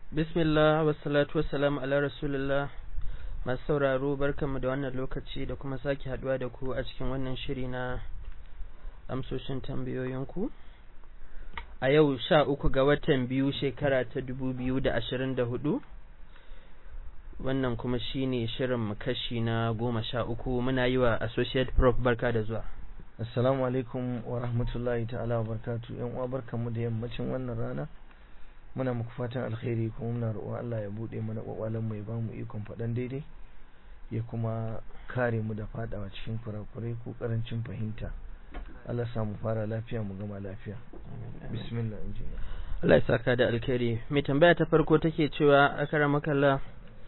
Bismillah wassalatu wassalamu ala rasulillah masu sauraro barkanmu da wannan lokaci da kuma sake haduwa da ku a cikin wannan shiri na amsoshin tambayoyinku a yau sha uku ga watan biyu shekara ta dubu biyu da ashirin da hudu wannan kuma shine shirin kashi na goma sha uku muna yi wa associate prof barka da zuwa assalamu alaikum wa rahmatullahi ta'ala wa barkatu yan uwa barkanmu da yammacin wannan rana muna muku fatan alkhairi kuma muna roƙon Allah ya bude mana kwakwalan mu ya ba mu ikon faɗan daidai ya kuma kare mu da fadawa cikin kurakurai ko karancin fahimta Allah sa mu fara lafiya mu gama lafiya bismillah injiniya Allah ya saka da alkhairi mai tambaya ta farko take cewa akara makalla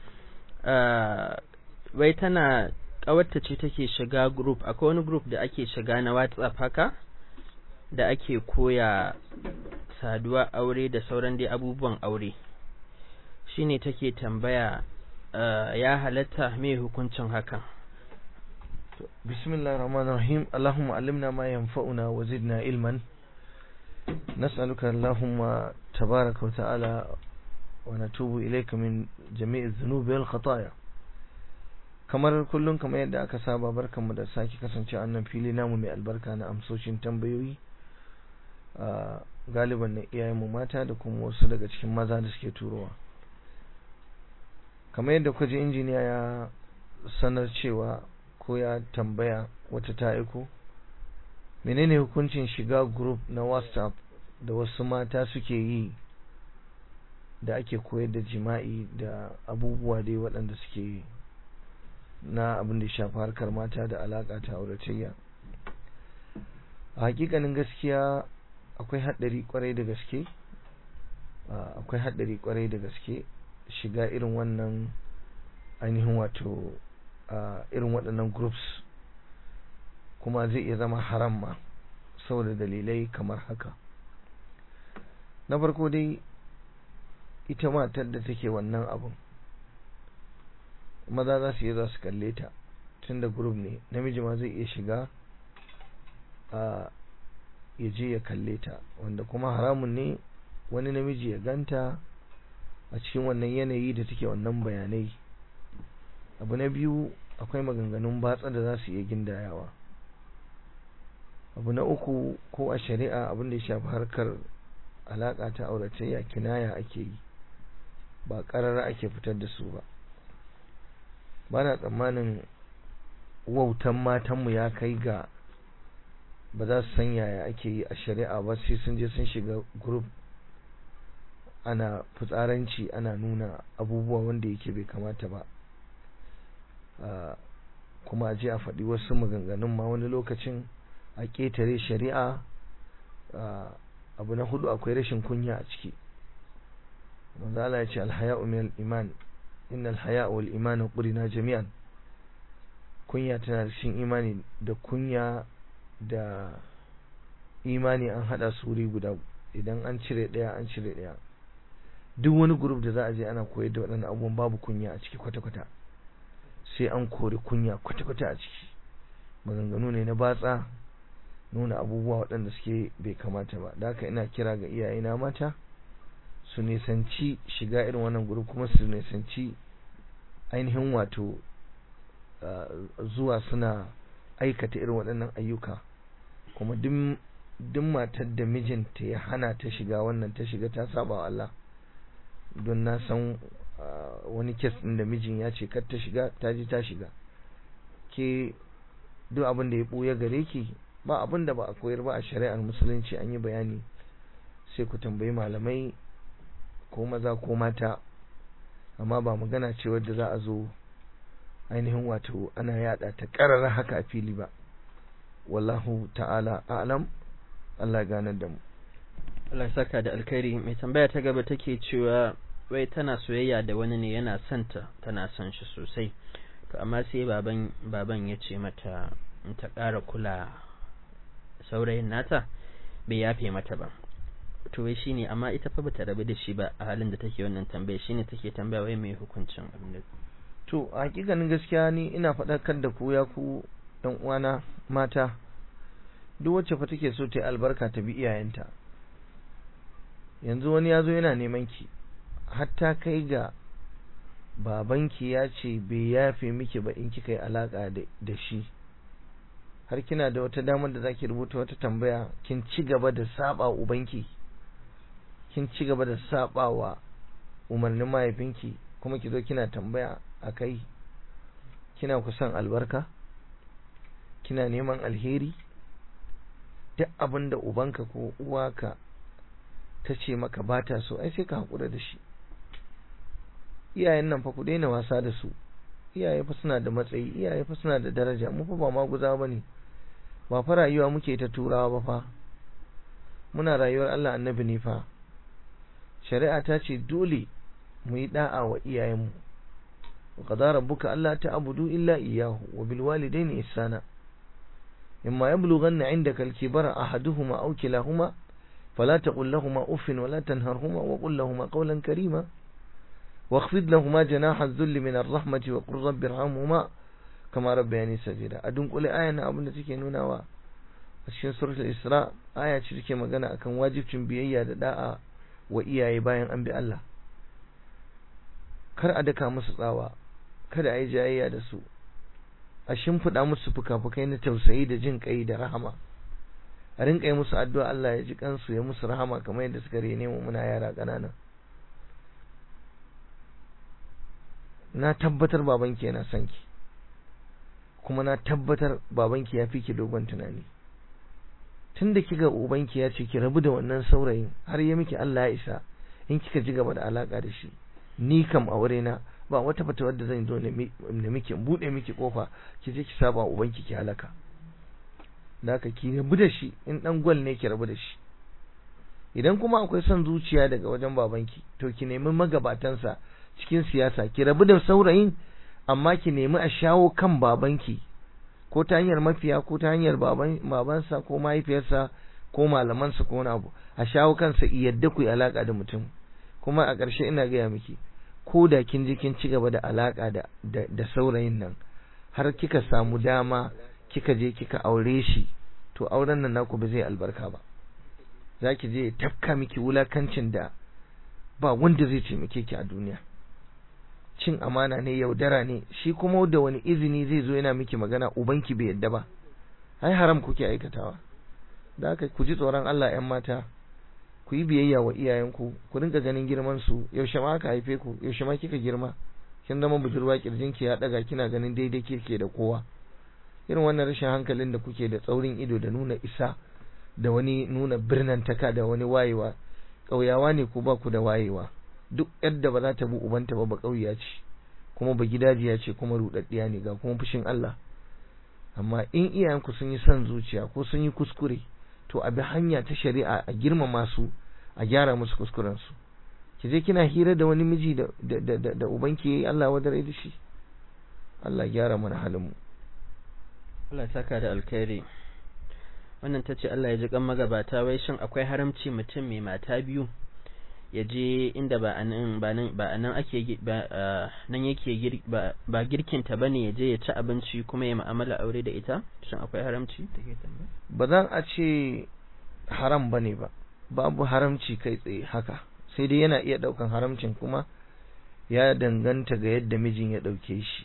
wai tana kawarta ce take shiga group akwai wani group da ake shiga na WhatsApp haka da ake koya saduwa aure da sauran dai abubuwan aure shine take tambaya ya halatta me hukuncin hakan bismillahir rahmanir rahim allahumma allimna ma yanfa'una wa zidna ilman nas'aluka allahumma tabaraka wa ta'ala wa natubu ilayka min jami'i dhunubi wal khataaya kamar kullum kamar yadda aka saba barkanmu da sake kasance a wannan fili namu mai albarka na amsoshin tambayoyi galiban na iyayenmu mata da kuma wasu daga cikin maza da suke turowa kamar yadda kuka ji injiniya ya sanar cewa ko ya tambaya wata ta aiko menene hukuncin shiga group na whatsapp da wasu mata suke yi da ake koyar da jima'i da abubuwa dai waɗanda suke yi na abin da shafi harkar mata da alaƙa ta auratayya a hakikanin gaskiya akwai haɗari kwarai da gaske akwai haɗari kwarai da gaske shiga irin wannan ainihin wato irin waɗannan groups kuma zai iya zama haram ma saboda dalilai kamar haka na farko dai ita matar da take wannan abun maza za su iya za su kalle ta tun da group ne namiji ma zai iya shiga a ya je ya kalle ta wanda kuma haramun ne wani namiji ya ganta a cikin wannan yanayi da take wannan bayanai abu na biyu akwai maganganun batsa da za su iya gindayawa abu na uku ko a shari'a abin da ya shafi harkar alaƙa ta auratayya kinaya ake yi ba ƙarara ake fitar da su ba ba na tsammanin wautan matanmu ya kai ga ba za su san yaya ake yi a shari'a ba sai sun je sun shiga group ana fitsaranci ana nuna abubuwa wanda yake bai kamata ba kuma a je a faɗi wasu maganganun ma wani lokacin a ƙetare shari'a abu na hudu akwai rashin kunya a ciki manzala ya ce alhaya'u min iman inna alhaya wal iman qurina jami'an kunya tana cikin imani da kunya da imani an hada su wuri guda idan an cire daya an cire daya duk wani group da za a je ana koyar da waɗannan abubuwan babu kunya a ciki kwata-kwata sai an kori kunya kwata-kwata a ciki maganganu ne na batsa nuna abubuwa waɗanda suke bai kamata ba da haka ina kira ga iyayena mata su nisanci shiga irin wannan group kuma su nisanci ainihin wato zuwa suna aikata irin waɗannan ayyuka kuma duk matar da mijinta ya hana ta shiga wannan ta shiga ta saba wa Allah don na san wani kes ɗin da mijin ya ce kar ta shiga ta ji ta shiga ke duk abin da ya ɓuya gare ki ba abin da ba a koyar ba a shari'ar musulunci an yi bayani sai ku tambayi malamai ko maza ko mata amma ba magana ce wadda za a zo ainihin wato ana yada ta karara haka a fili ba wallahu ta'ala a'lam Allah ganar da mu Allah saka da alkhairi mai tambaya ta gaba take cewa wai tana soyayya da wani ne yana son ta tana son shi sosai to amma sai baban baban ya ce mata in ta ƙara kula saurayin nata bai yafe mata ba to wai shine amma ita fa bata rabu da shi ba a halin da take wannan tambaya shine take tambaya wai mai hukuncin abin da to a hakikanin gaskiya ni ina faɗakar da ku ya ku ɗan uwana mata duk wacce fa take so ta yi albarka ta bi iyayenta yanzu wani ya zo yana neman ki hatta kai ga babanki ya ce bai yafe miki ba in kika yi alaka da shi har kina da wata damar da zaki rubuta wata tambaya kin ci gaba da saba ubanki kin ci gaba da saba wa umarnin mahaifinki kuma ki zo kina tambaya a kai kina kusan albarka kina neman alheri duk abin da ubanka ko uwaka ta ce maka ba ta so ai sai ka haƙura da shi iyayen nan fa ku daina wasa da su iyaye fa suna da matsayi iyaye fa suna da daraja mu fa ba ma guza bane ba fa rayuwa muke ta turawa ba fa muna rayuwar Allah annabi ne fa shari'a ta ce dole mu yi da'a wa iyayenmu wa qadara rabbuka alla ta'budu illa iyyahu wa bil walidayni ihsana imma yablughanna 'indaka al-kibara ahaduhuma aw kilahuma fala taqul lahumā uffin wa la tanharhumā wa qul lahumā qawlan karīmā واخفض لهما جناح الذل من الرحمة وقل رب ارحمهما كما ربياني صغيرا أدون قولي آية أنا أبنى تكي نوناوا cikin suratul Isra aya ce take magana akan wajibcin biyayya da da'a wa iyaye bayan an bi Allah kar a daka musu tsawa kada a yi jayayya da su a shimfiɗa musu fuka-fukai na tausayi da jin kai da rahama a rinka yi musu addu'a Allah ya ji kansu ya musu rahama kamar yadda suka rene mu muna yara ƙanana na tabbatar babanki yana son ki kuma na tabbatar babanki ya fi ki dogon tunani tunda kika ubanki ya ce ki rabu da wannan saurayin har ya miki Allah ya isa in kika ji gaba da alaka da shi ni kam aure na ba wata fata wadda zan zo na miki bude miki kofa ki je ki saba ubanki ki halaka da haka ki rabu da shi in dan gwal ne ki rabu da shi idan kuma akwai son zuciya daga wajen babanki to ki nemi magabatansa cikin siyasa ki rabu da saurayin amma ki nemi a shawo kan babanki ko ta hanyar mafiya ko ta hanyar baban babansa ko mahaifiyarsa ko malamansa ko wani abu a shawo kansa yadda ku yi alaka da mutum kuma a ƙarshe ina gaya miki ko da kin je kin ci gaba da alaka da da saurayin nan har kika samu dama kika je kika aure shi to auren nan naku ba zai albarka ba zaki je tafka miki wulakancin da ba wanda zai taimake ki a duniya cin amana ne yaudara ne shi kuma da wani izini zai zo yana miki magana ubanki bai yadda ba ai haram kuke aikatawa da haka ku ji tsoron Allah ƴan mata ku yi biyayya wa iyayenku ku rinka ganin girman su yaushe ma aka haife ku yaushe ma kika girma kin zama budurwa kirjinki ya daga kina ganin daidai kike da kowa irin wannan rashin hankalin da kuke da tsaurin ido da nuna isa da wani nuna birnantaka da wani wayewa ƙauyawa ne ku ba ku da wayewa duk yadda ba za ta bi ubanta ba ba ƙauya ce kuma ba gidajiya ce kuma rudaddiya ne ga kuma fushin Allah amma in iyayenku sun yi son zuciya ko sun yi kuskure to a bi hanya ta shari'a a girmama su a gyara musu kuskuren su ki je kina hira da wani miji da da da, da ubanki yayi Allah wadare da shi Allah gyara mana halin mu Allah saka da alkhairi wannan tace Allah ya ji kan magabata wai shin akwai haramci mutum mai mata biyu ya je inda ba anan ba nan ba anan ake ba nan yake ba girkinta bane ya je ya ci abinci kuma ya mu'amala aure da ita shin akwai haramci take tambaya ba zan a ce haram bane ba babu haramci kai tsaye haka sai dai yana iya daukan haramcin kuma ya danganta ga yadda mijin ya dauke shi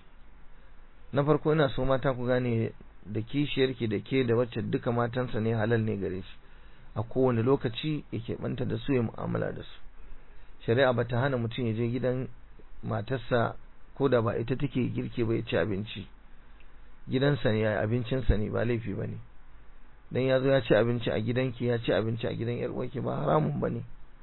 na farko ina so mata ku gane da kishiyarki da ke da wacce duka matansa ne halal ne gare shi a kowane lokaci yake banta da su ya mu'amala da su shari'a ba ta hana mutum ya je gidan matarsa ko da ba ita take girke ba ya ci abinci gidansa ne abincinsa ne ba laifi ba ne dan ya zo ya ci abinci a gidanki ya ci abinci a gidan yar uwarki ba haramun ba ne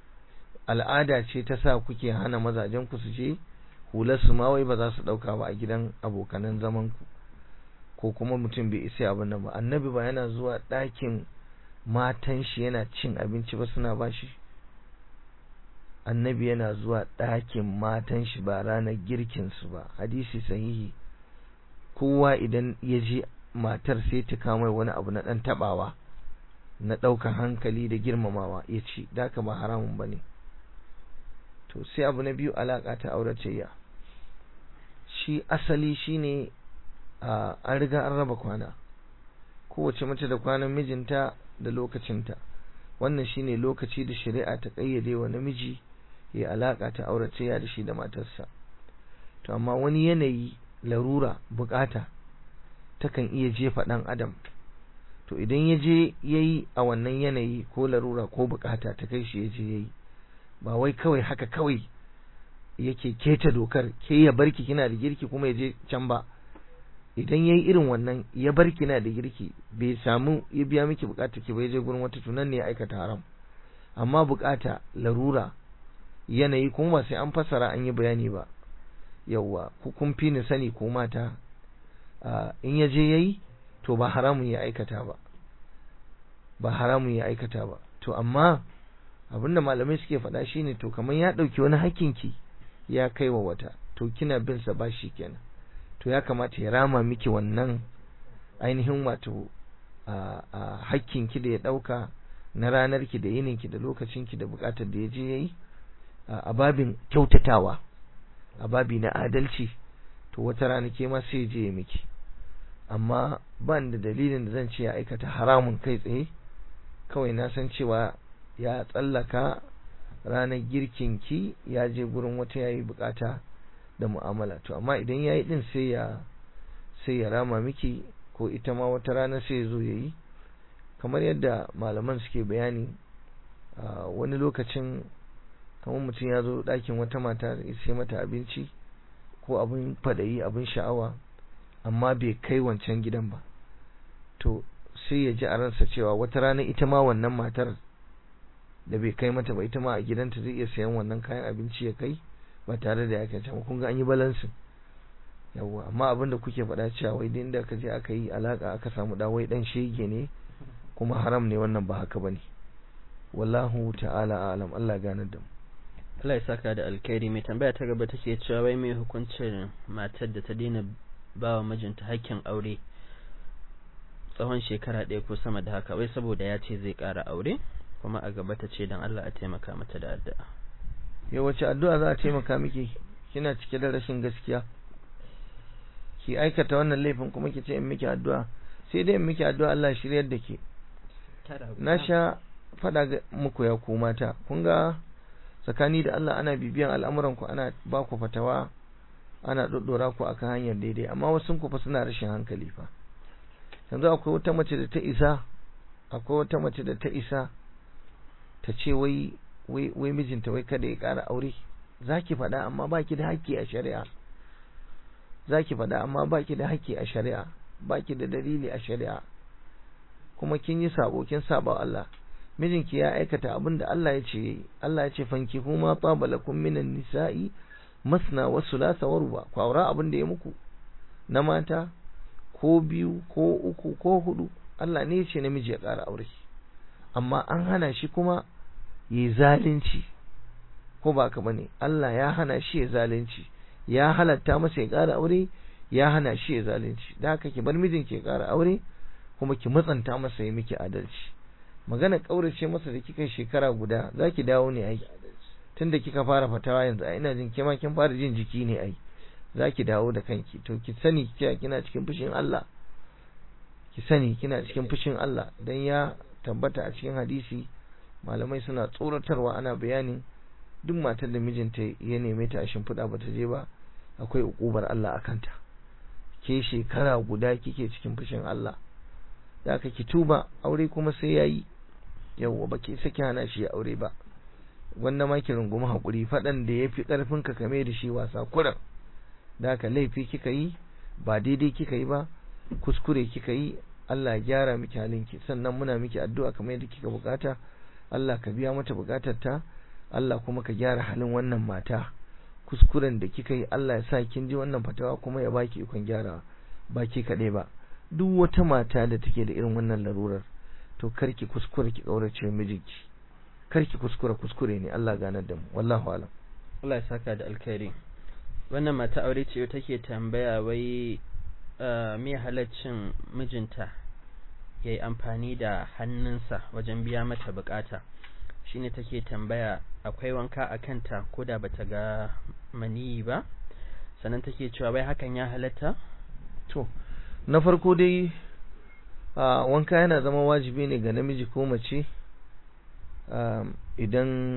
al'ada ce ta sa kuke hana mazajen ku su je hular su ma wai ba za su dauka ba a gidan abokanan zaman ku ko kuma mutum bai isa abin nan ba annabi ba yana zuwa ɗakin matan shi yana cin abinci ba suna bashi annabi yana zuwa ɗakin matan shi ba ranar girkin su ba hadisi sahihi kowa idan ya je matar sai ta kama wani abu na ɗan taɓawa na ɗaukar hankali da girmamawa ya ci da ba haramun ba ne to sai abu na biyu alaƙa ta auratayya shi asali shine an riga an raba kwana kowace mace da kwanan mijinta da lokacinta wannan shine lokaci da shari'a ta kayyade wa namiji ya alaka ta aurace ya da shi da matarsa to amma wani yanayi larura bukata takan iya jefa dan adam to idan ya je yayi a wannan yanayi ko larura ko bukata ta kai shi ya je yayi ba wai kawai haka kawai yake keta dokar ke ya barki kina da girki kuma ya je can ba idan yayi irin wannan ya barki na da girki bai samu ya biya miki bukata ki bai je gurin wata tunan ne ya aikata haram amma bukata larura yanayi kuma ba sai an fassara an yi bayani ba yawwa ku kun fi ni sani ko mata in ya je yayi to ba haramun ya aikata ba ba haramun ya aikata ba to amma abinda malamai suke faɗa shine to kamar ya ɗauki wani hakkinki ya kai wa wata to kina bin sa bashi kenan to ya kamata ya rama miki wannan ainihin wato a hakkinki da ya ɗauka na ranarki da yininki da lokacinki da buƙatar da ya je ya yi a babin kyautatawa a babi na adalci to wata rana ke ma sai je ya miki amma ban da dalilin da zan ce ya aikata haramun kai tsaye kawai na san cewa ya tsallaka ranar girkinki ya je gurin wata yayi bukata da mu'amala to amma idan yayi din sai ya sai ya rama miki ko ita ma wata rana sai ya zo yayi kamar yadda malaman suke bayani wani lokacin kamar mutum ya zo ɗakin wata mata ya sai mata abinci ko abin fadayi abin sha'awa amma bai kai wancan gidan ba to sai ya ji a ransa cewa wata rana ita ma wannan matar da bai kai mata ba ita ma a gidanta zai iya sayan wannan kayan abinci ya kai ba tare da ya kai can kun ga an yi balansin yawwa amma abin da kuke faɗa cewa wai din da ka je aka yi alaka aka samu da wai dan shege ne kuma haram ne wannan ba haka bane wallahu ta'ala a'lam Allah ganar da mu Allah ya saka da alkhairi mai tambaya ta gaba take cewa wai mai hukuncin matar da ta daina ba wa mijinta hakkin aure tsawon shekara ɗaya ko sama da haka wai saboda ya ce zai ƙara aure kuma a gaba ta ce don Allah a taimaka mata da addu'a ya wace addu'a za a taimaka miki kina cike da rashin gaskiya ki aikata wannan laifin kuma ki ce in miki addu'a sai dai in miki addu'a Allah shiryar da ke na sha faɗa muku ya ku mata kun ga tsakani da Allah ana bibiyan al'amuran ku ana ba ku fatawa ana doddora ku akan hanyar daidai amma wasu ku fa suna rashin hankali fa yanzu akwai wata mace da ta isa akwai wata mace da ta isa ta ce wai wai wai mijinta wai kada ya ƙara aure zaki faɗa amma baki da haƙƙi a shari'a zaki faɗa amma baki da haƙƙi a shari'a baki da dalili a shari'a kuma kin yi sabo kin saba Allah mijinki ya aikata abin da Allah ya ce Allah ya ce fanki kuma tabalakum minan nisa'i masna wa thulatha wa ruba ku aura abin da ya muku na mata ko biyu ko uku ko hudu Allah ne ya ce namiji ya ƙara aure amma an hana shi kuma yi zalunci ko ba ka bane Allah ya hana shi ya zalunci ya halatta masa ya ƙara aure ya hana shi ya zalunci da haka ki bar mijinki ya ƙara aure kuma ki matsanta masa ya miki adalci magana kaurace masa da kika shekara guda zaki dawo ne ai tunda kika fara fatawa yanzu ai ina jin kima kin fara jin jiki ne ai zaki dawo da kanki to ki sani cewa kina cikin fushin Allah ki sani kina cikin fushin Allah dan ya tabbata a cikin hadisi malamai suna tsoratarwa ana bayani duk matar da mijinta ya neme ta a shimfiɗa bata je ba akwai ukubar Allah akanta ke shekara guda kike cikin fushin Allah da aka ki tuba aure kuma sai yayi yawwa baki saki hana shi ya aure ba wanda ma ki rungumi hakuri fadan da yafi karfin ka kame da shi wasa kuran da aka laifi kika yi ba daidai kika yi ba kuskure kika yi Allah ya gyara miki halinki sannan muna miki addu'a kamar yadda kika bukata Allah ka biya mata bukatar ta Allah kuma ka gyara halin wannan mata kuskuren da kika yi Allah ya sa kin ji wannan fatawa kuma ya baki ikon gyarawa baki kaɗai ba duk wata mata da take da irin wannan larurar to karki kuskure ki kaurace mijinki karki kuskure kuskure ne Allah ganar da mu wallahu alam Allah ya saka da alkhairi wannan mata aure ce take tambaya wai me halaccin mijinta ya yi amfani da hannunsa wajen biya mata bukata shine take tambaya akwai wanka a kanta ko da bata ga maniyi ba sannan take cewa wai hakan ya halatta to na farko dai wanka yana zama wajibi ne ga namiji ko mace idan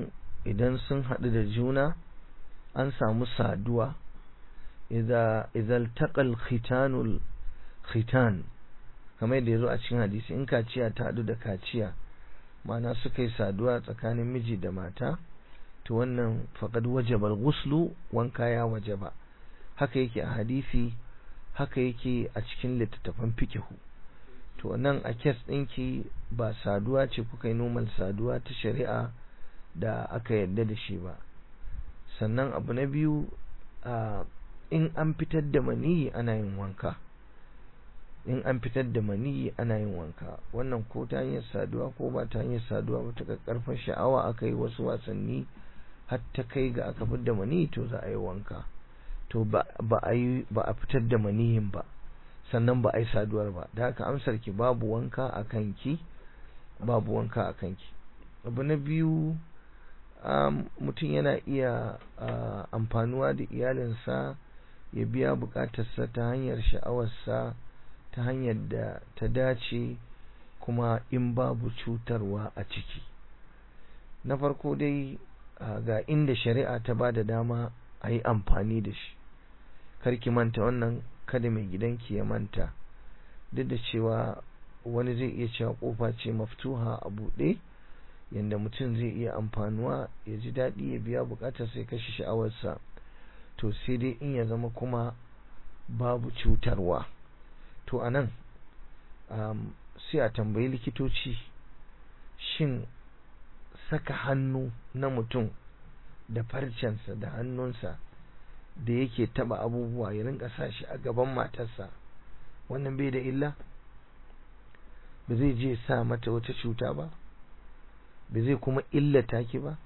idan sun haɗu da juna an samu saduwa idan taƙal khitanul khitan kamar da ya zo a cikin hadisi in kaciya ta haɗu da kaciya ma'ana suka yi saduwa tsakanin miji da mata to wannan faƙad wajabal guslu wanka ya wajaba haka yake a hadisi haka yake a cikin littattafan fikihu to nan a kes ɗinki ba saduwa ce kuka yi normal saduwa ta shari'a da aka yarda da shi ba sannan abu na biyu in an fitar da maniyi ana yin wanka in an fitar da maniyi ana yin wanka wannan ko ta hanyar saduwa ko ba ta hanyar saduwa ba ta karfin sha'awa aka yi wasu wasanni har ta kai ga aka fitar da maniyi to za a yi wanka to ba a yi ba a fitar da maniyin ba sannan ba a yi saduwar ba da haka amsar ki babu wanka a kanki babu wanka a kanki abu na biyu mutum yana iya amfanuwa da iyalinsa ya biya bukatarsa ta hanyar sha'awarsa ta hanyar da ta dace kuma in babu cutarwa a ciki na farko dai ga inda shari'a ta ba da dama a yi amfani da shi karki manta wannan kada mai gidanki ya manta duk da cewa wani zai iya cewa kofa ce maftuha a buɗe yadda mutum zai iya amfanuwa ya ji daɗi ya biya buƙatar sai kashe sha'awarsa to sai dai in ya zama kuma babu cutarwa to a nan um, sai a tambayi likitoci shin saka hannu na mutum da farcensa da hannunsa da yake taba abubuwa ya rinka sa shi a gaban matarsa wannan bai da illa ba zai je sa mata wata cuta ba ba zai kuma illata ki ba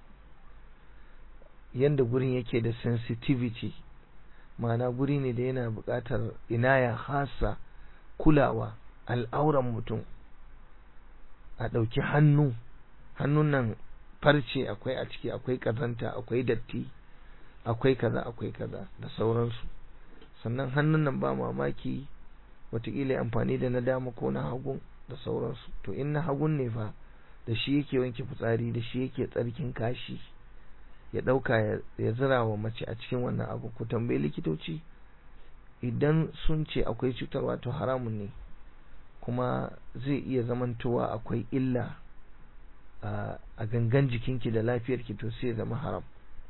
yanda gurin yake da sensitivity ma'ana guri ne da yana buƙatar inaya hasa kulawa al'auran mutum a ɗauki hannu hannun nan farce akwai a ciki akwai ƙazanta akwai datti akwai kaza akwai kaza da sauransu sannan hannun nan ba mamaki watakila amfani da na dama ko na hagun da sauransu to in na hagun ne fa da shi yake wanke fitsari da shi yake tsarkin kashi ya ɗauka ya zira wa mace a cikin wannan abu ku tambayi likitoci idan sun ce akwai cutarwa to haramun ne kuma zai iya zamantowa akwai illa a gangan jikinki da lafiyarki to sai ya zama haram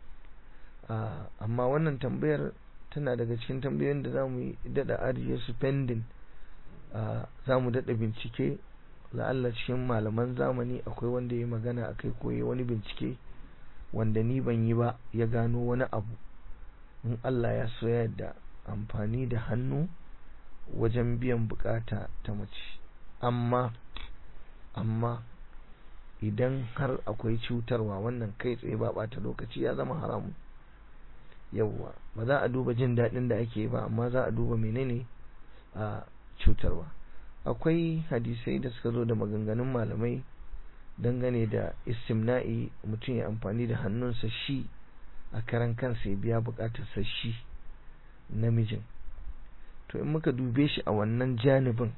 amma wannan tambayar tana daga cikin tambayoyin da za mu yi daɗa ajiye su pending za mu daɗa bincike la'alla cikin malaman zamani akwai wanda ya magana a kai koyi wani bincike wanda ni ban yi ba ya gano wani abu in Allah ya so yadda amfani da hannu wajen biyan bukata ta mace amma amma idan har akwai cutarwa wannan kai tsaye ba bata lokaci ya zama haramu yawwa ba za a duba jin daɗin da ake ba amma za a duba menene a cutarwa akwai hadisai da suka zo da maganganun malamai dangane da istimna'i mutum ya amfani da hannunsa shi a karan kansa ya biya bukatarsa shi namijin to in muka dube shi a wannan janibin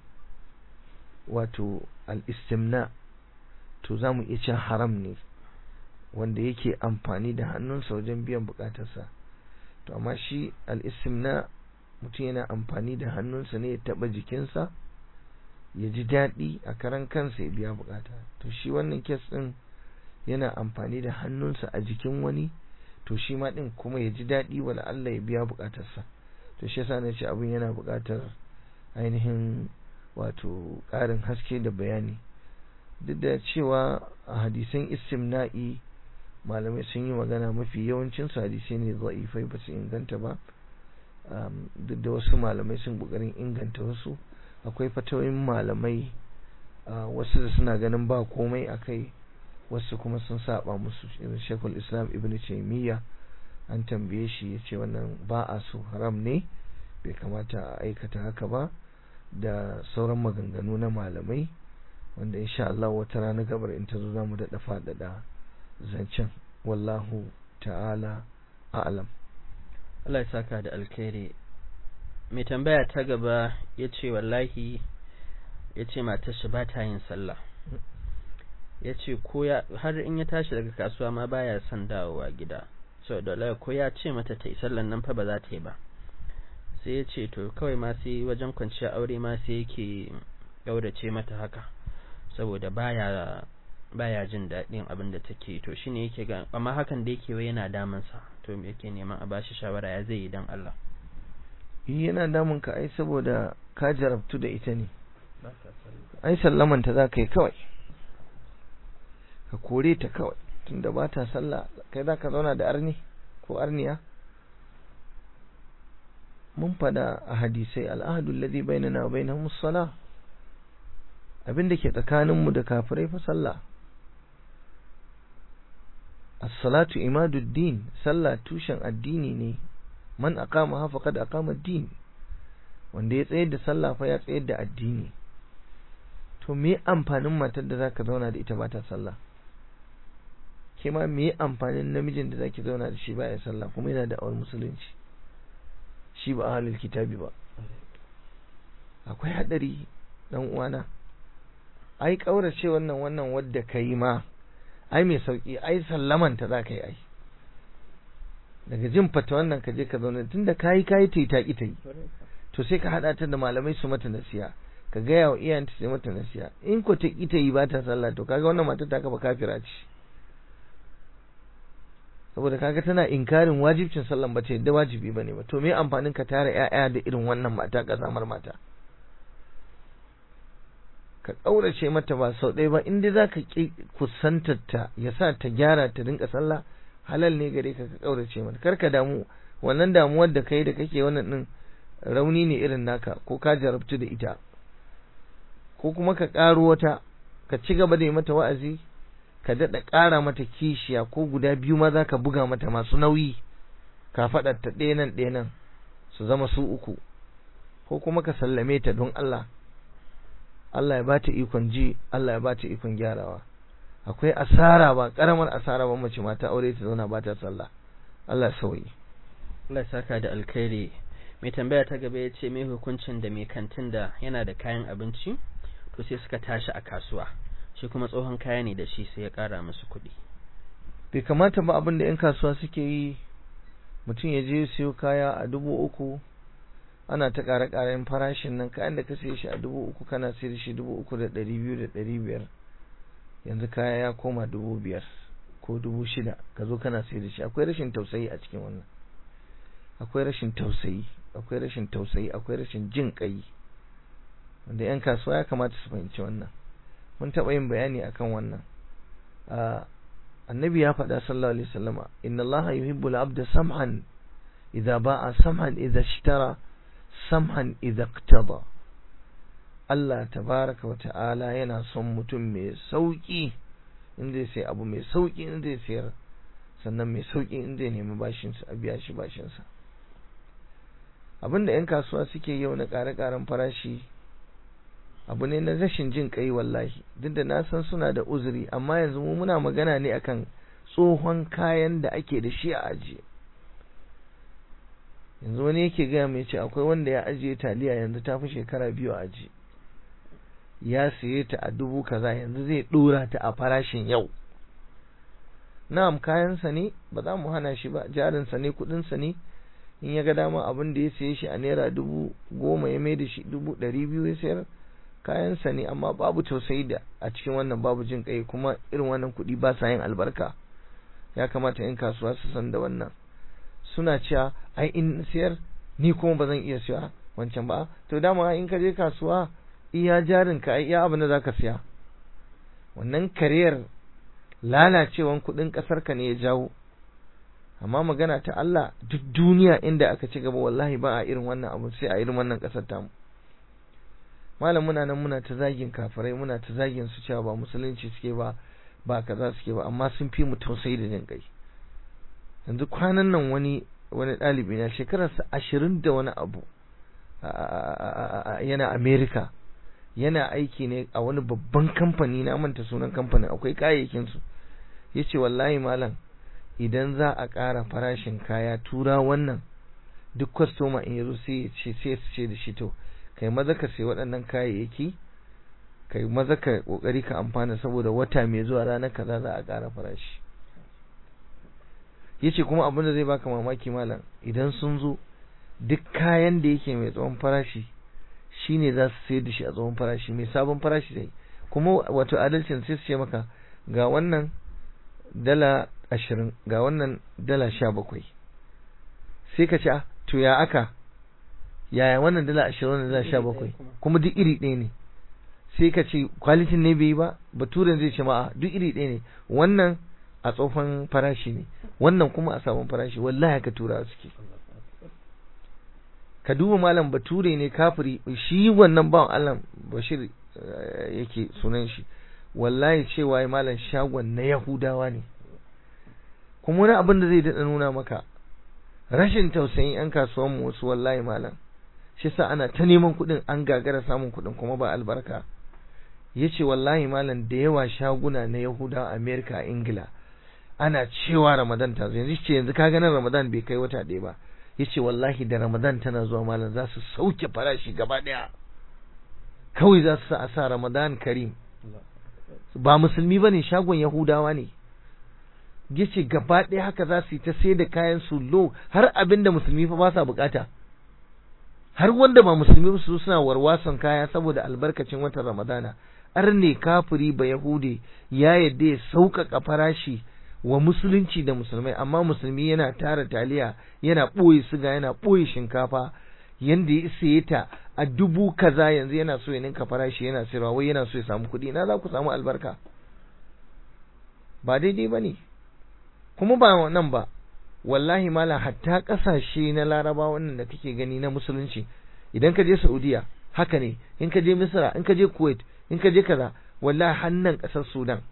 wato al-istimna to za mu iya cin haram ne wanda yake amfani da hannunsa wajen biyan bukatarsa to amma shi al-istimna mutum yana amfani da hannunsa ne ya taba jikinsa ya ji daɗi a karan kansa ya biya bukata to shi wannan kes ɗin yana amfani da hannunsa a jikin wani to shi ma ɗin kuma ya ji daɗi wala Allah ya biya bukatarsa to shi yasa na ce abin yana bukatar ainihin wato ƙarin haske da bayani duk da cewa a hadisan istimna'i malamai sun yi magana mafi yawancin su hadisai ne za'ifai ba su inganta ba duk da wasu malamai sun ƙoƙarin inganta wasu akwai fatawoyin malamai wasu da suna ganin ba komai a kai wasu kuma sun saba musu irin shekul islam ibn taimiyya an tambaye shi ya ce wannan ba a so haram ne bai kamata a aikata haka ba da sauran maganganu na malamai wanda insha Allah wata rana gabar in ta zo za mu daɗa faɗaɗa zancen wallahu ta'ala a'lam Allah ya saka da alkhairi mai tambaya ta gaba ya ce wallahi ya ce matar shi ba ta yin sallah ya ce ko ya har in ya tashi daga kasuwa ma baya son dawowa gida so da ko ya ce mata ta yi sallan nan fa ba za ta yi ba sai ya ce to kawai ma sai wajen kwanciya aure ma sai yake gaurace mata haka saboda baya baya jin daɗin abin da take to shine yake ga amma hakan da yake wai yana damunsa to me yake neman a bashi shawara ya zai yi dan Allah yana damun ka ai saboda ka jarabtu da ita ne ai sallaman ta za ka yi kawai ka kore ta kawai tunda ba ta sallah kai za ka zauna da arni ko arniya mun fada a hadisai al'ahadul ladhi bainana wa bainahum as-salah abinda ke tsakaninmu da kafirai fa sallah as-salatu imaduddin sallah tushen addini ne man aqama ha faqad aqama ad-din wanda ya tsayar da sallah fa ya tsayar da addini to me amfanin matar da zaka zauna da ita ba ta sallah ke ma me amfanin namijin da zaki zauna da shi ba ya sallah kuma yana da awar musulunci shi ba ahlul kitabi ba akwai hadari dan uwana ai kaurace wannan wannan wadda kai ma ai mai sauki ai sallaman ta zaka yi ai daga jin fata wannan ka je ka zauna tunda kayi kayi ta yi ta ki ta yi to sai ka hada ta da malamai su mata nasiya ka gaya wa iyayenta su mata nasiya in ko ta ki ta yi ba ta sallah to kaga wannan matar ta kafa kafira ce saboda kaga tana inkarin wajibcin sallan ba ta yadda wajibi bane ba to me amfanin ka tara ƴaƴa da irin wannan mata kazamar mata ka kaurace mata ba sau ɗaya ba in dai zaka ki kusantar ta ya sa ta gyara ta rinka sallah halal ne gare ka ka kaurace mata kar ka damu wannan damuwar da kai da kake wannan din rauni ne irin naka ko ka jarabtu da ita ko kuma ka ƙaro wata ka ci gaba da yi mata wa'azi ka daɗa ƙara mata kishiya ko guda biyu ma za ka buga mata masu nauyi ka faɗa ta ɗaya nan ɗaya nan su zama su uku ko kuma ka sallame ta don Allah Allah ya bata ikon ji Allah ya bata ikon gyarawa akwai asara ba karamar asara ba mace mata aure ta zauna ba ta sallah Allah ya sauyi Allah ya saka da alkhairi mai tambaya ta gaba ya ce mai hukuncin da mai kantin da yana da kayan abinci to sai suka tashi a kasuwa shi kuma tsohon kaya ne da shi sai ya ƙara musu kuɗi bai kamata ba abin da 'yan kasuwa suke yi mutum ya je siyo kaya a dubu uku ana ta ƙara ƙaren farashin nan kayan da ka siye shi a dubu uku kana sayar shi dubu uku da ɗari biyu da ɗari biyar yanzu kaya ya koma dubu biyar ko dubu shida ka zo kana sayar da shi akwai rashin tausayi a cikin wannan akwai rashin tausayi akwai rashin tausayi akwai rashin jin ƙai wanda 'yan kasuwa ya kamata su fahimci wannan mun taɓa yin bayani akan wannan annabi ya faɗa sallallahu alaihi wasallama inna allaha yuhibbu al-abda sam'an idza ba'a sam'an idza ishtara sam'an idza iqtada Allah tabaraka wa ta'ala yana son mutum mai sauki in zai sai abu mai sauki in zai sayar sannan mai sauki in zai nemi bashin sa a biya shi bashin sa abinda yan kasuwa suke yau na ƙare-ƙaren farashi abu ne na rashin jin kai wallahi duk da na san suna da uzuri amma yanzu mu muna magana ne akan tsohon kayan da ake da shi a ajiye yanzu wani yake gaya mai ce akwai wanda ya ajiye taliya yanzu ta fi shekara biyu a ajiye ya siye ta a dubu kaza yanzu zai dora ta a farashin yau na'am kayansa ne ba za mu hana shi ba jarinsa ne kudinsa ne in ya ga dama abin da ya siye shi a naira dubu goma ya mai da shi dubu ɗari biyu ya sayar kayansa ne amma babu tausayi da a cikin wannan babu jin kai kuma irin wannan kuɗi ba sa yin albarka ya kamata in kasuwa su san da wannan suna cewa ai in siyar ni kuma ba zan iya siya wancan ba to dama in ka je kasuwa iya jarin ka iya abin da zaka siya wannan kariyar lalacewan kuɗin ƙasar ka ne ya jawo amma magana ta Allah duk duniya inda aka ci gaba wallahi ba a irin wannan abu sai a irin wannan ƙasar tamu malam muna nan muna ta zagin kafirai muna ta zagin su cewa ba musulunci suke ba ba kaza suke ba amma sun fi mu tausayi da jin kai yanzu kwanan nan wani wani ɗalibi na shekararsa ashirin da wani abu yana Amerika yana aiki ne a wani babban kamfani na manta sunan kamfanin akwai kayayyakin su yace wallahi malam idan za a ƙara farashin kaya tura wannan duk kwastoma in yazo sai ya ce sai su ce da shi to kai maza ka sai waɗannan kayayyaki kai maza ka kokari ka amfana saboda wata mai zuwa ranar kaza za a ƙara farashi yace kuma abin da zai baka mamaki malam idan sun zo duk kayan da yake mai tsawon farashi shine za su sayar da shi a tsawon farashi mai sabon farashi dai kuma wato adalcin sai su ce maka ga wannan dala ashirin ga wannan dala sha bakwai sai ka ce ah to ya aka yaya wannan dala ashirin wannan dala sha bakwai kuma duk iri ɗaya ne sai ka ce kwalitin ne bai yi ba baturen zai ce ma duk iri ɗaya ne wannan a tsofan farashi ne wannan kuma a sabon farashi wallahi ka tura suke ka duba malam bature ne kafiri shi wannan bawan Allah Bashir yake sunan shi wallahi cewa malam shagon na Yahudawa ne kuma wani abin da zai daɗa nuna maka rashin tausayin 'yan kasuwanmu wasu wallahi malam shi sa ana ta neman kuɗin an gagara samun kuɗin kuma ba albarka ya ce wallahi malam da yawa shaguna na Yahudawa Amerika a Ingila ana cewa Ramadan ta zo yanzu ce yanzu ka ganin Ramadan bai kai wata ɗaya ba ya ce wallahi da Ramadan tana zuwa malam za su sauke farashi gaba ɗaya kawai za su sa a sa Ramadan Karim ba musulmi ba ne shagon Yahudawa ne ya ce gaba ɗaya haka za su yi ta sai da kayan su lo har abin da musulmi fa ba sa bukata har wanda ba musulmi su suna warwason kaya saboda albarkacin watan Ramadana ar ne kafiri ba Yahude ya yadda ya sauƙaƙa farashi wa musulunci da musulmai amma musulmi yana tara taliya yana ɓoye siga yana ɓoye shinkafa yanda ya saye ta a dubu kaza yanzu yana so ya ninka farashi yana sayarwa wai yana so ya samu kuɗi na za ku samu albarka ba daidai ba ne kuma ba nan ba wallahi mala hatta ƙasashe na laraba wannan da kake gani na musulunci idan ka je saudiya haka ne in ka je misra in ka je kuwait in ka je kaza wallahi hannan ƙasar sudan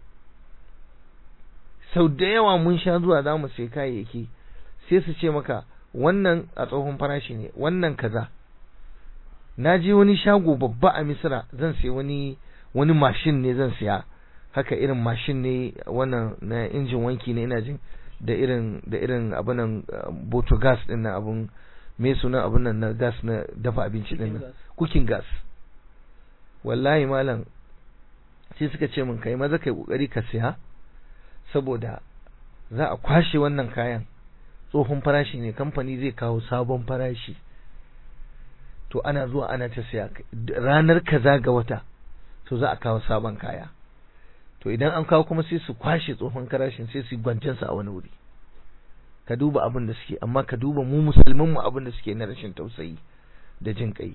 sau da yawa mun sha zuwa za mu sai kayayyaki sai su ce maka wannan a tsohon farashi ne wannan kaza na je wani shago babba a misira zan sai wani wani mashin ne zan siya haka irin mashin ne wannan na injin wanki ne ina jin da irin da irin abin nan boto gas din nan abun me sunan abun nan na gas na dafa abinci din nan cooking gas wallahi malam sai suka ce min kai maza kai kokari ka siya saboda za a kwashe wannan kayan tsohon farashi ne kamfani zai kawo sabon farashi to ana zuwa ana ta siya ranar kaza ga wata to za a kawo sabon kaya to idan an kawo kuma sai su kwashe tsohon farashin sai su gwancen sa a wani wuri ka duba abin da suke amma ka duba mu musulmin mu abin da suke na rashin tausayi da jin kai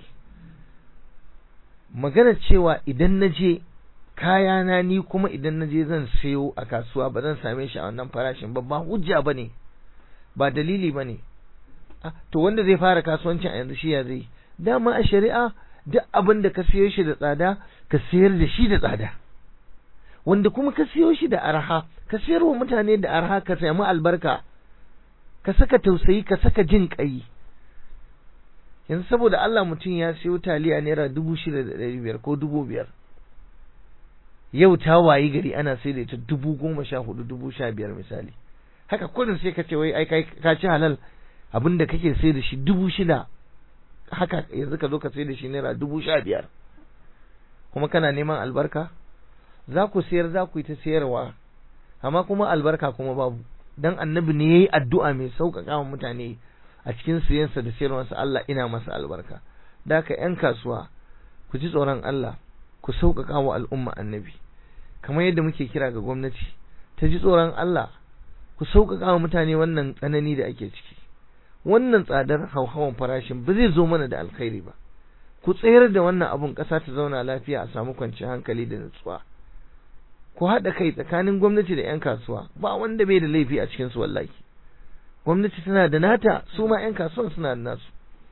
magana cewa idan na je kayana ni kuma idan na je zan sayo a kasuwa ba zan same shi a wannan farashin ba ba hujja bane ba dalili bane to wanda zai fara kasuwancin a yanzu shi ya zai dama a shari'a duk abin da ka siyo shi da tsada ka sayar da shi da tsada wanda kuma ka siyo shi da arha ka sayar wa mutane da arha ka samu albarka ka saka tausayi ka saka jin kai yanzu saboda Allah mutum ya siyo taliya naira dubu shida da ɗari biyar ko dubu biyar yau ta wayi gari ana sai da ita dubu goma sha hudu dubu sha biyar misali haka kudin sai ka ce wai ai ka ci halal abinda kake sai da shi dubu shida haka yanzu ka zo ka sai da shi naira dubu sha biyar kuma kana neman albarka za ku sayar za ku yi ta sayarwa amma kuma albarka kuma babu dan annabi ne yayi addu'a mai sauƙaƙa wa mutane a cikin siyansa da sayarwarsa Allah ina masa albarka da haka ƴan kasuwa ku ji tsoron Allah ku sauƙaƙa wa al'umma annabi kamar yadda muke kira ga gwamnati ta ji tsoron Allah ku sauƙaƙa wa mutane wannan tsanani da ake ciki wannan tsadar hauhawan farashin ba zai zo mana da alkhairi ba ku tsayar da wannan abun ƙasa ta zauna lafiya a samu kwanciyar hankali da nutsuwa ku haɗa kai tsakanin gwamnati da 'yan kasuwa ba wanda bai da laifi a cikin su wallahi gwamnati tana da nata su ma 'yan kasuwan suna da nasu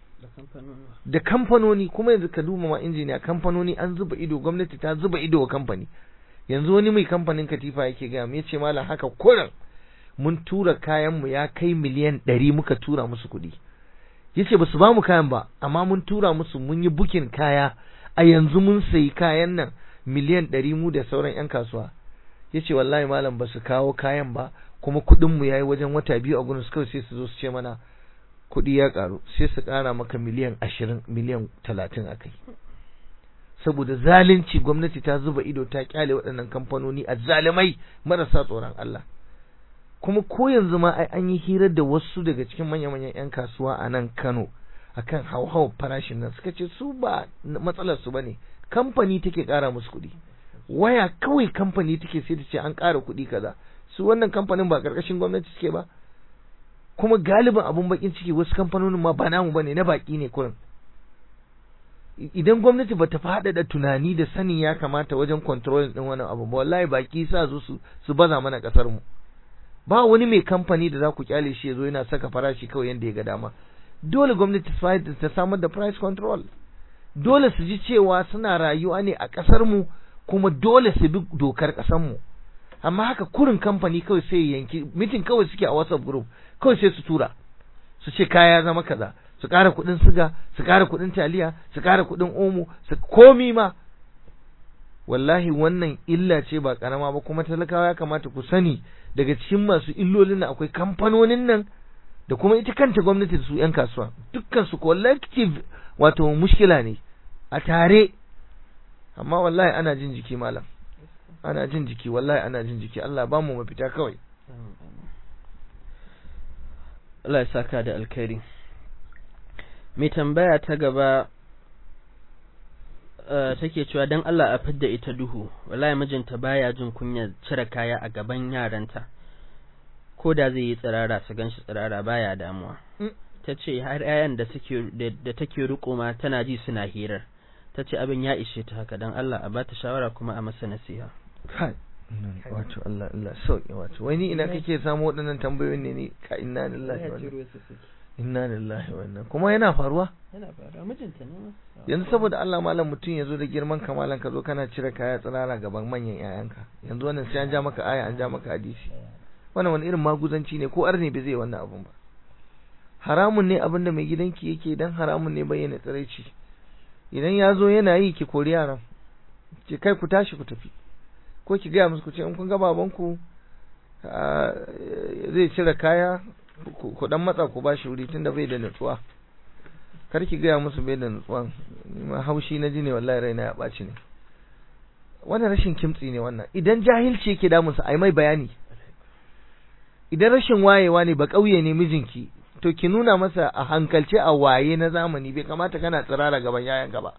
da kamfanoni kuma yanzu ka duba ma injiniya kamfanoni an zuba ido gwamnati ta zuba ido wa kamfani yanzu wani mai kamfanin katifa yake gaya ya ce malam haka kuran mun tura kayan mu ya kai miliyan ɗari muka tura musu kuɗi yace ba su ba mu kayan ba amma mun tura musu mun yi bukin kaya a yanzu mun sayi kayan nan miliyan ɗari mu da sauran 'yan kasuwa yace wallahi malam ba su kawo kayan ba kuma kuɗin mu yayi wajen wata biyu a gurin su kawai sai su zo su ce mana kuɗi ya ƙaru sai su ƙara maka miliyan ashirin miliyan talatin a kai saboda zalunci gwamnati ta zuba ido ta kyale waɗannan kamfanoni a zalimai marasa tsoron Allah kuma ko yanzu ma ai an yi hirar da wasu daga cikin manya-manyan 'yan kasuwa a nan Kano akan hauhawar farashin nan suka ce su ba matsalar su bane kamfani take ƙara musu kuɗi waya kawai kamfani take sai ta ce an ƙara kuɗi kaza su wannan kamfanin ba ƙarƙashin gwamnati suke ba kuma galibin abun bakin ciki wasu kamfanonin ma ba namu bane na baki ne kurin idan gwamnati bata faɗaɗa tunani da sanin ya kamata wajen control din wannan abu ba wallahi baki sa zo su su baza mana kasar mu ba wani mai kamfani da za ku kyale shi yazo yana saka farashi kawai yanda ya ga dama dole gwamnati ta samar da price control dole su ji cewa suna rayuwa ne a kasar mu kuma dole su bi dokar kasar mu amma haka kurin kamfani kawai sai yanki mitin kawai suke a WhatsApp group kawai sai su tura su ce kaya zama kaza su ƙara kuɗin siga su ƙara kuɗin taliya su ƙara kuɗin omo su komi ma wallahi wannan illa ce ba ƙarama ba kuma talakawa ya kamata ku sani daga cikin masu illolin nan akwai kamfanonin nan da kuma ita kanta gwamnati da su 'yan kasuwa dukkan su collective wato mushkila ne a tare amma wallahi ana jin jiki malam ana jin jiki wallahi ana jin jiki Allah ba mu mafita kawai Allah ya saka da alkhairi mai tambaya ta gaba take cewa dan Allah a fidda ita duhu wallahi mijinta baya jin kunya cire kaya a gaban yaranta ko da zai yi tsirara su ganshi tsirara baya damuwa ta ce har 'ya'yan da suke da take riko ma tana ji suna hirar ta ce abin ya ishe ta haka dan Allah a bata shawara kuma a masa nasiha kai wato Allah Allah sauki wato wai ni ina kake samu waɗannan tambayoyin ne ni ka inna lillahi wa inna lillahi wa inna kuma yana faruwa yana faruwa mijinta ne yanzu saboda Allah malam mutum ya zo da girman kamalan ka zo kana cire kaya tsirara gaban manyan yayanka yanzu wannan sai an ja maka aya an ja maka hadisi wannan wani irin maguzanci ne ko arne bai zai wannan abun ba haramun ne abinda mai gidanki yake dan haramun ne bayyana tsiraici idan ya zo yana yi ki kori yaran ki kai ku tashi ku tafi ko ki gaya musu ku ce in kun ga babanku zai cire kaya ku dan matsa ku bashi wuri tunda bai da nutsuwa kar ki gaya musu bai da nutsuwa ma haushi na ji ne wallahi raina ya ɓaci ne wannan rashin kimtsi ne wannan idan jahilci yake damunsa ai mai bayani idan rashin wayewa ne ba ƙauye ne mijinki to ki nuna masa a hankalce a waye na zamani bai kamata kana tsirara gaban yayanka ba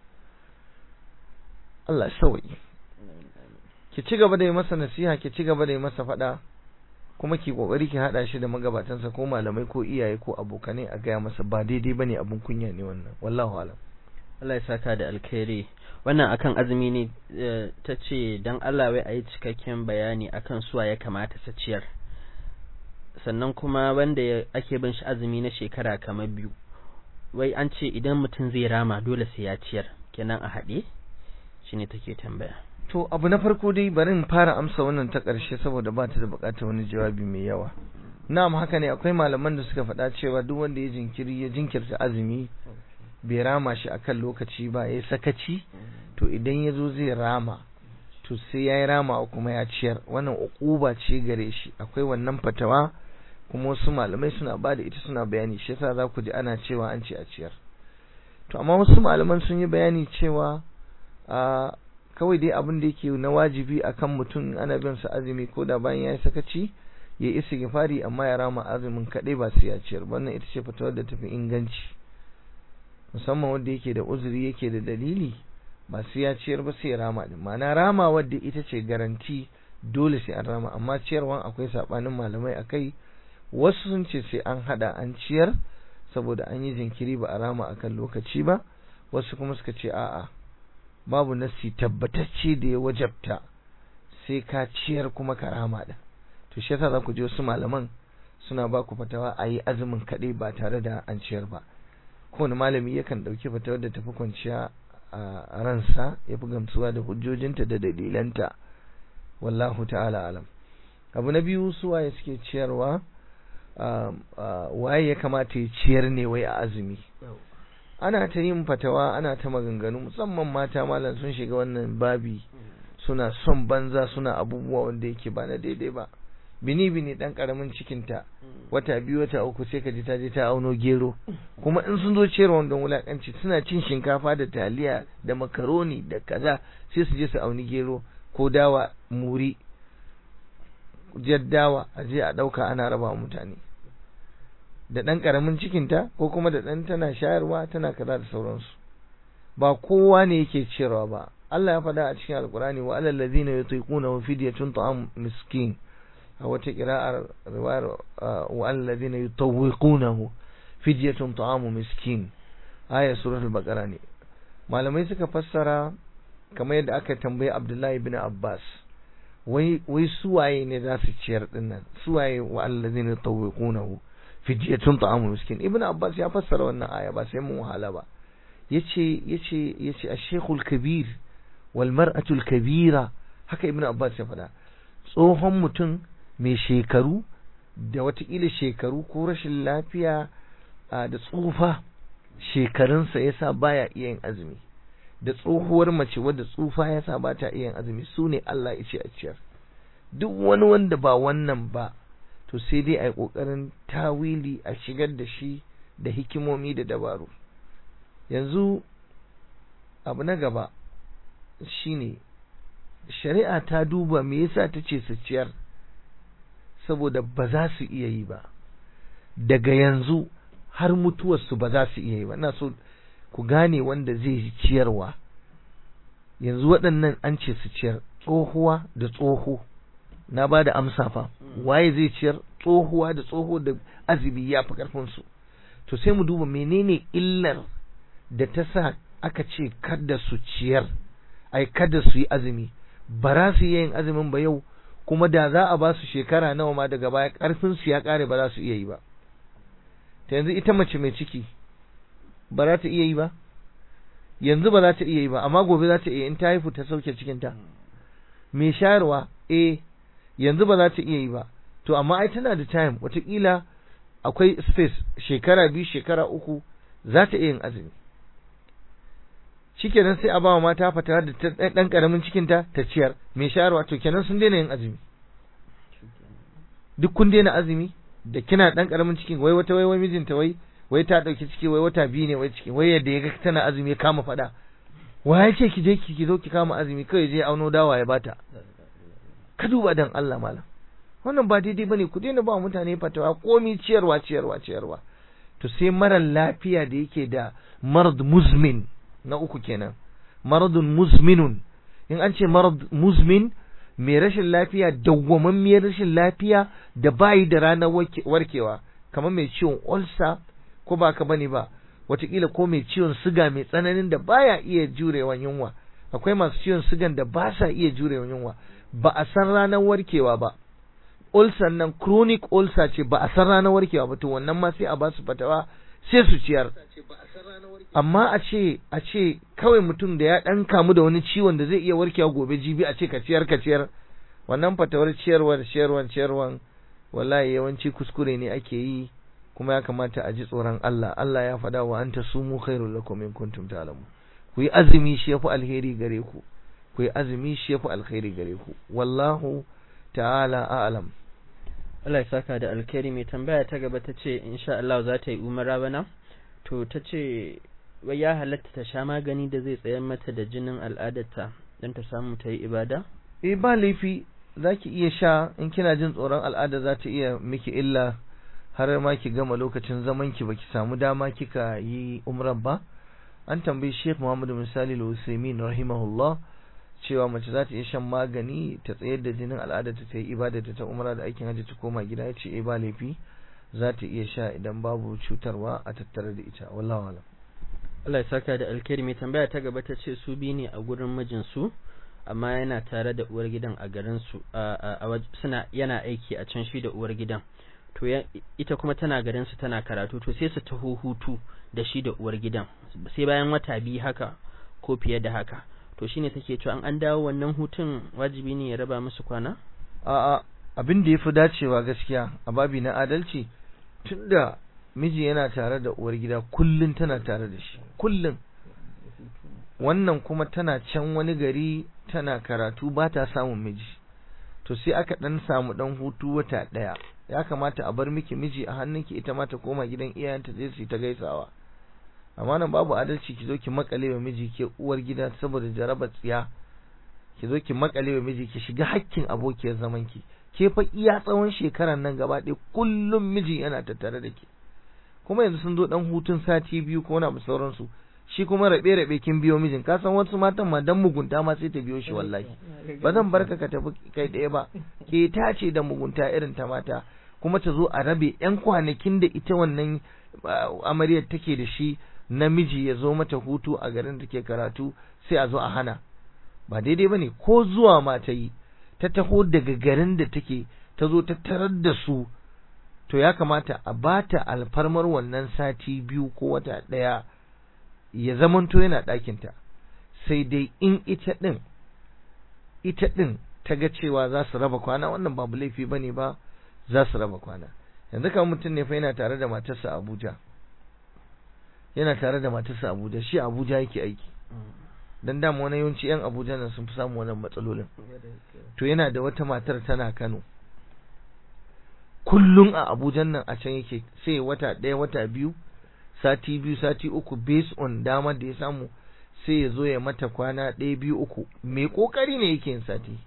Allah sauyi ki ci gaba da yi masa nasiha ki ci gaba da yi masa faɗa kuma ki kokari ki hada shi da magabatansa ko malamai ko iyaye ko abokanai a gaya masa ba daidai bane abun kunya ne wannan wallahu alam Allah ya saka da alkhairi wannan akan azumi ne ta ce dan Allah wai ayi cikakken bayani akan suwa ya kamata ta ciyar sannan kuma wanda ake bin shi azumi na shekara kamar biyu wai an ce idan mutum zai rama dole sai ya ciyar kenan a haɗe shine take tambaya to abu na farko dai bari in fara amsa wannan ta ƙarshe saboda ba ta da buƙatar wani jawabi mai yawa na'am haka ne akwai malaman da suka faɗa cewa duk wanda ya jinkiri ya jinkirta azumi bai rama shi akan lokaci ba ya sakaci to idan ya zo zai rama to sai ya yi rama kuma ya ciyar wannan uquba ce gare shi akwai wannan fatawa kuma wasu malamai suna ba da ita suna bayani shi yasa za ku ji ana cewa an ce a ciyar to amma wasu malaman sun yi bayani cewa a kawai dai abin da yake na wajibi akan mutum ana bin sa azumi ko da bayan ya yi sakaci ya yi istighfari amma ya rama azumin kaɗai ba sai ya ciyar wannan ita ce fatawar da tafi inganci musamman wanda yake da uzuri yake da dalili ba sai ya ciyar ba sai ya rama din ma'ana rama wadda ita ce garanti dole sai an rama amma ciyarwan akwai sabanin malamai akai wasu sun ce sai an hada an ciyar saboda an yi jinkiri ba a rama akan lokaci ba wasu kuma suka ce a'a babu nasi tabbatacce da ya wajabta sai ka ciyar kuma ka rama din to shi yasa za ku ji wasu malaman suna ba ku fatawa a yi azumin kaɗai ba tare da an ciyar ba kowane malami yakan ɗauki fatawar da tafi kwanciya a ransa ya fi gamsuwa da hujjojinta da dalilanta wallahu ta'ala alam abu na biyu su waye suke ciyarwa waye ya kamata ya ciyar ne wai a azumi ana ta yin fatawa ana ta maganganu musamman mata malam sun shiga wannan babi suna son banza suna abubuwa wanda yake ba na daidai ba bini bini dan karamin cikinta wata biyu wata uku sai ka ji ta je ta auno gero kuma in sun zo ciyarwa don wulakanci suna cin shinkafa da taliya da makaroni da kaza sai su je su auni gero ko dawa muri jaddawa a je a ɗauka ana raba mutane da ɗan ƙaramin cikinta ko kuma da ɗan tana shayarwa tana kaza da sauransu ba kowa ne yake ciyarwa ba Allah ya faɗa a cikin alkurani wa alal ladina yutiquna fidyatun ta'am miskin a wata qira'ar riwayar wa alal ladina yutawwiqunahu fidyatun ta'am miskin aya suratul baqara ne malamai suka fassara kamar yadda aka tambayi Abdullahi ibn Abbas wai wai suwaye ne za su ciyar dinnan suwaye wa alladhina yutawwiqunahu fidyatun ta'amu miskin ibn abbas ya fassara wannan aya ba sai mun wahala ba yace yace yace ash-shaykhul kabir wal mar'atul kabira haka ibn abbas ya faɗa tsohon mutum mai shekaru da watakila shekaru ko rashin lafiya da tsufa shekarunsa yasa baya iya yin azumi da tsohuwar mace wadda tsufa ya sa ba ta iya azumi su ne Allah ya ce a ciyar duk wani wanda ba wannan ba to sai dai a yi ƙoƙarin tawili a shigar da shi da hikimomi da dabaru yanzu abu na gaba shine shari'a ta duba me yasa ta ce su ciyar saboda ba za su iya yi ba daga yanzu har mutuwarsu ba za su iya yi ba ina so ku gane wanda zai ciyarwa yanzu waɗannan an ce su ciyar tsohuwa da tsoho na ba da amsa fa waye zai ciyar tsohuwa da tsoho da azumi ya fi ƙarfinsu to sai mu duba menene illar da ta sa aka ce kada su ciyar ai kada su yi azumi ba za su iya yin azumin ba yau kuma da za a ba su shekara nawa ma daga baya ƙarfinsu ya ƙare ba za su iya yi ba ta yanzu ita mace mai ciki ba za ta iya yi ba yanzu ba za ta iya yi ba amma gobe za ta iya in ta haifu ta sauke cikinta mai shayarwa eh yanzu ba za ta iya yi ba to amma ai tana da time watakila akwai space shekara biyu shekara uku za ta iya yin azumi shikenan sai a ba wa mata fata da ɗan ƙaramin cikinta ta ciyar mai shayarwa to kenan sun daina yin azumi duk kun daina azumi da kina ɗan ƙaramin cikin wai wata wai wai mijinta wai wai ta ɗauki ciki wai wata biyu ne wai ciki wai yadda ya ga tana azumi ya kama faɗa wa ya ce ki je ki zo ki kama azumi kawai je auno dawa ya bata ka duba dan Allah malam wannan ba daidai bane ku daina ba mutane fatawa komi ciyarwa ciyarwa ciyarwa to sai mara lafiya da yake da marad muzmin na uku kenan maradun muzminun in an ce marad muzmin mai rashin lafiya dawwamammiyar rashin lafiya da bayi da ranar warkewa kamar mai ciwon ulcer ko ba ka bane ba wataƙila ko mai ciwon siga mai tsananin da baya iya jurewa yunwa akwai masu ciwon sigan da ba sa iya jurewa yunwa ba a san ranar warkewa ba ulcer nan chronic ulcer ce ba a san ranar warkewa ba to wannan ma sai a ba su fatawa sai su ciyar amma a ce a ce kawai mutum da ya dan kamu da wani ciwon da zai iya warkewa gobe jibi a ce ka ciyar ka ciyar wannan fatawar ciyarwar ciyarwar ciyarwar wallahi yawanci kuskure ne ake yi kuma ya kamata a ji tsoron Allah Allah ya faɗa wa anta sumu khairul lakum in kuntum ta'lamun ku yi azumi shi yafi alheri gare ku ku yi azumi shi yafi alheri gare ku wallahu ta'ala a'lam Allah ya saka da alkhairi mai tambaya ta gaba ta ce insha Allah za ta yi umara bana to ta ce wai ya halatta ta sha magani da zai tsayar mata da jinin al'adarta don ta samu ta yi ibada eh ba laifi zaki iya sha in kina jin tsoron al'ada za ta iya miki illa har ma ki gama lokacin zaman ki baki samu dama kika yi umran ba an tambayi Sheikh Muhammad Misali Al-Usaimin rahimahullah cewa mace za ta iya shan magani ta tsayar da jinin al'ada ta ta yi ibada ta umra da aikin hajji ta koma gida ya ce eh ba laifi za ta iya sha idan babu cutarwa a tattare da ita wallahi alam Allah ya saka da alkhairi mai tambaya ta gaba ta ce su bi ne a gurin mijinsu amma yana tare da uwar gidan a garin su a suna yana aiki a can shi da uwar gidan to ita kuma tana garin su tana karatu to sai su taho hutu da shi da uwar gidan sai bayan wata biyu haka ko fiye da haka to shine take cewa an an dawo wannan hutun wajibi ne ya raba musu kwana a'a abin da yafi dacewa gaskiya a babi na adalci tunda miji yana tare da uwar gida kullun tana tare da shi kullun wannan kuma tana can wani gari tana karatu ba ta samun miji to sai aka dan samu dan hutu wata daya ya kamata a bar miki miji a hannunki ita ma ta koma gidan iyayenta zai su ta gaisawa amma nan babu adalci ki zo ki makale wa miji ke uwar gida saboda jarabar tsiya ki zo ki makale wa miji ki shiga hakkin abokiyar zaman ki ke fa iya tsawon shekaran nan gaba ɗaya kullum miji yana tattare da ke kuma yanzu sun zo dan hutun sati biyu ko na sauransu shi kuma rabe rabe kin biyo mijin ka san wasu matan ma dan mugunta ma sai ta biyo shi wallahi ba zan barka ka tafi kai ɗaya ba ke tace da mugunta irin ta mata kuma ta zo a rabe yan kwanakin da ita wannan amaryar take da shi namiji ya zo mata hutu a garin da ke karatu sai a zo a hana ba daidai bane ko zuwa ma ta yi ta taho daga garin da take ta zo ta tarar da su to ya kamata a bata alfarmar wannan sati biyu ko wata ɗaya ya zamanto yana ɗakinta sai dai in ita ɗin ita ɗin ta ga cewa za su raba kwana wannan babu laifi ba ne ba za su raba kwana yanzu kamar mutum ne fa yana tare da matarsa Abuja yana tare da matarsa Abuja shi Abuja yake aiki dan dama wani yawanci yan Abuja nan sun fi samu wannan matsalolin to yana da wata matar tana Kano kullum a Abuja nan a can yake sai wata ɗaya wata biyu sati biyu sati uku based on dama da ya samu sai ya zo ya mata kwana ɗaya biyu uku mai kokari ne yake yin sati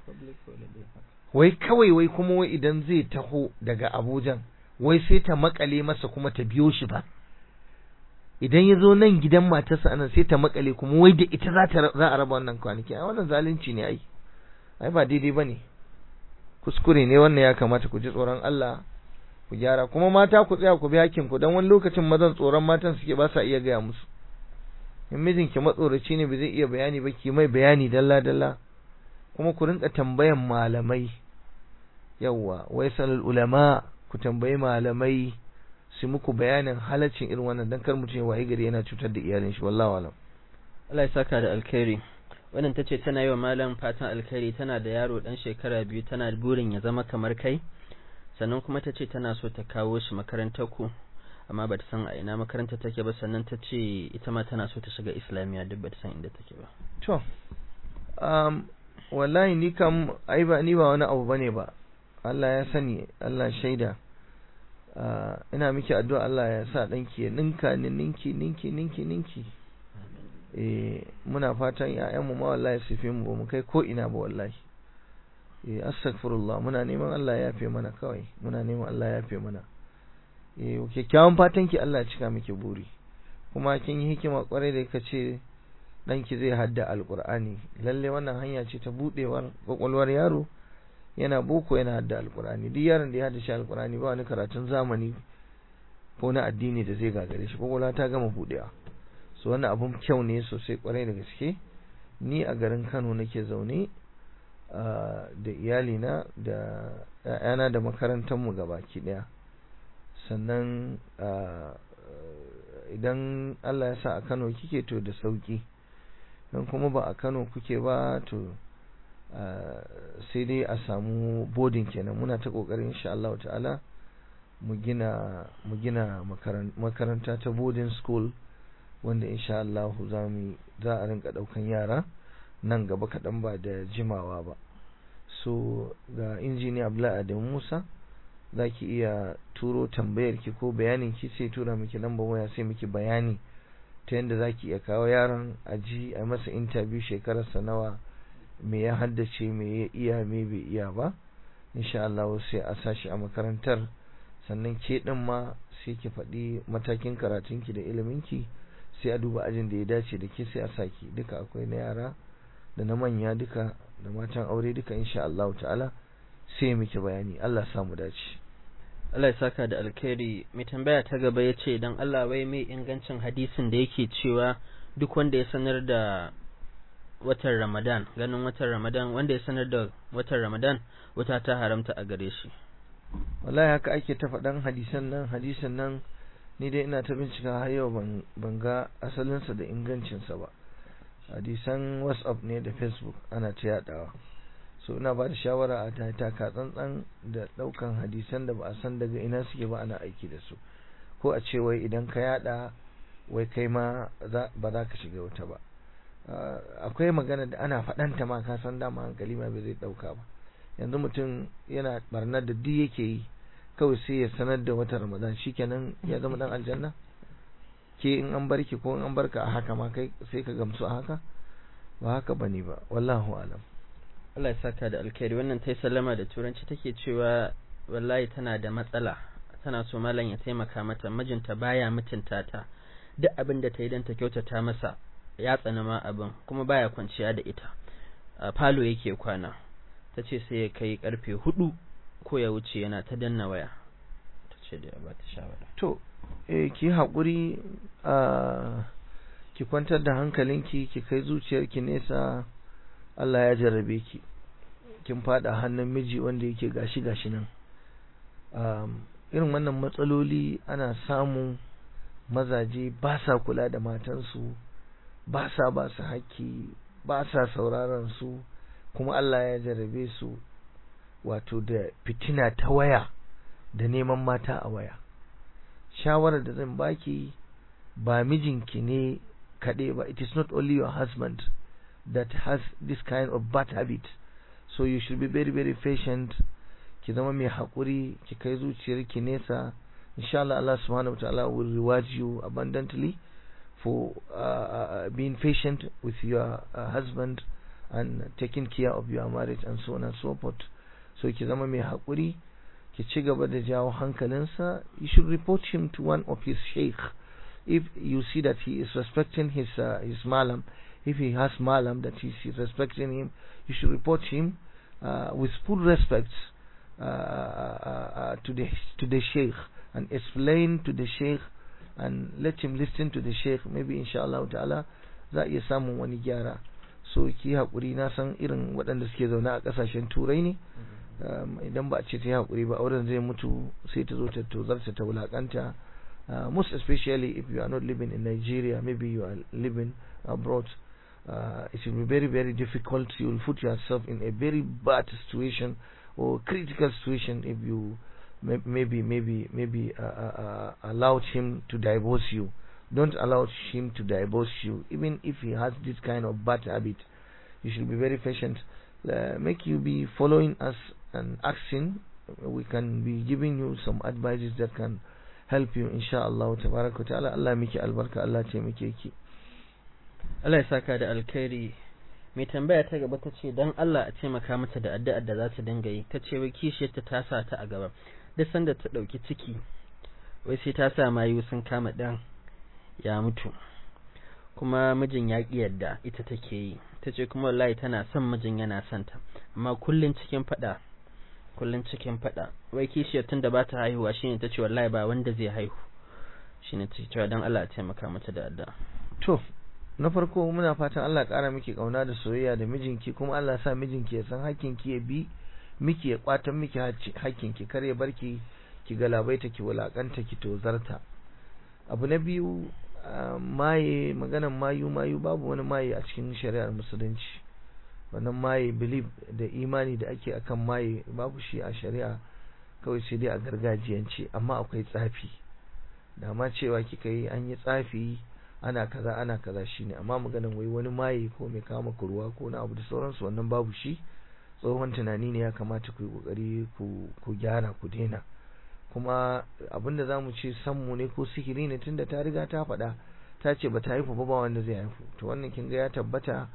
wai kawai wai kuma wai idan zai taho daga Abuja wai sai ta makale masa kuma ta biyo shi ba idan ya zo nan gidan matarsa anan sai ta makale kuma wai da ita za ta za a raba wannan kwanaki a wannan zalunci ne ai ai ba daidai bane kuskure ne wannan ya kamata ku ji tsoron Allah ku gyara kuma mata ku tsaya ku bi hakkin ku dan wani lokacin mazan tsoron matan suke ba sa iya gaya musu in mijinki matsoraci ne ba zai iya bayani ba ki mai bayani dalla dalla kuma ku rinka tambayan malamai yawwa wai salul ulama ku tambayi malamai su muku bayanin halaccin irin wannan dan kar mutum ya wayi gari yana cutar da iyalin shi wallahi alam Allah ya saka da alkhairi wannan tace tana yi wa malam fatan alkhairi tana da yaro dan shekara biyu tana burin ya zama kamar kai sannan kuma tace tana so ta kawo shi makarantar ku amma bata san a ina makaranta take ba sannan tace ita ma tana so ta shiga islamiya duk bata san inda take ba to um wallahi ni kam ai ba ni ba wani abu bane ba Allah ya sani Allah shaida ina miki addu'a Allah ya sa danki ya ninka ni ninki ninki ninki ninki eh muna fatan ƴaƴanmu ma wallahi su fi mu ba mu kai ko ina ba wallahi eh astaghfirullah muna neman Allah ya yafe mana kawai muna neman Allah ya yafe mana eh kyakkyawan fatan ki Allah ya cika miki buri kuma kin yi hikima kwarai da kace danki zai hadda alqur'ani lalle wannan hanya ce ta budewar kwakwalwar yaro yana boko yana hadda alqur'ani duk yaron da ya hadda shi alqur'ani ba wani karatun zamani ko na addini da zai gagare shi kwakwalwa ta gama budewa so wannan abun kyau ne sosai kwarai da gaske ni a garin Kano nake zaune da iyalina da ƴaƴana da makarantar mu gabaki daya sannan idan Allah ya sa a Kano kike to da sauki dan kuma ba a Kano kuke ba to sai dai a samu boarding kenan muna ta kokarin insha Allah ta'ala mu gina mu gina makaranta ta boarding school wanda insha Allah za mu za a rinka daukan yara nan gaba kaɗan ba da jimawa ba so ga injiniya Abdullahi Adamu Musa za ki iya turo tambayar ki ko bayanin ki sai tura miki lambar waya sai miki bayani ta yadda za ki iya kawo yaron aji a masa interview shekararsa nawa me ya haddace me ya iya me bai iya ba insha Allah sai a sashi a makarantar sannan ke din ma sai ki faɗi matakin karatunki da iliminki sai a duba ajin da ya dace da ke sai a saki duka akwai na yara da na manya duka da matan aure duka insha Allah ta'ala sai miki bayani Allah samu dace Allah ya saka da alkhairi mai tambaya ta gaba ya ce don Allah wai mai ingancin hadisin da yake cewa duk wanda ya sanar da watan Ramadan ganin watan Ramadan wanda ya sanar da watan Ramadan wata ta haramta a gare shi wallahi haka ake ta faɗan hadisan nan hadisan nan ni dai ina ta bincika har yau ban ban ga asalinsa da ingancinsa ba hadisan WhatsApp ne da Facebook ana ta yadawa so ina ba da shawara a ta taka tsantsan da daukan hadisan da ba a san daga ina suke ba ana aiki da su ko a ce wai idan ka yada wai kai ma ba za ka shiga wuta ba akwai magana da ana faɗanta ma ka san dama hankali ma bai zai dauka ba yanzu mutum yana barnar da duk yake yi kawai sai ya sanar da wata ramadan shikenan ya zama dan aljanna ke in an barki ko in an barka a haka ma kai sai ka gamsu a haka ba haka bane ba wallahu alam Allah ya saka da alkhairi wannan tai sallama da turanci take cewa wallahi tana da matsala tana so malam ya taimaka mata mijinta baya mutunta ta duk abin da ta yi don ta kyautata masa ya tsana ma abin kuma baya kwanciya da ita a falo yake kwana ta ce sai ya kai karfe hudu ko ya wuce yana ta danna waya ta ce da ba ta shawara to eh ki haƙuri a ki kwantar da hankalinki ki kai zuciyarki nesa Allah ya jarrabe ki kin fada hannun miji wanda yake gashi gashi nan um, irin wannan matsaloli ana samun mazaje ba sa kula da matansu ba sa ba su haƙƙi ba sa sauraron su kuma Allah ya jarrabe su wato da fitina ta waya da neman mata a waya shawarar da zan baki ba mijinki ne kaɗai ba it is not only your husband that has this kind of bad habit so you should be very very patient ki zama mai haƙuri ki kai zuciyarki nesa inshallah Allah subhanahu wa ta'ala will reward you abundantly for uh, uh, being patient with your uh, husband and taking care of your marriage and so on and so forth so ki zama mai haƙuri ki ci gaba da jawo hankalinsa you should report him to one of his sheikh if you see that he is respecting his uh, his malam if he has malam that he is respecting him you should report him uh, with full respect uh, uh, to the to the sheikh and explain to the sheikh and let him listen to the sheikh maybe inshallah ta'ala za iya samun wani gyara so ki haƙuri na san irin waɗanda suke zaune a ƙasashen turai ne idan ba a ce ta yi haƙuri ba auren zai mutu sai ta zo ta tozarta ta wulaƙanta most especially if you are not living in Nigeria maybe you are living abroad uh, it will be very very difficult you will put yourself in a very bad situation or critical situation if you maybe maybe maybe uh, uh, allowed him to divorce you don't allow him to divorce you even if he has this kind of bad habit you should be very patient uh, make you be following us and asking we can be giving you some advices that can help you inshallah tabaraka ta'ala Allah miki albarka Allah ce muke ki Allah ya saka da alkhairi mai tambaya ta gaba ta ce don Allah a taimaka mata da addu'ar da za ta dinga yi ta ce wai kishiyarta ta sa ta a gaba duk sanda ta ɗauki ciki wai sai ta sa mayu sun kama ɗan ya mutu kuma mijin ya ƙi yadda ita take yi ta ce kuma wallahi tana son mijin yana son ta amma kullun cikin faɗa kullun cikin faɗa wai kishiyar tun da ba ta haihuwa shine ta ce wallahi ba wanda zai haihu shine ta cewa don Allah a taimaka mata da addu'a to na farko muna fatan Allah ƙara miki ƙauna da soyayya da mijinki kuma Allah sa mijinki ya san hakkinki ya bi miki ya kwatan miki hakkinki kar ya barki ki galabaita ki wulakanta ki tozarta abu na biyu maye maganan mayu mayu babu wani maye a cikin shari'ar musulunci wannan maye belief da imani da ake akan maye babu shi a shari'a kawai sai dai a gargajiyance amma akwai tsafi da ma cewa kika yi an yi tsafi ana kaza ana kaza shine amma maganan wai wani maye ko mai kama kurwa ko na abu da sauransu wannan babu shi tsohon tunani ne ya kamata ku yi kokari ku gyara ku daina kuma abinda za mu ce sammu ne ko sihiri ne tunda ta riga ta faɗa ta ce ba ta haifu ba ba wanda zai haifu to wannan kin ga ya tabbata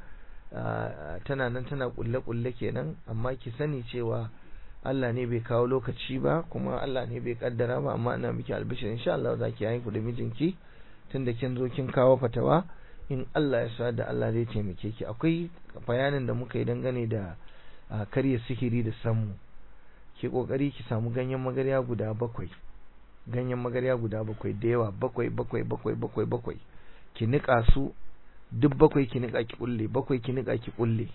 tana nan tana kulle kulle kenan amma ki sani cewa Allah ne bai kawo lokaci ba kuma Allah ne bai kaddara ba amma ina miki albishir insha Allah za ki haifu da mijinki tunda kin zo kin kawo fatawa in Allah ya sa da Allah zai taimake ki akwai bayanin da muka yi dangane da karya sihiri da sammu ki kokari ki samu ganyen magarya guda bakwai ganyen magarya guda bakwai da yawa bakwai bakwai bakwai bakwai bakwai ki nika su duk bakwai ki nika ki kulle bakwai ki nika ki kulle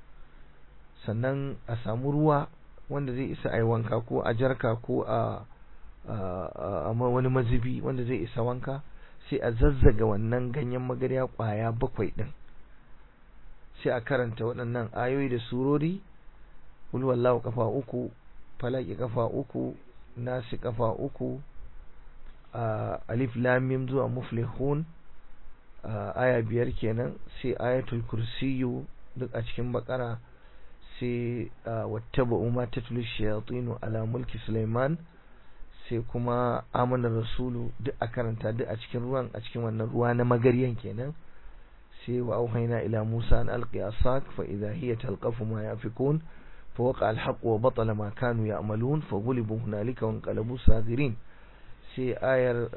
sannan a samu ruwa wanda zai isa ai wanka ko a jarka ko a a wani mazubi wanda zai isa wanka sai a zazzaga wannan ganyen magarya kwaya bakwai din sai a karanta waɗannan ayoyi da surori kul wallahu kafa uku falaki kafa uku nasi kafa uku alif lam mim zuwa muflihun aya biyar kenan sai ayatul kursiyu duk a cikin bakara sai wattaba'u ma tatlu shayatinu ala mulki Sulaiman sai kuma amanar rasulu duk a karanta duk a cikin ruwan a cikin wannan ruwa na magaryan kenan sai wa auhayna ila Musa an alqi asak fa idha hiya talqafu ma yafikun fa waqa alhaq wa batala ma kanu ya'malun fa ghulibu hunalika wa anqalabu sagirin sai ayar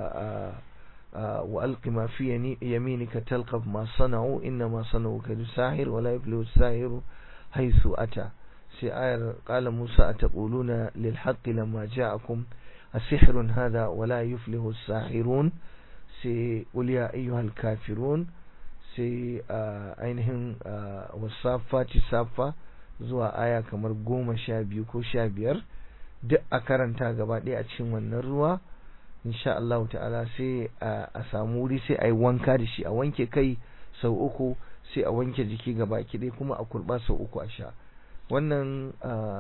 wa alqi ma fi yaminika talqaf ma sana'u inna ma sana'u kadu sahir wa la yuflihu as-sahiru haythu ata sai ayar qala Musa ataquluna lil haqqi lamma ja'akum asihrun hadha wa la yuflihu as-sahirun sai qul ya ayyuhal kafirun sai ainihin wasafati safa zuwa aya kamar goma sha biyu ko sha biyar duk a karanta gaba ɗaya a cikin wannan ruwa insha Allah ta'ala sai a samu wuri sai a yi wanka da shi a wanke kai sau uku sai a wanke jiki gaba ɗaya kuma a kurɓa sau uku a sha wannan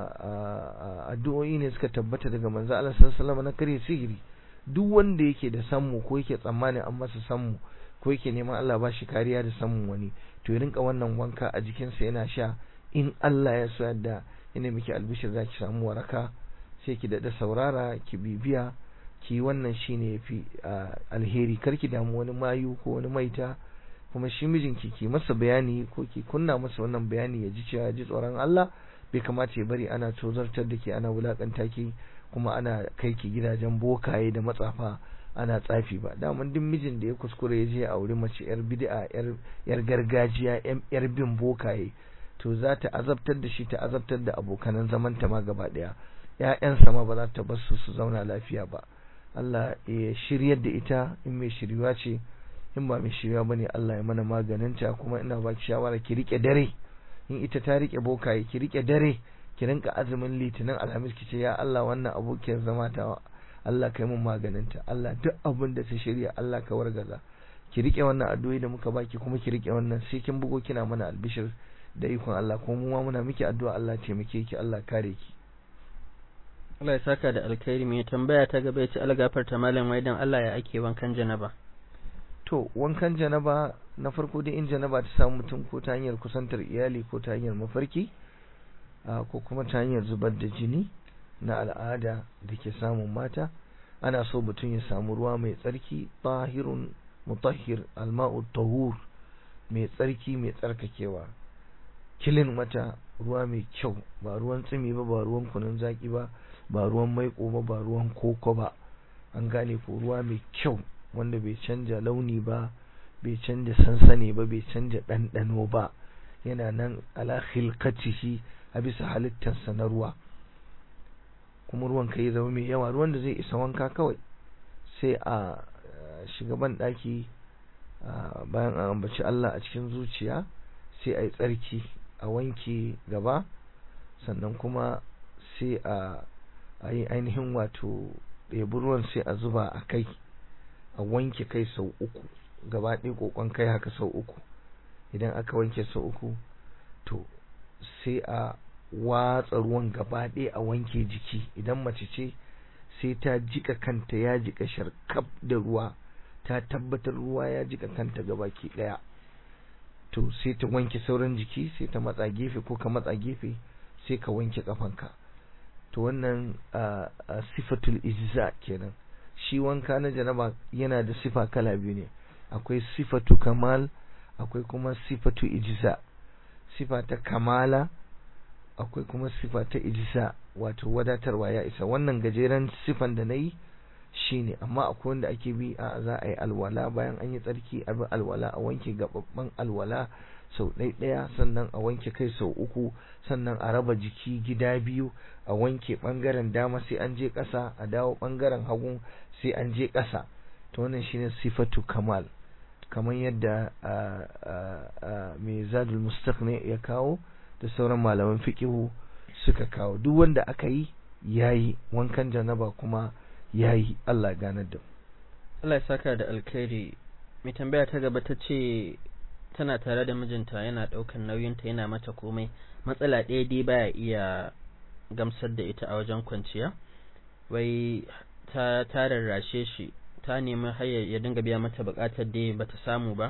addu'o'i ne suka tabbata daga manzo Allah sallallahu na kare sihiri duk wanda yake da sammu ko yake tsammanin an masa sammu ko yake neman Allah ba shi kariya da samun wani to ya rinka wannan wanka a jikinsa yana sha in Allah ya so yadda ina miki albishir za ki samu waraka sai ki daɗa saurara ki bibiya ki wannan shine yafi alheri kar ki damu wani mayu ko wani maita kuma shi mijinki ki masa bayani ko ki kunna masa wannan bayani ya ji cewa ya ji tsoron Allah bai kamata ya bari ana tozartar da ke ana wulakanta ki kuma ana kai ki gidajen bokaye da matsafa ana tsafi ba daman duk mijin da ya kuskure ya je a wuri mace yar bid'a yar yar gargajiya yar bin bokaye to za ta azabtar da shi ta azabtar da abokanan zaman ta ma gaba daya ƴaƴansa ma ba za ta bar su su zauna lafiya ba Allah ya shiryar da ita in mai shiryuwa ce in ba mai shiryuwa bane Allah ya mana maganinta kuma ina baki shawara ki rike dare in ita ta rike bokaye ki rike dare ki rinka azumin litinin alhamis ki ce ya Allah wannan abokiyar zama ta Allah kai mun maganinta Allah duk abin da ta shirya Allah ka wargaza ki rike wannan addu'o'i da muka baki kuma ki rike wannan sai kin bugo kina mana albishir da ikon Allah kuma mu ma muna miki addu'a Allah taimake ki Allah kare ki Allah ya saka da alkhairi mai tambaya ta gaba ce algafar ta malam wai dan Allah ya ake wankan janaba to wankan janaba na farko dai in janaba ta samu mutum ko ta hanyar kusantar iyali ko ta hanyar mafarki ko kuma ta hanyar zubar da jini na al'ada da ke samun mata ana so mutum ya samu ruwa mai tsarki tahirun mutahhir alma'u tahur mai tsarki mai tsarkakewa kilin mata ruwa mai kyau ba ruwan tsimi ba ba ruwan kunun zaki ba ba ruwan maiko ba ba ruwan koko ba an gane ko ruwa mai kyau wanda bai canja launi ba bai canja sansani ba bai canja ɗanɗano ba yana nan ala khilqatihi a bisa halittarsa na ruwa kuma ruwan ka yi zama mai yawa ruwan da zai isa wanka kawai sai a shiga ban ɗaki bayan an ambaci Allah a cikin zuciya sai a yi tsarki a wanke gaba sannan kuma sai a yi ainihin wato ɗebi ruwan sai a zuba a kai a wanke kai sau uku gaba ɗaya ƙoƙon kai haka sau uku idan aka wanke sau uku to sai a watsa ruwan gaba ɗaya a wanke jiki idan mace ce sai ta jika kanta ya jika sharkaf da ruwa ta tabbatar ruwa ya jika kanta gabaki ɗaya to sai ta wanke sauran jiki sai ta matsa gefe ko ka matsa gefe sai ka wanke kafanka to wannan sifatul ijza kenan shi wanka na janaba yana da sifa kala biyu ne akwai sifatu kamal akwai kuma sifatu ijza sifa ta kamala akwai kuma sifa ta ijza wato wadatarwa ya isa wannan gajeren sifan da nayi shine amma akwai wanda ake bi a za a yi alwala bayan an yi tsarki a bi alwala a wanke gababban alwala sau ɗaya sannan a wanke kai sau uku sannan a raba jiki gida biyu a wanke ɓangaren dama sai an je ƙasa a dawo ɓangaren hagu sai an je ƙasa to wannan shine sifatu kamal kamar yadda mai zadul mustaqni ya kawo da sauran malaman fiqihu suka kawo duk wanda aka yi yayi wankan janaba kuma yayi Allah ganar da Allah ya saka da alkhairi mai tambaya ta gaba ta ce tana tare da mijinta yana ɗaukan nauyinta yana mata komai matsala ɗaya dai baya iya gamsar da ita a wajen kwanciya wai ta ta rarrashe shi ta nemi hayar ya dinga biya mata buƙatar da bata samu ba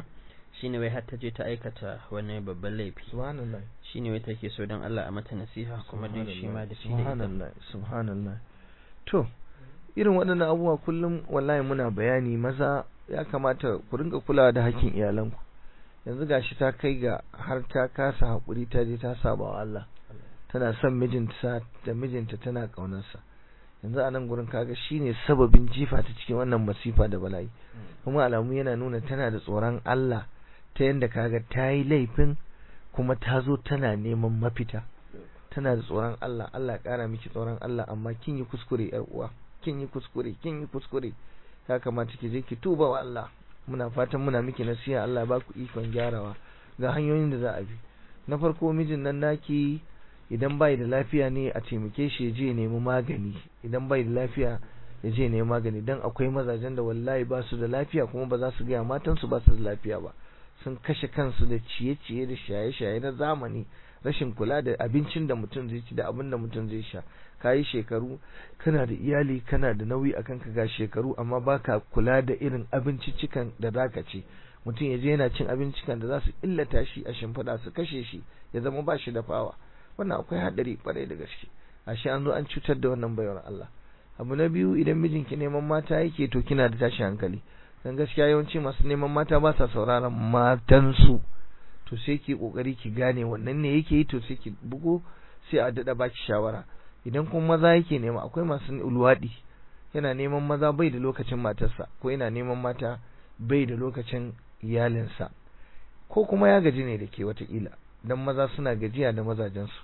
shine wai har ta je ta aikata wani babban laifi subhanallah shine wai take so don Allah a mata nasiha kuma dai shi ma da shi da ita subhanallah subhanallah to irin waɗannan abubuwa kullum wallahi muna bayani maza ya kamata ku rinka kulawa da hakkin iyalanku yanzu gashi ta kai ga har ta kasa haƙuri ta je ta saba wa Allah tana son mijinta da mijinta tana ƙaunarsa yanzu a nan gurin kaga shine sababin jifa ta cikin wannan masifa da bala'i kuma alamu yana nuna tana da tsoron Allah ta yanda kaga ta yi laifin kuma ta zo tana neman mafita tana da tsoron Allah Allah ya ƙara miki tsoron Allah amma kin yi kuskure yar uwa kin yi kuskure kin yi kuskure ya kamata ki je ki tuba wa Allah muna fatan muna miki nasiha Allah ya ba ku ikon gyarawa ga hanyoyin da za a bi na farko mijin nan naki idan bai da lafiya ne a taimake shi ya je ya nemi magani idan bai da lafiya ya je ya nemi magani dan akwai mazajen da wallahi ba su da lafiya kuma ba za su gaya matansu ba su da lafiya ba sun kashe kansu da ciye-ciye da shaye-shaye na zamani rashin kula da abincin da mutum zai ci da abin da mutum zai sha kayi shekaru kana da iyali kana da nauyi akan ka ga shekaru amma baka kula da irin abinciccikan da zaka ci mutum ya je yana cin abincikan da za su illata shi a shimfiɗa su kashe shi ya zama ba shi da fawa wannan akwai haɗari kwarai da gaske ashe an zo an cutar da wannan bayar Allah abu na biyu idan mijinki neman mata yake to kina da tashi hankali dan gaskiya yawanci masu neman mata ba sa sauraron matansu to sai ki kokari ki gane wannan ne yake yi to sai ki bugo sai a dada baki shawara idan kuma maza yake nema akwai masu ulwadi yana neman maza bai da lokacin matarsa ko yana neman mata bai da lokacin iyalinsa ko kuma ya gaji ne da ke watakila dan maza suna gajiya da mazajensu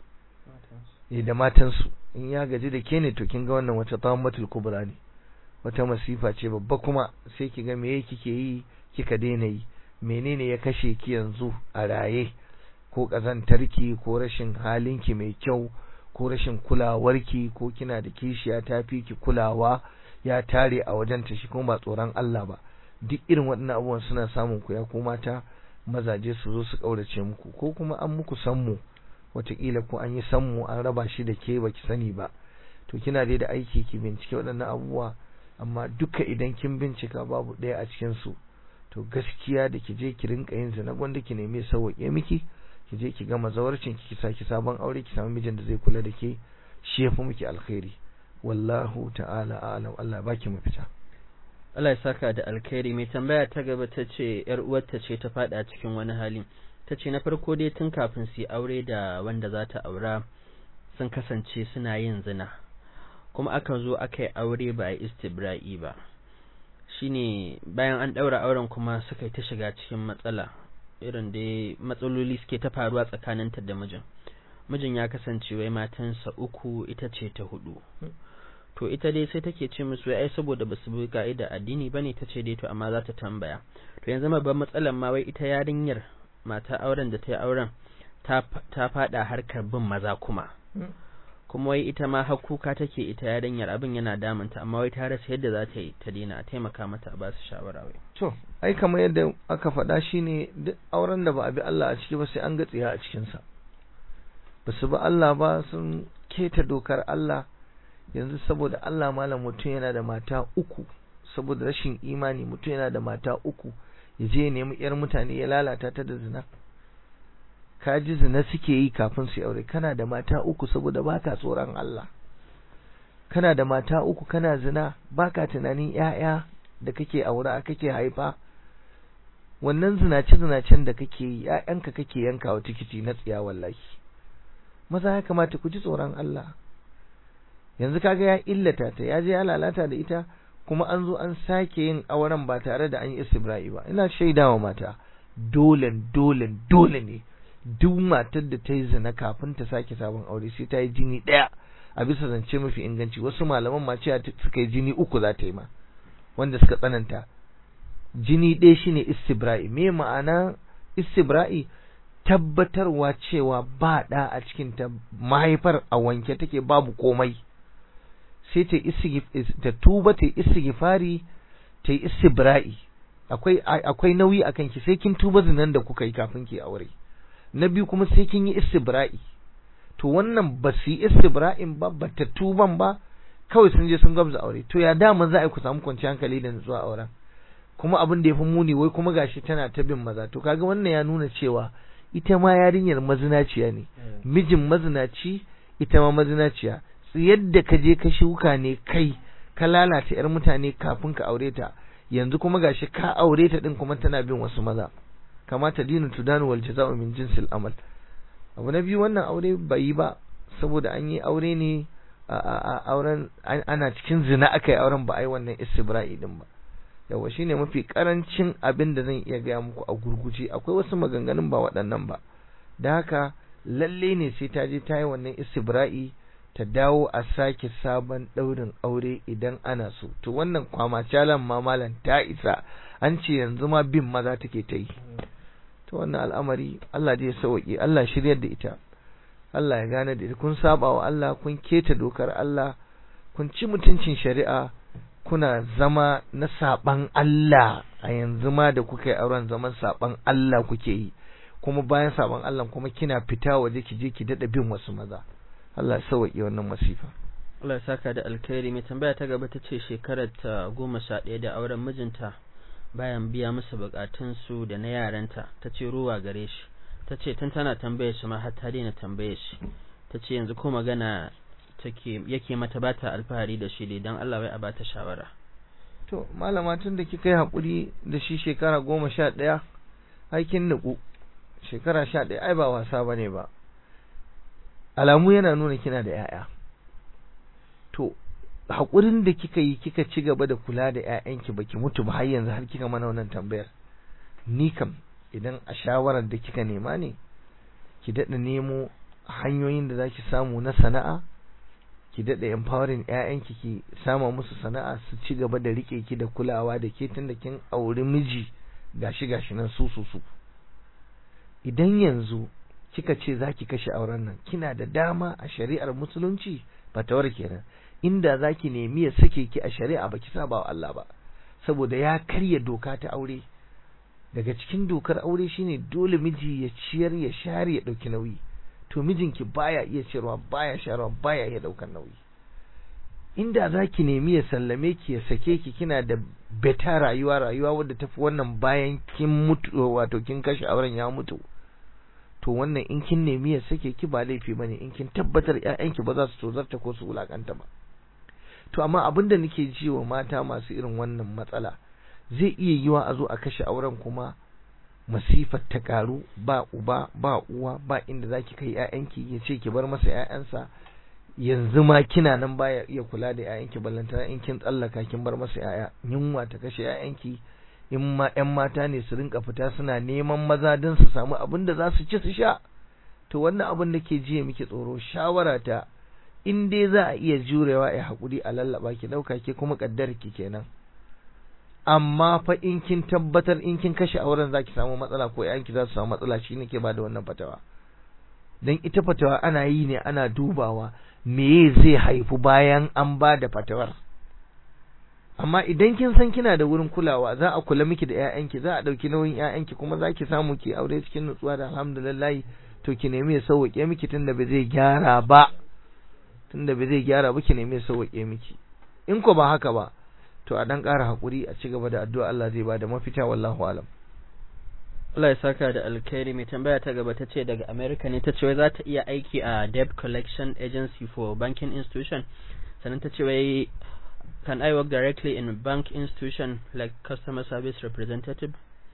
eh da matansu in ya gaji da ke ne to kin ga wannan wata tawammatul kubra ne wata masifa ce babba kuma sai ki ga me kike yi kika daina yi menene ya kashe ki yanzu a raye ko kazantarki ko rashin halinki mai kyau ko rashin kulawarki ko kina da kishiya ta fi ki kulawa ya tare a wajen ta shi kuma ba tsoron Allah ba duk irin waɗannan abubuwan suna samun ku ya ko mata mazaje su zo su kaurace muku ko kuma an muku sammu wataƙila ko an yi sammu an raba shi da ke baki sani ba to kina dai da aiki ki bincike waɗannan abubuwa amma duka idan kin bincika babu ɗaya a cikin su to gaskiya da ki je ki rinka yin zina gwanda ki nemi sauwaƙe miki ki je ki gama zawarcin ki saki sabon aure ki samu mijin da zai kula da ke shi yafi miki alkhairi wallahu ta'ala a'lam Allah baki mafita Allah ya saka da alkhairi mai tambaya ta gaba ta ce yar uwarta ce ta fada cikin wani hali ta ce na farko dai tun kafin su yi aure da wanda za ta aura sun kasance suna yin zina kuma aka zo aka yi aure ba a yi istibra'i ba shine bayan an ɗaura auren kuma suka yi ta shiga cikin matsala irin da matsaloli suke ta faruwa tsakaninta da mijin mijin ya kasance wai matansa uku ita ce ta hudu to ita dai sai take ce musu ai saboda basu bi ka'ida addini bane ta ce dai to amma za ta tambaya to yanzu babban matsalar ma wai ita yarinyar mata auren da ta yi auren ta ta fada harkar bin maza kuma kuma wai ita ma har kuka take ita yarinyar abin yana damunta amma wai ta rasa yadda za ta yi ta daina a taimaka mata a ba su shawara wai to ai kamar yadda aka faɗa shine duk auren da ba a bi Allah a ciki ba sai an ga tsiya a cikin sa ba su bi Allah ba sun keta dokar Allah yanzu saboda Allah malam mutum yana da mata uku saboda rashin imani mutum yana da mata uku ya je ya nemi yar mutane ya lalata ta da zina ka ji zina suke yi kafin su aure kana da mata uku saboda baka tsoron Allah kana da mata uku kana zina baka tunanin ƴaƴa da kake aura kake haifa wannan zinace zinacen da kake yi ƴaƴanka kake yankawa tikiti na tsiya wallahi maza ya kamata ku ji tsoron Allah yanzu kaga ya illata ta ya je ya lalata da ita kuma an zo an sake yin auren ba tare da an yi istibra'i ba ina shaidawa mata dole dole dole ne duk matar da ta yi zina kafin ta sake sabon aure sai ta yi jini ɗaya a bisa zance mafi inganci wasu malaman ma cewa suka yi jini uku za ta yi ma wanda suka tsananta jini ɗaya shine istibra'i me ma'ana istibra'i tabbatarwa cewa ba ɗa a cikin ta mahaifar a wanke take babu komai sai ta ta tuba ta istighfari ta yi istibra'i akwai akwai nauyi akan ki sai kin tuba zinan da kuka yi kafin ki aure na biyu kuma sai kin yi istibra'i to wannan ba su yi istibra'in ba ba ta tuban ba kawai sun je sun gwabza aure to ya dama za a yi ku samu kwanciyar hankali da nutsuwa auren kuma abin da ya fi muni wai kuma gashi tana ta bin maza to kaga wannan ya nuna cewa ita ma yarinyar mazinaciya ne mijin mazinaci ita ma mazinaciya yadda ka je ka shuka ne kai ka lalata yar mutane kafin ka aure ta yanzu kuma gashi ka aure ta din kuma tana bin wasu maza kamata dinu tudanu wal jaza'u min jinsil amal abu na biyu wannan aure bai yi ba saboda an yi aure ne a auren ana cikin zina aka yi auren ba a yi wannan istibra'i din ba yawa shine mafi karancin abin da zan iya gaya muku a gurguje akwai wasu maganganun ba waɗannan ba da haka lalle ne sai ta je ta yi wannan istibra'i ta dawo a sake sabon ɗaurin aure idan ana so to wannan kwama calan ma malam ta isa an ce yanzu ma bin maza take ta yi to wannan al'amari Allah zai sauke Allah shiryar da ita Allah ya gane da ita kun saba wa Allah kun keta dokar Allah kun ci mutuncin shari'a kuna zama na saban Allah a yanzu ma da kuka yi auren zaman saban Allah kuke yi kuma bayan saban Allah kuma kina fita waje ki je ki dada bin wasu maza Allah ya sauke wannan masifa Allah ya saka da alkhairi mai tambaya ta gaba ta ce shekarar ta goma sha ɗaya da auren mijinta bayan biya musu bukatunsu da na yaranta ta ce ruwa gare shi ta ce tun tana tambaye shi ma har ta daina tambaye shi ta ce yanzu ko magana take yake mata ba ta alfahari da shi dai don Allah wai a bata shawara to malama tun da kika yi haƙuri da shi shekara goma sha ɗaya aikin nuku shekara sha ɗaya ai ba wasa ba ne ba alamu yana nuna kina da 'ya'ya to haƙurin da kika yi kika ci gaba da kula da ƴaƴanki baki mutu ba har yanzu har kika mana wannan tambayar ni kam idan a shawarar da kika nema ne ki daɗa nemo hanyoyin da zaki samu na sana'a ki daɗa empowering ƴaƴanki ki sama musu sana'a su ci gaba da rike ki da kulawa da ke tunda kin auri miji gashi gashi nan su su su idan yanzu kika ce zaki kashe auren nan kina da dama a shari'ar musulunci fatawar kenan inda zaki nemi ya sake ki a shari'a baki saba wa Allah ba saboda ya karya doka ta aure daga cikin dokar aure shine dole miji ya ciyar ya share ya dauki nauyi to mijinki baya iya ciyarwa baya sharewa baya iya daukar nauyi inda zaki nemi ya sallame ki ya sake ki kina da beta rayuwa rayuwa wadda tafi wannan bayan kin mutu wato kin kashe auren ya mutu to wannan in kin nemi ya sake ki ba laifi bane in kin tabbatar ƴaƴanki ba za su tozarta ko su wulakanta ba to amma abin da nake ji wa mata masu irin wannan matsala zai iya yiwa a zo a kashe auren kuma masifar ta karu ba uba ba uwa ba inda zaki kai ƴaƴanki ya ce ki bar masa ƴaƴansa yanzu ma kina nan baya iya kula da ƴaƴanki ballantana in kin tsallaka kin bar masa ƴaƴa yunwa ta kashe ƴaƴanki in ma ƴan mata ne su rinka fita suna neman maza don su samu abin da za su ci su sha to wannan abin da ke jiya miki tsoro shawara ta in dai za a iya jurewa a haƙuri a lallaba ki ɗauka ke kuma ƙaddar ki kenan amma fa in kin tabbatar in kin kashe auren zaki samu matsala ko ƴaƴanki za su samu matsala shi ne ke bada wannan fatawa dan ita fatawa ana yi ne ana dubawa me zai haifu bayan an ba da fatawar amma idan kin san kina da wurin kulawa za a kula miki da ƴaƴanki za a ɗauki nauyin ƴaƴanki kuma za ki samu ki aure cikin nutsuwa da alhamdulillah to ki nemi ya sauke miki tunda ba zai gyara ba tunda ba zai gyara ba ki nemi ya sauke miki in ko ba haka ba to a dan ƙara hakuri a ci gaba da addu'a Allah zai bada mafita wallahu alam Allah ya saka da alkhairi mai tambaya ta gaba ta ce daga America ne ta ce wai za ta iya aiki a debt collection agency for banking institution sannan ta ce wai can I work directly in a bank institution like customer service representative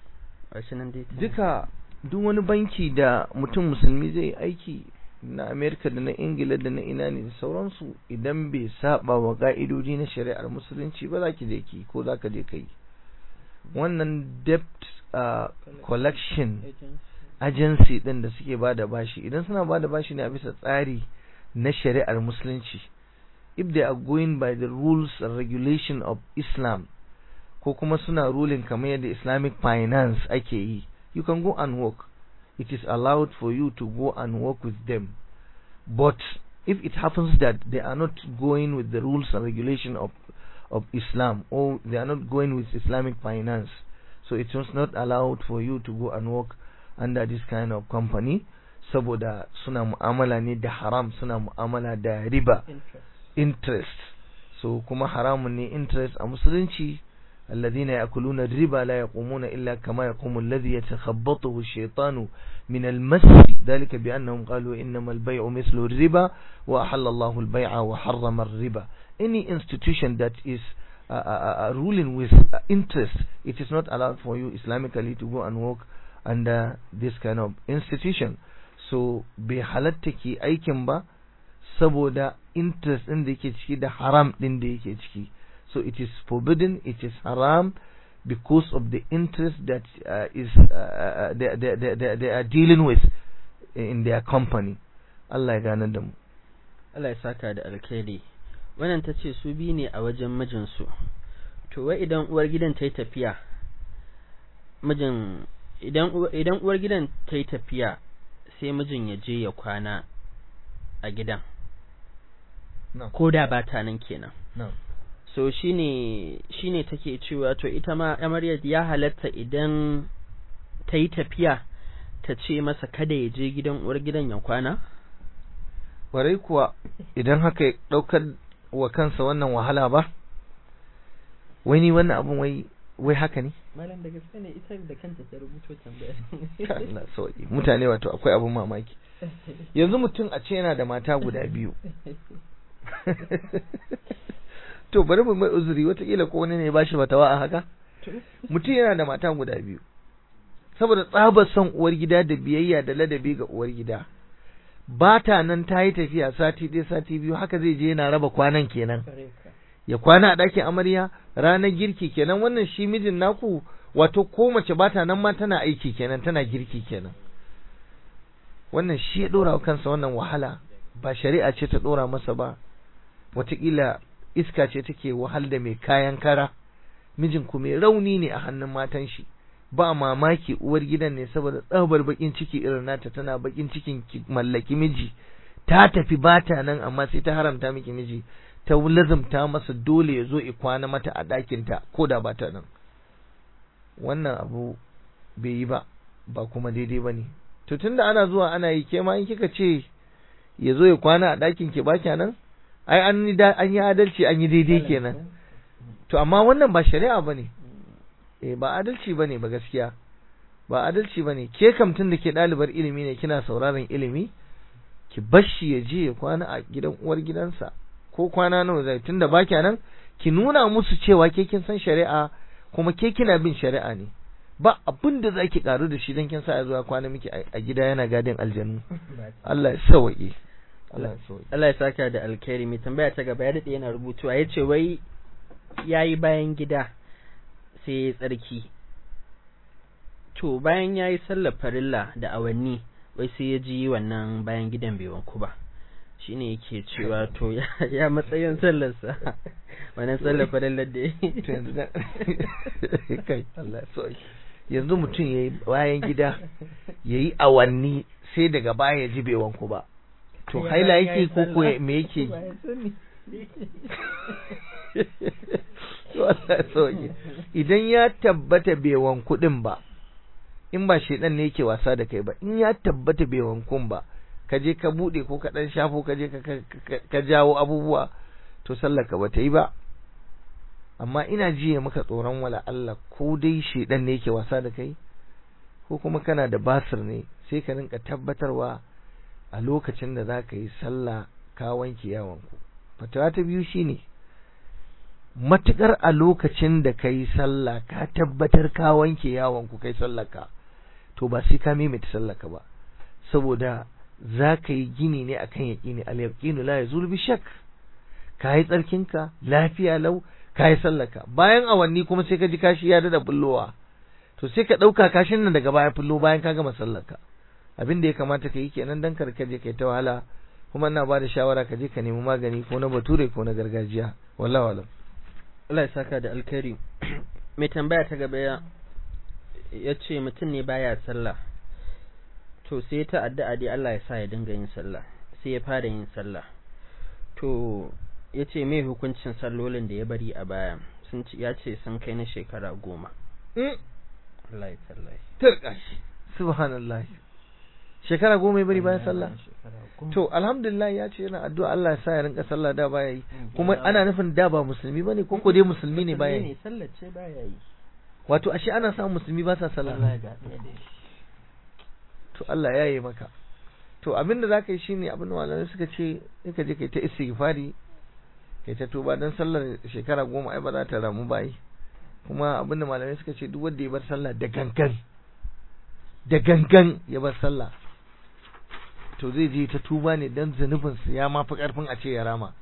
duka duk wani banki da mutum musulmi zai aiki na Amerika da na Ingila da na ina ne da sauransu idan bai saba wa ka'idoji na shari'ar musulunci ba za ki je ki ko za ka je ka yi wannan debt uh, collection agency din da suke ba da bashi idan suna ba da bashi ne a bisa tsari na shari'ar musulunci if they are going by the rules and regulation of Islam ko kuma suna ruling kamar yadda Islamic finance ake yi you can go and work it is allowed for you to go and work with them but if it happens that they are not going with the rules and regulation of of Islam or they are not going with Islamic finance so it was not allowed for you to go and work under this kind of company saboda suna mu'amala ne da haram suna mu'amala da riba interest so kuma haramun ne interest a musulunci الذين يأكلون الربا لا يقومون إلا كما يقوم الذي يتخبطه الشيطان من المس ذلك بأنهم قالوا إنما البيع مثل الربا وأحل الله البيع وحرم الربا any institution that is uh, uh, uh, ruling with uh, interest it is not allowed for you Islamically to go and work under this kind of institution so bai halatta ki aikin ba saboda interest din da yake ciki da haram din da yake ciki so it is forbidden it is haram because of the interest that uh, is uh, they, they, they, they are dealing with in their company Allah ya gane da mu Allah ya saka da alkhairi wannan ta ce su bi ne a wajen mijinsu to wai idan uwar gidan ta yi tafiya mijin idan idan uwar gidan ta yi tafiya sai mijin ya je ya kwana a gidan no. ko da ba ta nan kenan no. so shine shine take cewa to ita ma amaryar ya halatta idan ta yi tafiya ta ce masa kada ya je gidan uwar gidan ya kwana warai kuwa idan haka ya daukar wa kansa wannan wahala ba wai ni wannan abun wai wai haka ne malam da gaske ne ita da kanta ta rubuto tambaya Allah sauki mutane wato akwai abun mamaki yanzu mutum a ce yana da mata guda biyu to bari mu mai uzuri watakila ko wani ne ya bashi fatawa a haka mutum yana da mata guda biyu saboda tsabar son uwar gida da biyayya da ladabi ga uwar gida ba ta nan ta yi tafiya sati ɗaya sati biyu haka zai je yana raba kwanan kenan ya kwana a ɗakin amarya ranar girki kenan wannan shi mijin naku wato ko mace ba ta nan ma tana aiki kenan tana girki kenan wannan shi ya ɗora kansa wannan wahala ba shari'a ce ta ɗora masa ba wataƙila iska ce take wahal da mai kayan kara mijin ku mai rauni ne a hannun matan shi ba mamaki uwar gidan ne saboda tsabar bakin ciki irin nata tana bakin cikin ki mallaki miji ta tafi bata nan amma sai ta haramta miki miji ta lazumta masa dole ya zo i kwana mata a ɗakinta ko da bata nan wannan abu bai yi ba ba kuma daidai ba ne to tunda ana zuwa ana yi ke ma in kika ce ya zo ya kwana a ɗakin ki ba nan ai an yi an yi adalci an yi daidai kenan to amma wannan ba shari'a bane eh ba adalci bane ba gaskiya ba adalci bane ke kam tun da ke ɗalibar ilimi ne kina sauraron ilimi ki bashi ya je ya kwana a gidan uwar gidansa ko kwana nawa zai tunda ba nan ki nuna musu cewa ke kin san shari'a kuma ke kina bin shari'a ne ba abin da zaki karu da shi dan kin sa ya zuwa kwana miki a gida yana gadin aljanu Allah ya sauke Allah ya saka da alkhairi mai tambaya ta gaba ya dade yana rubutuwa yace wai yayi bayan gida sai ya tsarki to bayan yayi sallar farilla da awanni wai sai ya ji wannan bayan gidan bai wanku ba shine yake cewa to ya matsayin sallarsa wannan sallar farillar da kai Allah sauki yanzu mutum yayi bayan gida yayi awanni sai daga baya ya ji bai wanku ba to haila yake ko ko me yake to Allah sauke idan ya tabbata bai wanku din ba in ba shedan ne yake wasa da kai ba in ya tabbata bai wankun ba ka je ka bude ko ka dan shafo ka je ka jawo abubuwa to sallar ka bata yi ba amma ina jiye maka tsoron wala Allah ko dai shedan ne yake wasa da kai ko kuma kana da basir ne sai ka rinka tabbatarwa a lokacin da za ka yi sallah ka wanke yawanku fatawa ta biyu shine matukar a lokacin da ka yi sallah ka tabbatar ka wanke yawanku kai sallaka to ba sai ka maimaita sallaka ba saboda za ka yi gini ne akan yaƙini al yaqinu la yazul bi shak ka yi tsarkinka lafiya lau ka yi sallaka bayan awanni kuma sai ka ji kashi ya dada bullowa to sai ka ɗauka kashin nan daga baya fullo bayan ka gama sallaka abin da ya kamata ka yi kenan dan kar ka je kai ta wahala kuma ina ba da shawara ka je ka nemi magani ko na bature ko na gargajiya wallahi wallahi Allah ya saka da alkhairi mai tambaya ta gaba ya ya ce mutum ne baya sallah to sai ta addu'a dai Allah ya sa ya dinga yin sallah sai ya fara yin sallah to ya ce mai hukuncin sallolin da ya bari a baya sun ya ce sun kai na shekara goma Allah ya tallahi turka shi subhanallah shekara goma ya bari bayan sallah Shekara goma. to alhamdulillah ya ce yana addu'a Allah ya sa ya rinka sallah da baya yi Mm, kuma ya ana nufin da ba musulmi bane ko ko dai musulmi ne baya ne yi sallar ce baya yi wato ashe ana samun musulmi ba sa sallah Allah ga ɗaya da shi to Allah ya yi maka to abin da zaka yi shine abin da malamai suka ce sai ka je kai ta istighfari kai ta tuba dan sallar shekara goma ai ba za ta ramu bai kuma abin da malamai suka ce duk wanda ya bar sallah da gangan da gangan ya bar sallah to zai je ta tuba ne dan zanubin sa ya mafi karfin a ce ya rama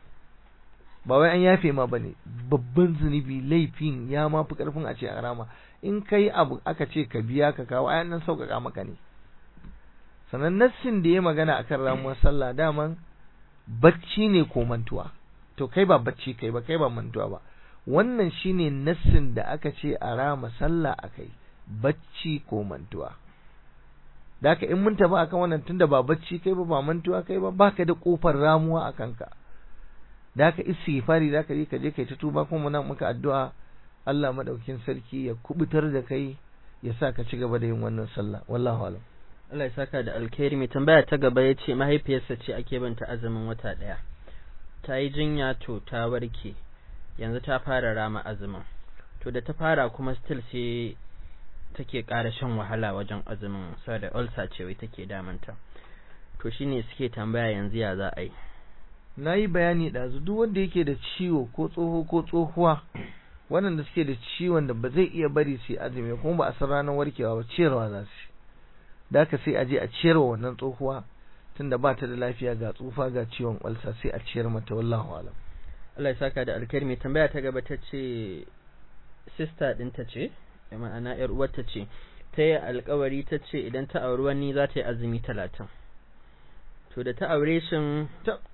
ba wai an yafe ma bane babban zunubi laifin ya mafi karfin a ce a rama in kai abu aka ce ka biya ka kawo ayan nan sauƙaƙa maka ne sannan nassin da ya magana akan ramuwar sallah daman bacci ne ko mantuwa to kai ba bacci kai ba kai ba mantuwa ba wannan shine nassin da aka ce a rama sallah akai bacci ko mantuwa da haka in mun tafi akan wannan tunda ba bacci kai ba ba mantuwa kai ba baka da kofar ramuwa a kanka da haka istighfari da ka je ka je kai ta tuba kuma nan muka addu'a Allah madaukin sarki ya kubutar da kai ya sa ka ci gaba da yin wannan sallah wallahu alam Allah ya saka da alkhairi mai tambaya ta gaba ya ce mahaifiyarsa ce ake banta azumin wata ɗaya ta yi jinya to ta warke yanzu ta fara rama azumin to da ta fara kuma still sai take ƙara shan wahala wajen azumin saboda ulcer ce wai take damanta to shine suke tambaya yanzu ya za a yi na yi bayani ɗazu duk wanda yake da ciwo ko tsoho ko tsohuwa waɗanda suke da ciwon da ba zai iya bari su yi azumi kuma ba a san ranar warkewa ba ciyarwa za su da haka sai a je a ciyarwa wannan tsohuwa tunda ba ta da lafiya ga tsufa ga ciwon ulcer sai a ciyar mata wallahu alam Allah ya saka da alkhairi mai tambaya ta gaba ta ce sister ɗinta ce ma'ana yar uwarta ce ta yi alkawari ta ce idan ta auri wani za ta yi azumi talatin to da ta aure shin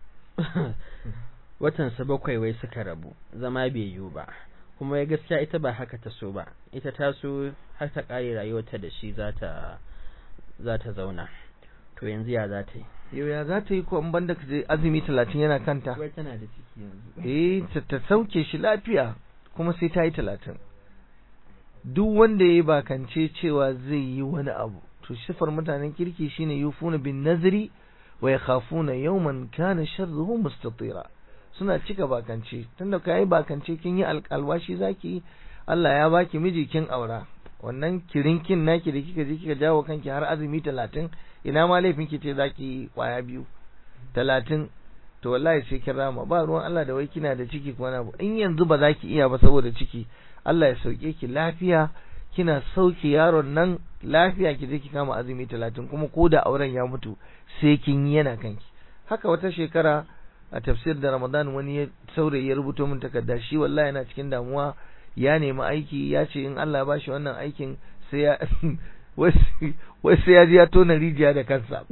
watansa bakwai wai suka rabu zama bai yiwu ba kuma ya gaskiya ita ba haka ta so ba ita ta so har ta ƙare rayuwarta da shi za ta za ta zauna to yanzu ya za ta yi yau ya za ta yi ko in banda ka je azumi talatin yana kanta wai tana da ciki yanzu eh ta ta sauke shi lafiya kuma sai ta yi talatin duk wanda ya yi bakance cewa zai yi wani abu to sifar mutanen kirki shine yufuna bin nazri wa yakhafuna yawman kana sharruhu mustatira suna cika bakance tunda ka yi bakance kin yi alwashi zaki Allah ya baki miji kin aura wannan kirinkin naki da kika je kika jawo kanki har azumi talatin ina ma laifin ki ce zaki kwaya biyu talatin to wallahi sai kin rama ba ruwan Allah da wai kina da ciki ko wani in yanzu ba za ki iya ba saboda ciki Allah ya sauke ki lafiya kina sauke yaron nan lafiya ki je ki kama azumi talatin kuma ko da auren ya mutu sai kin yi yana kanki haka wata shekara a tafsir da Ramadan wani ya saurayi ya rubuto min takarda shi wallahi yana cikin damuwa ya nemi aiki ya ce in Allah ya bashi wannan aikin sai ya wai sai ya ji ya tona rijiya da kansa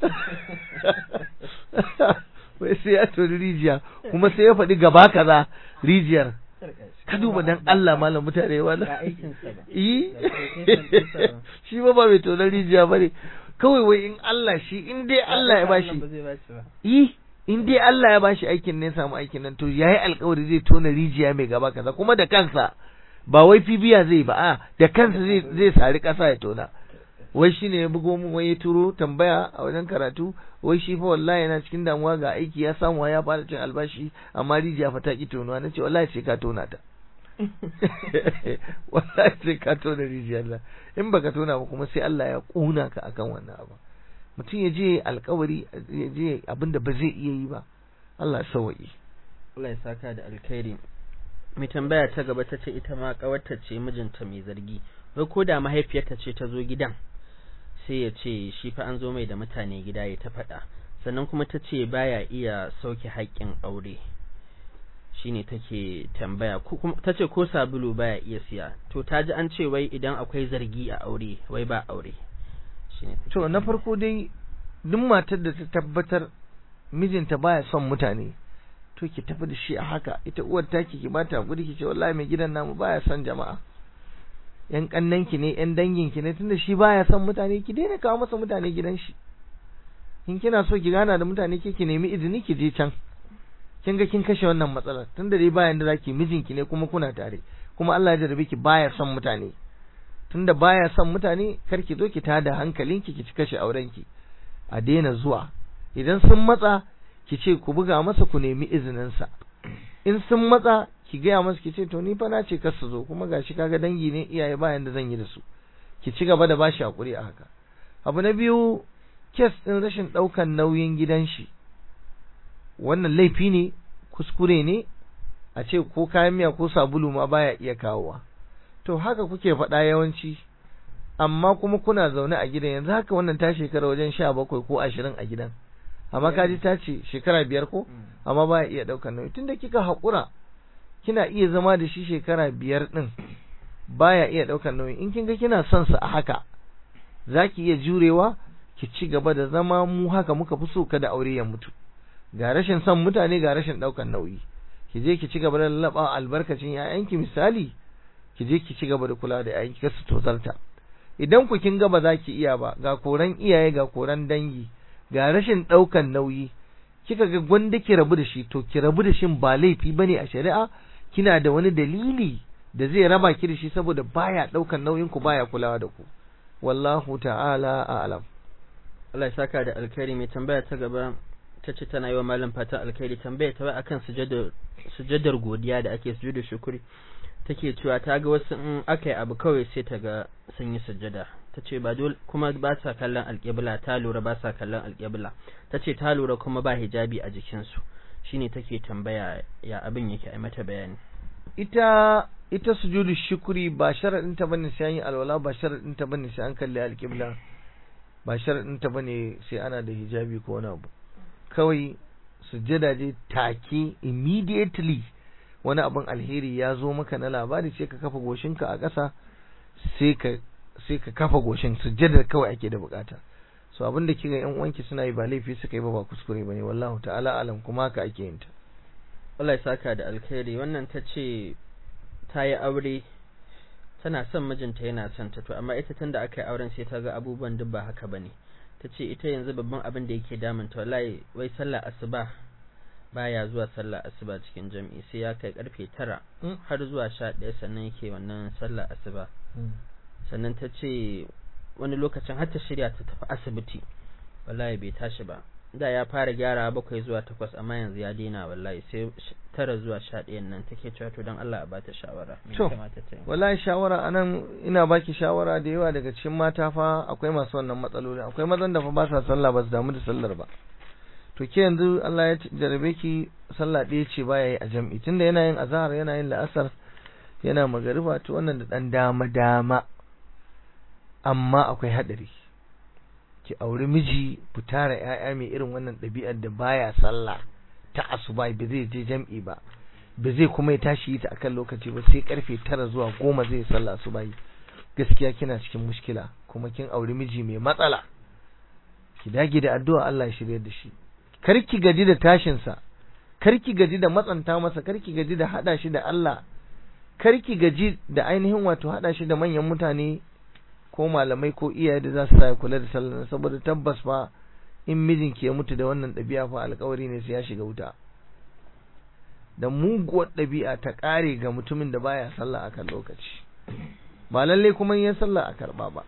wai sai ya tona rijiya kuma sai ya faɗi gaba kaza rijiyar ka duba dan Allah malam mutane wala yi shi ba ba mai tona rijiya bane kawai wai in Allah shi in dai Allah ya bashi yi in dai Allah ya bashi aikin ne samu aikin nan to yayi alƙawari zai tona rijiya mai gaba kaza kuma da kansa ba wai fibiya zai ba a da kansa zai zai sari ƙasa ya tona wai shine ya bugo mu wai ya turo tambaya a wajen karatu wai shi fa wallahi yana cikin damuwa ga aiki ya samu ya fara cin albashi amma rijiya fa ta ki tonuwa nace wallahi sai ka tona ta wallahi sai ka tona rijiyar nan in baka tona ba kuma sai Allah ya kuna ka akan wannan abu mutum ya je alkawari ya je abinda ba zai iya yi ba Allah sawa'i Allah ya saka da alkhairi mai tambaya ta gaba ta ce ita ma kawarta ce mijinta mai zargi wai ko da mahaifiyarta ce ta zo gidan sai ya ce shi fa an zo mai da mutane gida ya ta faɗa sannan kuma ta ce baya iya sauke haƙƙin aure shine take tambaya ta ce ko sabulu baya iya siya to ta ji an ce wai idan akwai zargi a aure wai ba aure to na farko dai duk matar da ta tabbatar mijinta baya son mutane to ki tafi da shi a haka ita uwar taki ki bata hakuri ki ce wallahi mai gidan namu baya son jama'a yan kannan ki ne yan dangin ki ne tunda shi baya son mutane ki daina kawo masa mutane gidan shi in kina so ki gana da mutane ke ki nemi izini ki je can kin ga kin kashe wannan matsalar tunda dai bayan da zaki mijinki ne kuma kuna tare kuma Allah ya jarabe ki baya son mutane tunda baya son mutane kar ki zo ki tada hankalinki ki ci kashe aurenki a daina zuwa idan sun matsa ki ce ku buga masa ku nemi izinin sa in sun matsa ki gaya masa ki ce to ni fa na ce kar su zo kuma gashi kaga dangi ne iyaye bayan da zan yi da su ki ci gaba da bashi hakuri a haka abu na biyu kes din rashin daukan nauyin gidan shi wannan laifi ne kuskure ne a ce ko kayan miya ko sabulu ma baya iya kawowa to haka kuke faɗa yawanci amma kuma kuna zaune a gidan yanzu haka wannan ta shekara wajen sha bakwai ko ashirin a gidan amma kaji ta ce shekara biyar ko amma baya iya ɗaukar nauyi tunda kika haƙura kina iya zama da shi shekara biyar ɗin baya iya ɗaukar nauyi in kin ga kina son sa a haka zaki iya jurewa ki ci gaba da zama mu haka muka fi so kada aure ya mutu ga rashin son mutane ga rashin ɗaukar nauyi ki je ki ci gaba da lallaba albarkacin ƴaƴanki misali ki je ki ci gaba da kula da ƴaƴanki kar su tozarta idan ku kin ga ba za ki iya ba ga koran iyaye ga koran dangi ga rashin ɗaukan nauyi kika ga gwanda ki rabu da shi to ki rabu da shin ba laifi bane a shari'a kina da wani dalili da zai raba ki da shi saboda baya ɗaukan nauyin ku baya kulawa da ku wallahu ta'ala a'lam Allah ya saka da alkhairi mai tambaya ta gaba ta ce tana yi wa malam fatan alkhairi tambaya ta akan sujadar sujadar godiya da ake sujudar shukuri take cewa ta ga wasu in aka yi abu kawai sai ta ga sun yi sujada ta ce ba dole kuma ba sa kallon alƙibla ta lura ba sa kallon alƙibla ta ce ta lura kuma ba hijabi a jikinsu shine take tambaya ya abin yake a mata bayani ita ita sujudu shukuri ba sharadin ta bane sai an yi alwala ba sharadin ta bane sai an kalli alƙibla ba sharadin ta bane sai ana da hijabi ko wani abu kawai sujjada je take immediately wani abin alheri ya zo maka na labari sai ka kafa goshinka a ƙasa sai ka sai ka kafa goshin sujjada kawai ake da bukata so abin da kika yan uwanki suna yi ba laifi suka yi ba ba kuskure bane wallahu ta'ala alam kuma haka ake yin ta Allah ya saka da alkhairi wannan ta ce ta yi aure tana son mijinta yana son ta to amma ita tunda aka yi auren sai ta ga abubuwan duk ba haka bane ta ce ita yanzu babban abin da yake damunta wallahi wai sallah asuba baya zuwa sallah asuba cikin jam'i sai ya kai karfe tara har zuwa sha ɗaya sannan yake wannan sallah asuba sannan ta ce wani lokacin har ta shirya ta tafi asibiti wallahi bai tashi ba da ya fara gyara bakwai zuwa takwas amma yanzu ya daina wallahi sai tara zuwa sha ɗayan nan take cewa to don Allah a bata shawara to wallahi shawara anan ina baki shawara da yawa daga cikin mata fa akwai masu wannan matsaloli akwai mazan da fa ba sa sallah ba su damu da sallar ba to ke yanzu Allah ya jarabe ki sallah ɗaya ce baya yi a jam'i tunda yana yin azhar yana yin la'asar yana magariba to wannan da dan dama dama amma akwai hadari ki auri miji fitara ƴaƴa mai irin wannan ɗabi'ar da baya sallah ta asuba ba zai je jam'i ba ba zai kuma ya tashi ta akan lokaci ba sai karfe tara zuwa goma zai sallah asuba gaskiya kina cikin mushkila kuma kin auri miji mai matsala ki dage da addu'a Allah ya shirye da shi kar ki gaji da tashin sa kar ki gaji da matsanta masa kar ki gaji da hada shi da Allah kar ki gaji da ainihin wato hada shi da manyan mutane ko malamai ko iyaye da za su sa kula da sallah saboda tabbas fa in mijinki ya mutu da wannan ɗabi'a fa alƙawari ne sai ya shiga wuta da muguwar ɗabi'a ta ƙare ga mutumin da baya sallah akan lokaci ba lalle kuma yin sallah a karɓa ba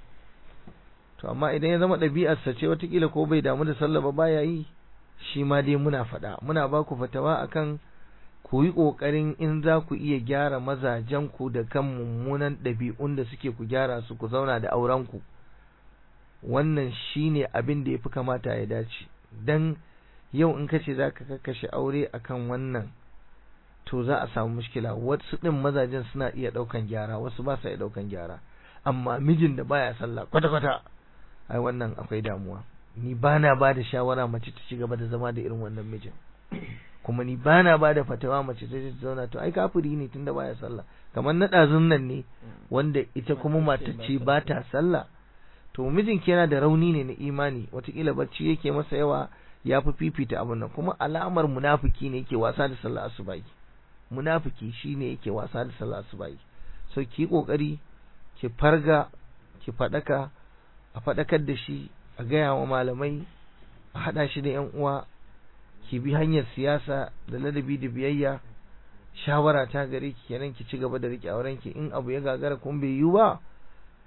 to amma idan ya zama ɗabi'arsa ce watakila ko bai damu da sallah ba baya yi shi ma dai muna faɗa muna ba ku fatawa akan ku yi ƙoƙarin in za ku iya gyara mazajenku da kan mummunan ɗabi'un da suke ku gyara su ku zauna da aurenku wannan shine abin da ya fi kamata ya dace dan yau in kace za ka kakkashe aure akan wannan to za a samu mushkila wasu ɗin mazajen suna iya ɗaukan gyara wasu ba sa iya ɗaukan gyara amma mijin da baya sallah kwata-kwata ai wannan akwai damuwa ni bana ba da shawara mace ta ci gaba da zama da irin wannan mijin kuma ni bana ba da fatawa mace ta ta zauna to ai kafiri ne tunda baya sallah kamar na ɗazun nan ne wanda ita kuma mata ce ba ta sallah to mijinki yana da rauni ne na imani watakila bacci yake masa yawa ya fi fifita abin nan kuma alamar munafiki ne yake wasa da sallah asubahi munafiki shine yake wasa da sallah asubahi so ki kokari ki farga ki fadaka a fadakar da shi a gaya wa malamai a hada shi da yan uwa ki bi hanyar siyasa da ladabi da biyayya shawara ta gare ki kenan ki ci gaba da rike auren ki in abu ya gagara kun bai yi ba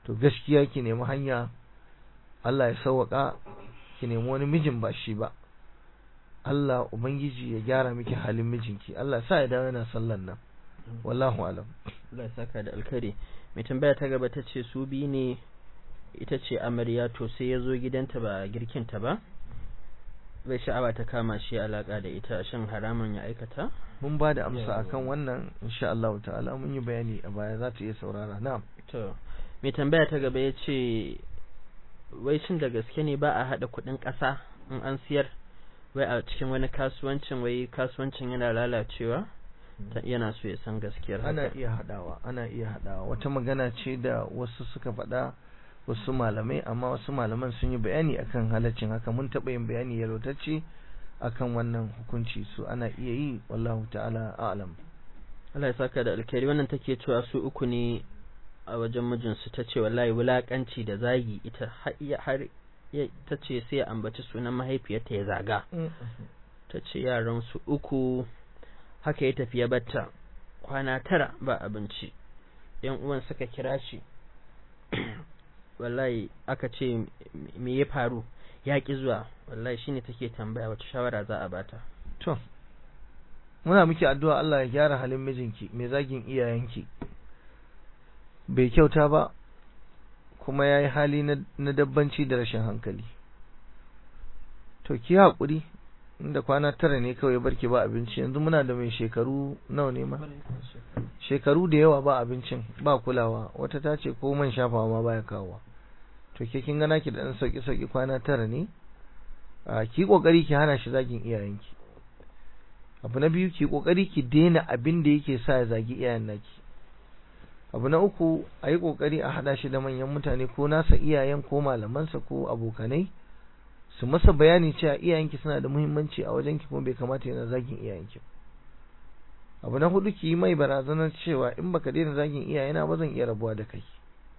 to gaskiya ki nemi hanya Allah ya sauwaka ki nemi wani mijin ba shi ba Allah ubangiji ya gyara miki halin mijinki Allah sa ya dawo yana sallan nan wallahu alam Allah ya saka da alkhairi mai tambaya ta gaba ta ce su biyu ne ita ce amarya to sai ya zo gidanta ba girkinta ba bai sha'awa ta kama shi alaka da ita shin haramun ya aikata mun ba da amsa akan wannan insha Allah ta'ala mun yi bayani a baya za ta iya saurara na'am to mai tambaya ta gaba ya ce wai shin da gaske ne ba a haɗa kuɗin ƙasa in an siyar wai a cikin wani kasuwancin wai kasuwancin yana lalacewa yana so ya san gaskiyar ana iya hadawa ana iya hadawa wata magana ce da wasu suka faɗa wasu malamai amma wasu malaman sun yi bayani akan halaccin haka mun taɓa yin bayani yalwatacce akan wannan hukunci su ana iya yi wallahu ta'ala a'lam Allah ya saka da alkhairi wannan take cewa su uku ne a wajen mijinsu ta ce wallahi wulakanci da zagi ita har ta ce sai ya ambaci sunan mahaifiyarta ya zaga ta ce yaran su uku haka ya tafi ya batta kwana tara ba abinci yan uwan suka kira shi wallahi aka ce me ya faru ya ki zuwa wallahi shine take tambaya wata shawara za a bata to muna miki addu'a Allah ya gyara halin mijinki mai zagin iyayenki bai kyauta ba kuma yayi hali na dabbanci da rashin hankali to ki haƙuri inda kwana tara ne kawai barki ba abinci yanzu muna da mai shekaru nawa ne ma shekaru da yawa ba abincin ba kulawa wata ta ce ko man shafawa ma baya kawowa to ke kin gana ki da dan sauki sauki kwana tara ne a ki kokari ki hana shi zagin iyayenki abu na biyu ki kokari ki daina abin da yake sa ya zagi iyayen naki abu na uku a yi kokari a hada shi da manyan mutane ko nasa iyayen ko malamansa ko abokanai su masa bayani cewa iyayenki suna da muhimmanci a wajenki kuma bai kamata yana zagin iyayenki abu na hudu ki yi mai barazanar cewa in baka daina zagin iyayena ba zan iya rabuwa da kai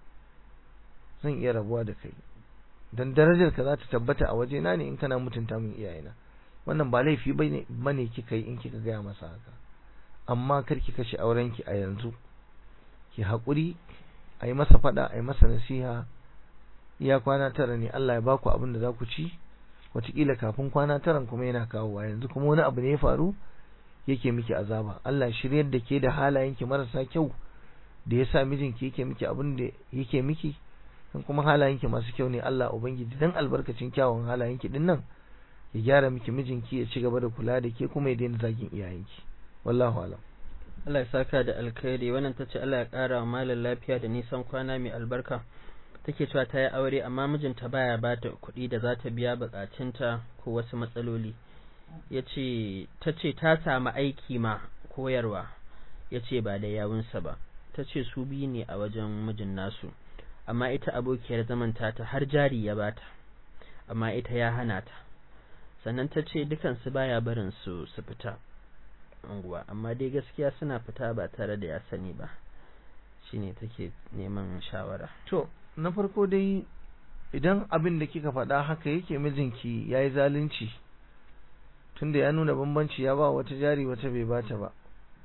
zan iya rabuwa da kai dan darajar ka za ta tabbata a wajena ne in kana mutunta min iyayena wannan ba laifi bane bane kika yi in kika gaya masa haka amma kar ki kashe aurenki a yanzu ki haƙuri a yi masa faɗa a yi masa nasiha iya kwana tara ne Allah ya baku abin da za ku ci wataƙila kafin kwana taran kuma yana kawowa yanzu kuma wani abu ne ya faru yake miki azaba Allah shiryar da ke da halayenki marasa kyau da ya sa mijinki yake miki abin da yake miki kan kuma halayenki masu kyau ne Allah ubangiji dan albarkacin kyawun halayenki din nan ya gyara miki mijinki ya ci gaba da kula da ke kuma ya daina zagin iyayenki wallahu alam Allah ya saka da alkhairi wannan tace Allah ya ƙara wa malam lafiya da nisan kwana mai albarka take cewa ta yi aure amma mijinta baya ba ta kuɗi da za ta biya buƙatunta ko wasu matsaloli ya ce ta ce ta samu aiki ma koyarwa ya ce ba da yawunsa ba ta ce su biyu ne a wajen mijin nasu amma ita abokiyar zaman ta har jari ya bata amma ita ya hana ta sannan ta ce dukansu baya barin su su fita unguwa amma dai gaskiya suna fita ba tare da ya sani ba shine take neman shawara to na farko dai idan abin da kika faɗa haka yake mijinki ya yi zalunci tunda ya nuna bambanci ya ba wata jari wata bai bata ba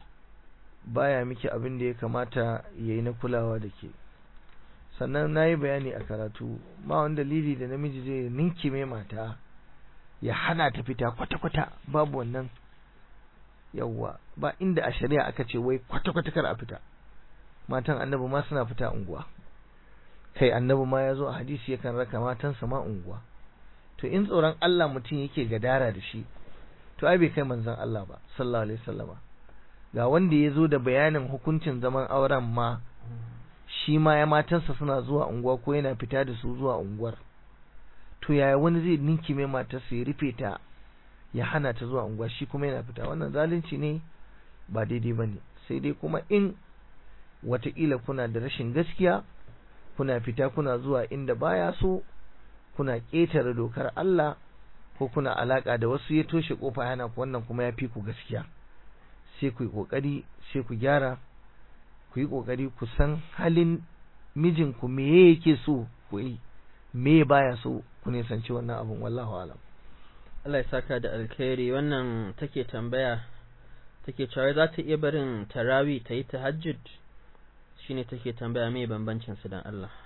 baya miki abin da ya kamata ya yi na kulawa da ke sannan na yi bayani a karatu ma wani dalili da namiji zai ninki mai mata ya hana ta fita kwata-kwata babu wannan yawwa ba inda a shari'a aka ce wai kwata-kwata kar a fita matan annabi ma suna fita unguwa kai annabi ma ya zo a hadisi yakan raka matansa ma unguwa to in tsoron Allah mutum yake gadara da shi to ai bai kai manzon Allah ba sallallahu alaihi wasallama ga wanda ya zo da bayanin hukuncin zaman auren ma shi ma ya matansa suna zuwa unguwa ko yana fita da su zuwa unguwar to yaya wani zai ninki mai matarsa ya rufe ta ya hana ta zuwa unguwa shi kuma yana fita wannan zalunci ne ba daidai bane sai dai kuma in wataƙila kuna da rashin gaskiya kuna fita kuna zuwa inda baya so kuna ƙetare dokar Allah ko kuna alaka da wasu ya toshe kofa yana ku wannan kuma ya fi ku gaskiya sai ku yi kokari sai ku gyara ku yi kokari ku san halin mijinku me yake so ku yi me baya so ku nisanci wannan abun wallahu alam Allah ya saka da alkhairi wannan take tambaya take cewa za ta iya barin tarawi ta yi tahajjud shine take tambaya me bambancin su dan Allah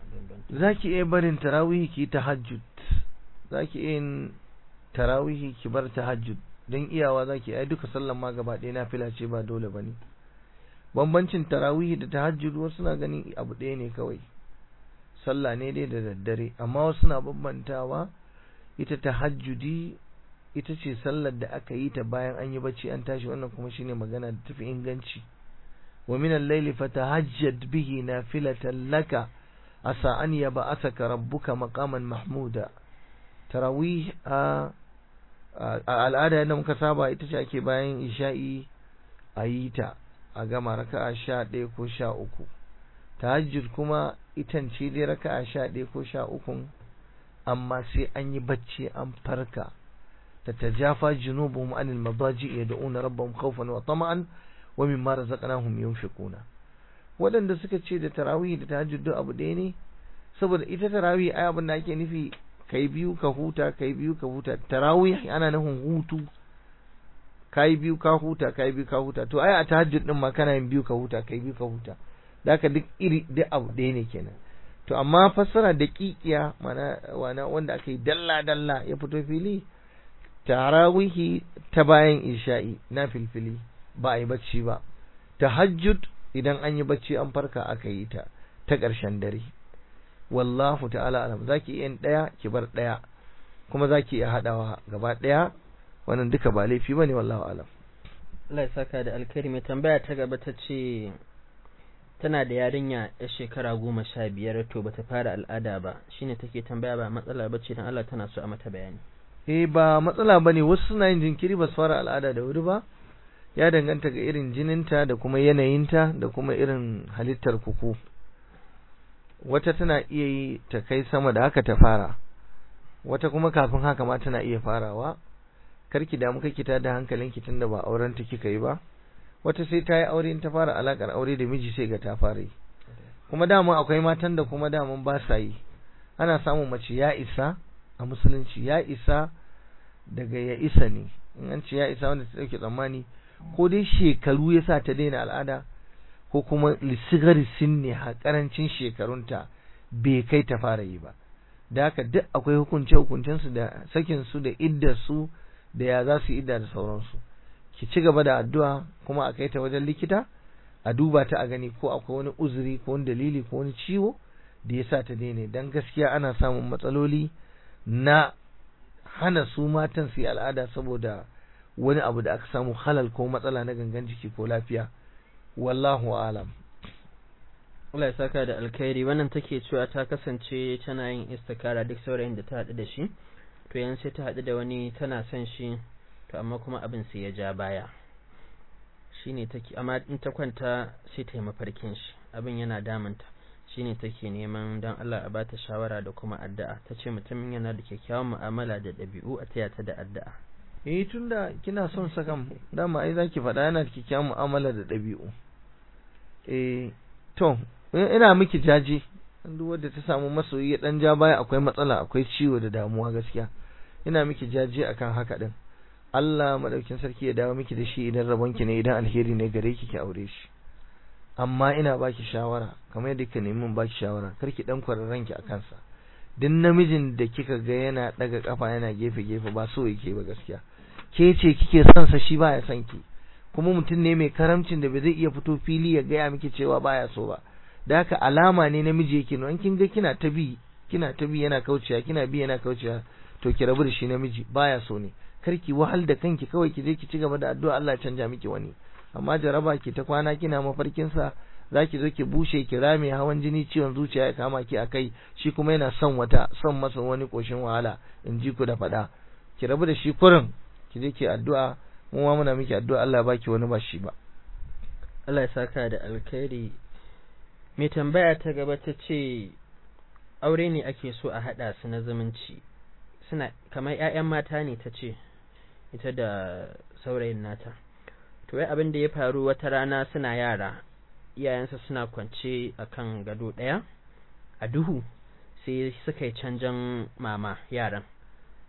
zaki iya barin tarawihi ki tahajjud zaki iya yin tarawihi ki bar tahajjud dan iyawa zaki ai duka sallan ma gaba ɗaya nafila ce ba dole bane bambancin tarawihi da tahajjud wasu na ganin abu ɗaya ne kawai sallah ne dai da daddare amma wasu na bambantawa ita tahajjudi ita ce sallar da aka yi ta bayan an yi bacci an tashi wannan kuma shine magana da tafi inganci wa min al-layli fatahajjad bihi nafilatan laka asa an yab'athaka rabbuka maqaman mahmuda tarawih a al'ada yadda muka saba ita ce ake bayan isha'i a yi ta a gama raka'a sha ɗaya ko sha uku tahajjud kuma itan ce dai raka'a sha ɗaya ko sha ukun amma sai an yi bacci an farka تتجافى جنوبهم عن المضاجع يدعون ربهم خوفا وطمعا ومما رزقناهم ينفقون waɗanda suka ce da tarawih da tahajjud duk abu ɗaya ne saboda ita tarawih ai abin da ake nufi kai biyu ka huta kai biyu ka huta tarawih ana nufin hutu kai biyu ka huta kai biyu ka huta to ai a tahajjud din ma kana yin biyu ka huta kai biyu ka huta da haka duk iri duk abu ɗaya ne kenan to amma fassara da kikiya mana wana wanda aka yi dalla dalla ya fito fili tarawihi ta bayan isha'i na filfili ba a yi bacci ba tahajjud idan an yi bacci an farka aka yi ta ta ƙarshen dare wallahu ta'ala alam zaki iya ɗaya ki bar ɗaya kuma zaki iya haɗawa gaba ɗaya wannan duka ba laifi bane wallahu alam Allah ya saka da alkhairi mai tambaya ta gaba ta ce tana da yarinya ya shekara goma sha biyar to bata fara al'ada ba shine take tambaya ba matsala bace dan Allah tana so a mata bayani eh ba matsala bane wasu suna yin jinkiri ba su fara al'ada da wuri ba ya danganta ga irin jininta da kuma yanayinta da kuma irin halittar kuku wata tana iya yi ta kai sama da haka ta fara wata kuma kafin haka ma tana iya farawa karki damu kake ta da hankalinki tunda ba auren ta kika yi ba wata sai ta yi aure ta fara alakar aure da miji sai ga ta fara yi kuma dama akwai matan da kuma daman ba sa yi ana samun mace ya isa a musulunci ya isa daga ya isa ne in an ce ya isa wanda ta dauke tsammani ko dai shekaru ya sa ta daina al'ada ko kuma lisigari ne a karancin shekarunta bai kai ta fara yi ba da haka duk akwai hukunce hukuncensu da sakin su da iddar su da ya za su idda da sauransu ki ci gaba da addu'a kuma a kai ta wajen likita a duba ta a gani ko akwai wani uzuri ko wani dalili ko wani ciwo da ya sa ta daina dan gaskiya ana samun matsaloli na hana su matan su yi al'ada saboda wani abu da aka samu halal ko matsala na gangan jiki ko lafiya wallahu alam Allah ya saka da alkhairi wannan take cewa ta kasance tana yin istikara duk saurayin da ta haɗu da shi to yan sai ta haɗu da wani tana son shi to amma kuma abin sai ya ja baya shine take amma in ta kwanta sai ta yi mafarkin shi abin yana damunta shine take neman dan Allah a bata shawara da kuma addu'a tace mutumin yana da kyakkyawan mu'amala da ɗabi'u a taya ta da addu'a eh tunda kina son sakan dama ai zaki faɗa yana da kyakkyawan mu'amala da ɗabi'u eh to ina miki jaje duk wanda ta samu masoyi ya dan ja baya akwai matsala akwai ciwo da damuwa gaskiya ina miki jaje akan haka din Allah madaukin sarki ya dawo miki da shi idan rabonki ne idan alheri ne gare ki ki aure shi amma ina baki shawara kamar yadda kika nemi baki shawara kar ki dan kwararren ki akan sa duk namijin da kika ga yana daga kafa yana gefe gefe ba so yake ba gaskiya ke ce kike son sa shi baya son ki kuma mutum ne mai karamcin da bai zai iya fito fili ya gaya miki cewa baya so ba da haka alama ne namiji yake no kin ga kina ta bi kina ta bi yana kaucewa kina bi yana kaucewa to ki rabu da shi namiji baya so ne kar ki wahal da kanki kawai ki je ki ci gaba da addu'a Allah ya canja miki wani amma jaraba ki ta kwana kina mafarkin sa zaki zo ki bushe ki rame hawan jini ciwon zuciya ya kama ki akai shi kuma yana son wata son masa wani koshin wahala in ji ku da faɗa ki rabu da shi kurin ki je ki addu'a mu ma muna miki addu'a Allah ya baki wani ba shi ba Allah ya saka da alkhairi mai tambaya ta gaba ta ce aure ne ake so a haɗa su na zumunci suna kamar ‘ya'yan mata ne ta ce ita da saurayin nata to wai abin da ya faru wata rana suna yara iyayensa suna kwance a kan gado ɗaya a duhu sai suka yi canjan mama yaran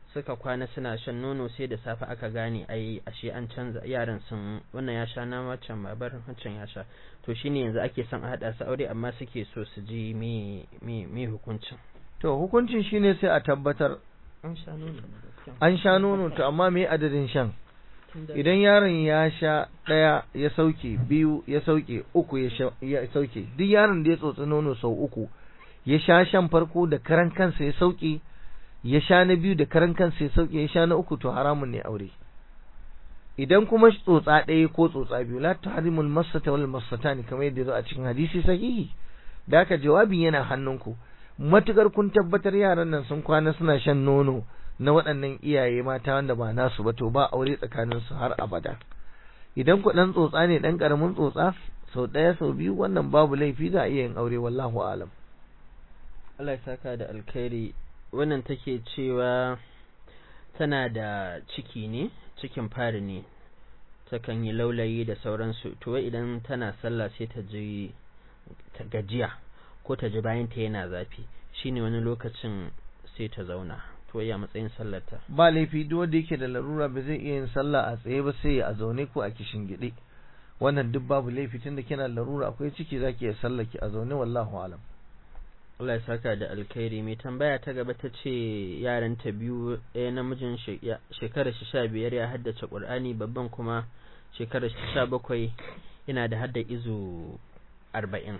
suka kwana suna shan nono sai da safe aka gane ai ashe an canza yaran sun wannan ya sha na wancan babar wancan ya sha to shine yanzu ake son a hada su aure amma suke so su ji me me me hukuncin to hukuncin shine sai a tabbatar an sha nono an sha nono to amma me adadin shan idan yaron ya sha ɗaya ya sauke biyu ya sauke uku ya sauke duk yaron da ya tsotsi nono sau uku ya sha shan farko da karan kansa ya sauke ya sha na biyu da karan kansa ya sauke ya sha na uku to haramun ne aure idan kuma tsotsa ɗaya ko tsotsa biyu la tahrimul masata wal masatani kamar yadda zo a cikin hadisi sahihi da haka jawabin yana hannunku matukar kun tabbatar yaran nan sun kwana suna shan nono na waɗannan iyaye mata wanda ba nasu ba to ba aure tsakanin su har abada idan ku dan tsotsa ne dan karamin tsotsa sau ɗaya sau biyu wannan babu laifi za a iya yin aure wallahu alam Allah ya saka da alkhairi wannan take cewa tana da ciki ne cikin fari ne takan yi laulayi da sauransu to idan tana sallah sai ta ji ta gajiya ko ta ji bayan ta yana zafi shine wani lokacin sai ta zauna to ya matsayin sallarta ba laifi duk wanda yake da larura ba zai iya yin sallah a tsaye ba sai a zaune ko a kishin gide wannan duk babu laifi tunda kina da larura akwai ciki zaki iya sallah ki a zaune wallahu alam Allah ya saka da alkhairi mai tambaya ta gaba ta ce yaran ta biyu ɗaya namijin shekarar shi sha biyar ya haddace ƙur'ani babban kuma shekarar shi sha bakwai yana da hadda izu arba'in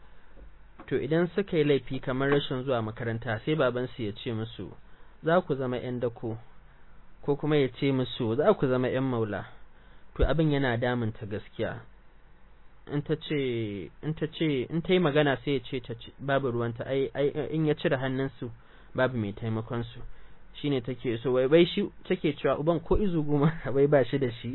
to idan suka yi laifi kamar rashin zuwa makaranta sai babansu ya ce musu za ku zama 'yan dako ko kuma ya ce musu za ku zama 'yan maula to abin yana damunta gaskiya in ta ce in ta ce in ta yi magana sai ya ce ta babu ruwanta ai ai in ya cire hannunsu babu mai taimakon su shine take so wai bai shi take cewa uban ko izu goma bai ba shi da shi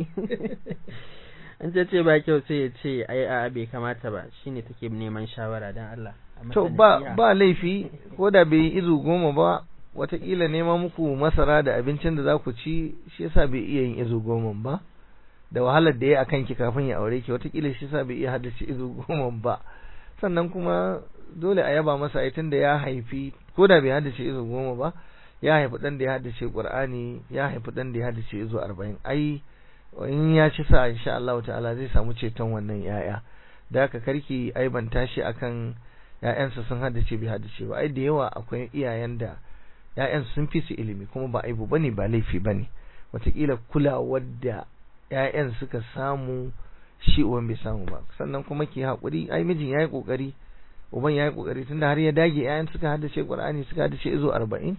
in ta ce ba kyau sai ya ce ai a bai kamata ba shine take neman shawara dan Allah to ba ba laifi ko da bai izu goma ba wataƙila nema muku masara da abincin da za ku ci shi yasa bai iya yin izu goma ba da wahalar da ya akan ki kafin ya aure ki wataƙila shi yasa bai iya haddace izu goma ba sannan kuma dole a yaba masa ai tunda ya haifi ko da bai haddace izu goma ba ya haifi dan da ya haddace Qur'ani ya haifi dan da ya haddace izu 40 ai in ya ci sa insha Allah ta'ala zai samu ceton wannan yaya da haka karki aibanta shi akan ƴaƴansa sun haddace bai haddace ba ai da yawa akwai iyayen da ƴaƴan sun fi su ilimi kuma ba aibu bane ba laifi bane wataƙila kulawar da ƴaƴan suka samu shi uban bai samu ba sannan kuma ki haƙuri ai mijin yayi kokari uban yayi kokari tunda har ya dage ƴaƴan suka haddace Qur'ani suka haddace izo 40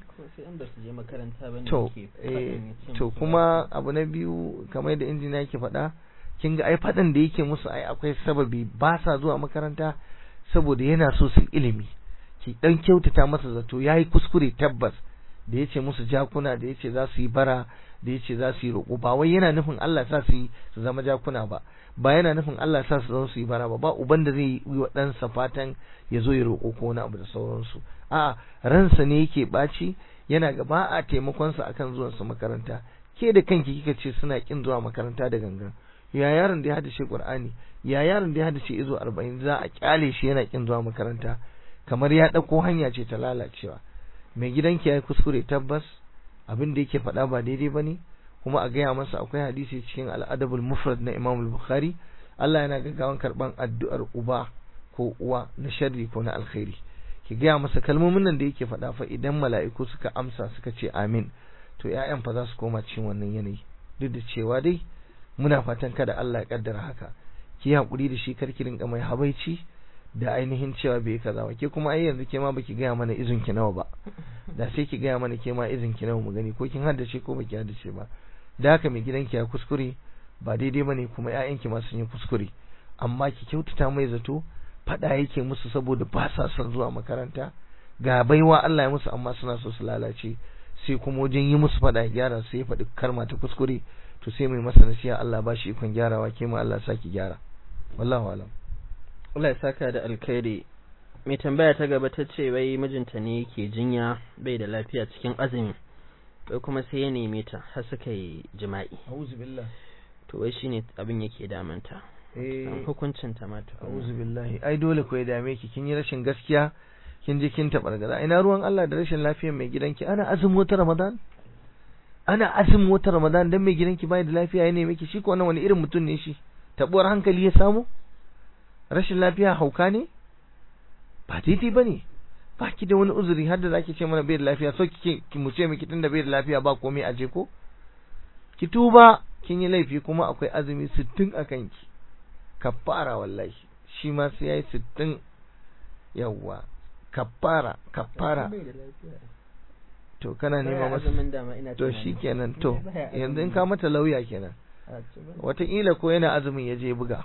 to eh to kuma abu na biyu kamar yadda injiniya yake faɗa kin ga ai faɗin da yake musu ai akwai sababi ba sa zuwa makaranta saboda yana so su ilimi ki dan kyautata masa zato yayi kuskure tabbas da yace musu jakuna da yace za su yi bara da yace za su yi roƙo ba wai yana nufin Allah sa su yi su zama jakuna ba ba yana nufin Allah sa su zama su yi bara ba ba uban da zai yi wa ɗansa fatan ya zo ya roƙo ko wani abu da sauransu a'a ransa ne yake ɓaci yana ga ba a taimakon sa akan zuwan su makaranta ke da kanki kika ce suna kin zuwa makaranta da gangan ya yaron da ya hadace Qur'ani ya yaron da ya hadace izo 40 za a kyale shi yana kin zuwa makaranta kamar ya dauko hanya ce ta lalacewa mai gidanki yayi kuskure tabbas abin da yake faɗa ba daidai bane kuma a gaya masa akwai hadisi cikin al-adabul mufrad na Imam al-Bukhari Allah yana gaggawan karban addu'ar uba ko uwa na sharri ko na alkhairi ki gaya masa kalmomin nan da yake faɗa fa idan mala'iku suka amsa suka ce amin to ƴaƴan fa za su koma cikin wannan yanayi duk da cewa dai muna fatan kada Allah ya kaddara haka ki hakuri da shi karki rinka mai habaici da ainihin cewa bai kaza ba ke kuma ai yanzu ke ma baki gaya mana izin ki nawa ba da sai ki gaya mana ke ma izin ki nawa mu gani ko kin haddace ko baki haddace ba da haka mai gidanki ya kuskure ba daidai bane kuma ƴaƴanki ma sun yi kuskure amma ki kyautata mai zato fada yake musu saboda ba sa son zuwa makaranta ga baiwa Allah ya musu amma suna so su lalace sai kuma wajen yi musu fada gyara sai ya faɗi karma ta kuskure to sai mai masa nasiha Allah ba shi ikon gyarawa ke ma Allah saki gyara wallahu alam Allah ya saka da alkhairi mai tambaya ta gaba ta ce wai mijinta ne yake jinya bai da lafiya cikin azumi bai kuma sai ya neme ta har suka yi jima'i a'udhu billah to wai shine abin yake damanta eh hukuncin ta ma a'udhu billahi ai dole ko ya dame ki kin yi rashin gaskiya kin je kin tabargaza ina ruwan Allah da rashin lafiyar mai gidanki ana azumin wata Ramadan ana azumin wata ramadan dan mai gidanki bai da lafiya ya neme ki shi ko wannan wani irin mutum ne shi tabuwar hankali ya samu rashin lafiya hauka ne ba daidai bane ba ki da wani uzuri har da zaki ce mana bai da lafiya so kike ki mu ce miki tunda bai da lafiya ba komai aje ko ki tuba kin yi laifi kuma akwai azumi 60 a kanki kafara wallahi shi ma sai yayi 60 yawwa kafara kafara to kana nema masa to shikenan to yanzu in ka mata lauya kenan wataƙila ko yana azumin ya je buga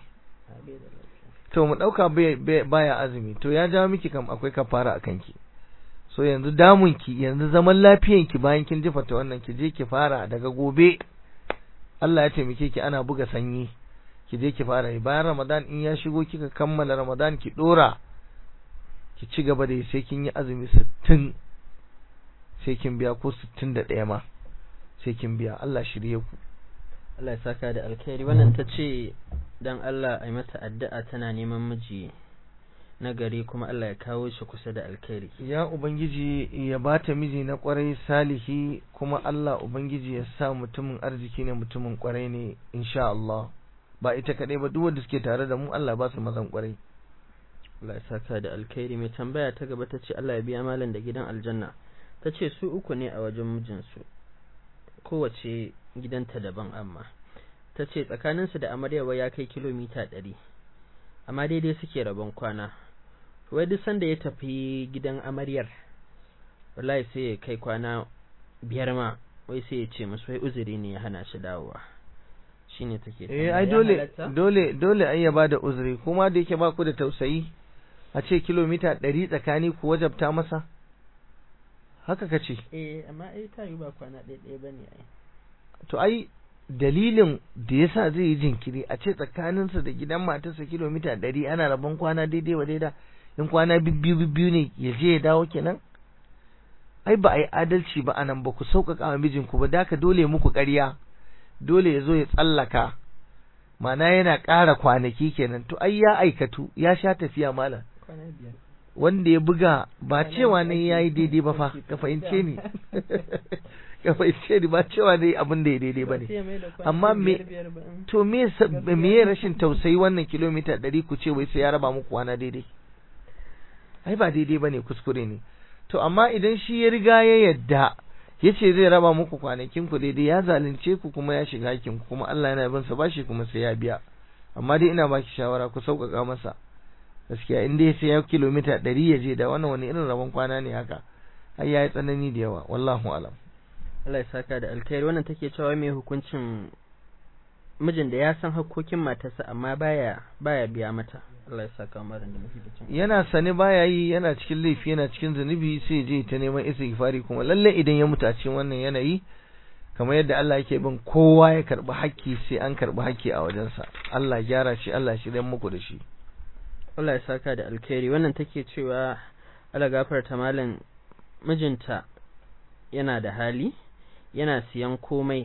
to mu ɗauka baya azumi to ya jawo miki kam akwai kafara a kanki so yanzu damunki yanzu zaman lafiyanki bayan kin jifa ta wannan ki je ki fara daga gobe Allah ya taimake ki ana buga sanyi ki je ki fara bayan Ramadan in ya shigo kika kammala Ramadan ki dora ki ci gaba da sai kin yi azumi 60 sai kin biya ko 61 ma sai kin biya Allah shirye ku Allah ya saka da alkhairi wannan ta ce dan Allah ai mata addu'a tana neman miji na gari kuma Allah ya kawo shi kusa da alkhairi ya ubangiji ya bata miji na kwarai salihi kuma Allah ubangiji ya sa mutumin arziki ne mutumin kwarai ne insha Allah ba ita kadai ba duk wanda suke tare da mu Allah ba su mazan kwarai Allah ya saka da alkhairi mai tambaya ta gaba ta ce Allah ya biya malam da gidan aljanna ta ce su uku ne a wajen mijinsu kowace gidanta daban amma ta ce tsakaninsu da amaryawa ya kai kilomita ɗari amma daidai suke rabon kwana wai duk sanda ya tafi gidan amaryar wallahi sai ya kai kwana biyar ma wai sai ya ce musu wai uzuri ne ya hana shi dawowa shine take eh ai dole dole dole ai ya bada uzuri kuma da yake ba ku da tausayi a ce kilomita ɗari tsakani ku wajabta masa haka ka ce eh amma ai ta yi ba kwana ɗaya ɗaya bane ai to ai dalilin da yasa zai yi jinkiri a ce tsakaninsa da gidan matarsa kilomita ɗari ana rabon kwana daidai wa daida in kwana bibbiyu bibbiyu ne ya je ya dawo kenan ai ba a yi adalci ba anan ba ku sauƙaƙa wa mijinku ba da dole muku ƙarya dole ya zo ya tsallaka mana yana ƙara kwanaki kenan to ai ya aikatu ya sha tafiya malam wanda ya buga ba cewa ne ya yi daidai ba fa ka fahimce ni ka fahimce ni ba cewa ne abin da ya daidai ba ne amma me to me me rashin tausayi wannan kilomita ɗari ku ce wai sai ya raba muku kwana daidai ai ba daidai ba ne kuskure ne to amma idan shi ya riga ya yadda ya ce zai raba muku kwanakin ku daidai ya zalunce ku kuma ya shiga hakin ku kuma Allah yana bin sa bashi kuma sai ya biya amma dai ina baki shawara ku sauƙaƙa masa gaskiya in dai sai ya kilomita ɗari ya je da wannan wani irin rabon kwana ne haka ai ya yi tsanani da yawa wallahu alam Allah ya saka da alkhairi wannan take cewa mai hukuncin mijin da ya san hakkokin matarsa amma baya baya biya mata Allah ya saka mara da mafi yana sane baya yi yana cikin laifi yana cikin zunubi sai je ta neman istighfari kuma lalle idan ya mutu a cikin wannan yanayi kamar yadda Allah yake bin kowa ya karbi hakki sai an karbi hakki a wajensa Allah ya gyara shi Allah shi dan muku da shi Allah ya saka da alkhairi wannan take cewa Allah gafarta malam mijinta yana da hali yana siyan komai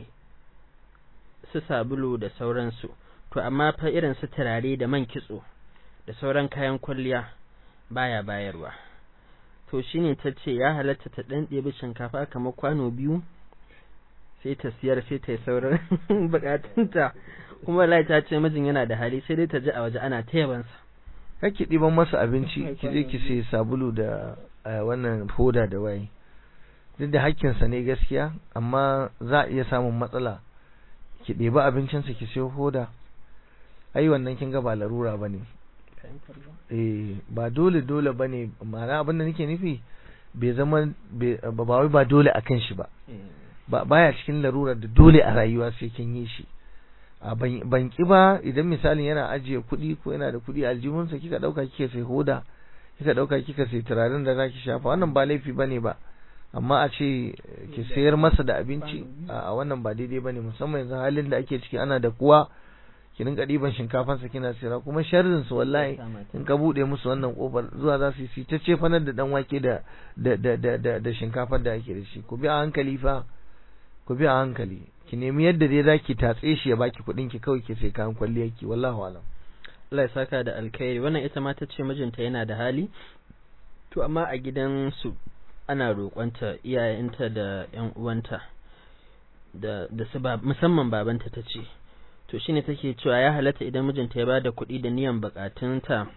su sabulu da sauransu to amma fa irin su turare da man kitso da sauran kayan kwalliya baya bayarwa to shine ta ce ya halatta ta dan ɗebi shinkafa kamar kwano biyu sai ta siyar sai ta yi sauran bukatunta kuma wallahi ta ce mijin yana da hali sai dai ta ji a waje ana ta yabansa kake ɗiban masa abinci ki je ki sai sabulu da wannan foda da waye duk da hakkinsa ne gaskiya amma za a iya samun matsala ki ɗebi abincinsa ki sayo hoda ai wannan kin ga ba larura bane eh ba dole dole bane ma'ana abin da nake nufi bai zama ba wai ba dole akan shi ba ba baya cikin larura da dole a rayuwa sai kin yi shi a ban ki ba idan misalin yana ajiye kuɗi ko yana da kuɗi a aljihunsa kika ɗauka kika sai hoda kika ɗauka kika sai turaren da zaki shafa wannan ba laifi bane ba amma a ce ki sayar masa da abinci a wannan ba daidai bane musamman yanzu halin da ake ciki ana da kuwa ki rinka ɗiban shinkafansa kina sayarwa kuma sharrin su wallahi in ka buɗe musu wannan kofar zuwa za su yi ta ce fanar da dan wake da da da da da shinkafar da ake da shi ku bi a hankali fa ku bi a hankali ki nemi yadda dai zaki tatse shi ya baki kuɗin ki kawai ki sai kayan kwalliyar ki wallahu alam Allah ya saka da alkhairi wannan ita ma ta ce mijinta yana da hali to amma a gidan su ana roƙonta iyayenta da ƴan uwanta da da su musamman babanta ta ce to shine take cewa ya halatta idan mijinta ya bada kuɗi da niyan bukatunta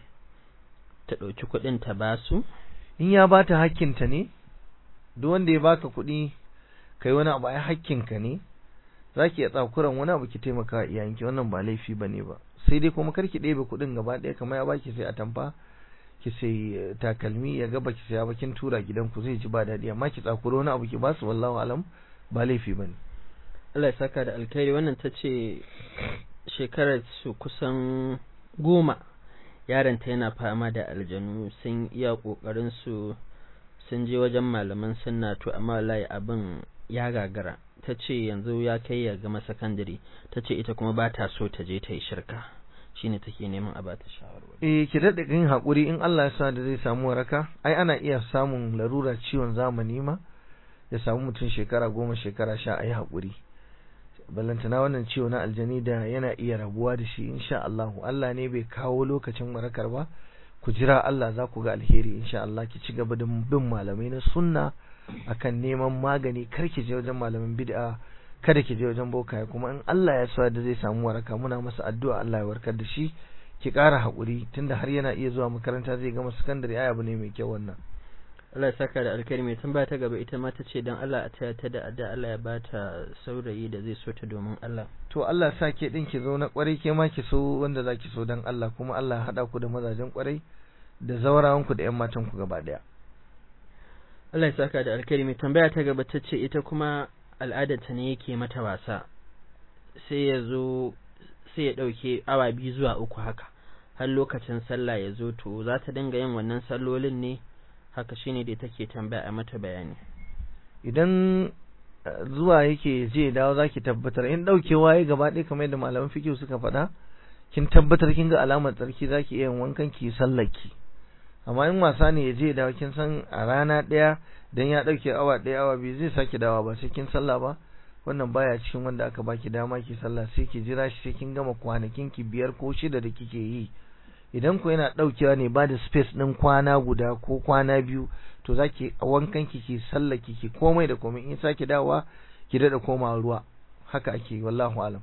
ta ɗauki kuɗin ta basu in ya bata hakkinta ne duk wanda ya baka kuɗi kai wani abu ai hakkinka ne zaki iya tsakuran wani abu ki taimaka wa iyayenki wannan ba laifi bane ba sai dai kuma karki ɗebe kuɗin gaba ɗaya kamar ya baki sai a tamfa ki sai takalmi ya gaba ki saya bakin tura gidanku zai ji ba daɗi amma ki tsakuro wani abu ki basu wallahu alam ba laifi bane Allah ya saka da alkhairi wannan ta ce shekarar su kusan goma yaronta yana fama da aljanu sun iya ƙoƙarin su sun je wajen malaman sunna to amma wallahi abin ya gagara ta ce yanzu ya kai ya gama sakandare ta ce ita kuma ba ta so ta je ta yi shirka shine take neman a bata shawarwari eh ki daɗe kin haƙuri in Allah ya sa da zai samu waraka ai ana iya samun larura ciwon zamani ma ya samu mutum shekara goma shekara sha a yi haƙuri ballantana wannan ciwo na aljani da yana iya rabuwa da shi insha Allah Allah ne bai kawo lokacin warakar ba ku jira Allah za ku ga alheri insha Allah ki ci gaba da bin malamai na sunna akan neman magani kar ki je wajen malamin bid'a kada ki je wajen bokaye kuma in Allah ya sa da zai samu waraka muna masa addu'a Allah ya warkar da shi ki ƙara haƙuri tunda har yana iya zuwa makaranta zai gama sakandare ai abu ne mai kyau wannan Allah ya saka da alkhairi mai tambaya ta gaba ita ma ta ce dan Allah a taya ta da adda Allah ya bata saurayi da zai so ta domin Allah to Allah sa ke din ki zo na kwarai ke ma ki so wanda zaki so dan Allah kuma Allah ya hada ku da mazajen kwarai da zaurawan ku da ƴan matan ku gaba daya Allah ya saka da alkhairi mai tambaya ta gaba ta ce ita kuma al'adarta ne yake mata wasa sai ya zo sai ya ɗauke awa biyu zuwa uku haka har lokacin sallah ya zo to za ta dinga yin wannan sallolin ne haka shine da take tambaya a mata bayani idan zuwa yake je dawo zaki tabbatar in daukewa ya gaba ɗaya kamar yadda malaman fiqh suka faɗa kin tabbatar kin ga alamar tsarki zaki iya yin wankan ki sallaki amma in wasa ne ya je dawo kin san a rana ɗaya dan ya dauke awa ɗaya awa biyu zai sake dawa ba sai kin sallah ba wannan baya cikin wanda aka baki dama ki sallah sai ki jira shi sai kin gama kwanakin ki biyar ko shida da kike yi idan ku yana daukewa ne ba da space din kwana guda ko kwana biyu to zaki a wankan ki ki sallaki ki komai da komai in sake dawowa ki dada koma ruwa haka ake wallahu alam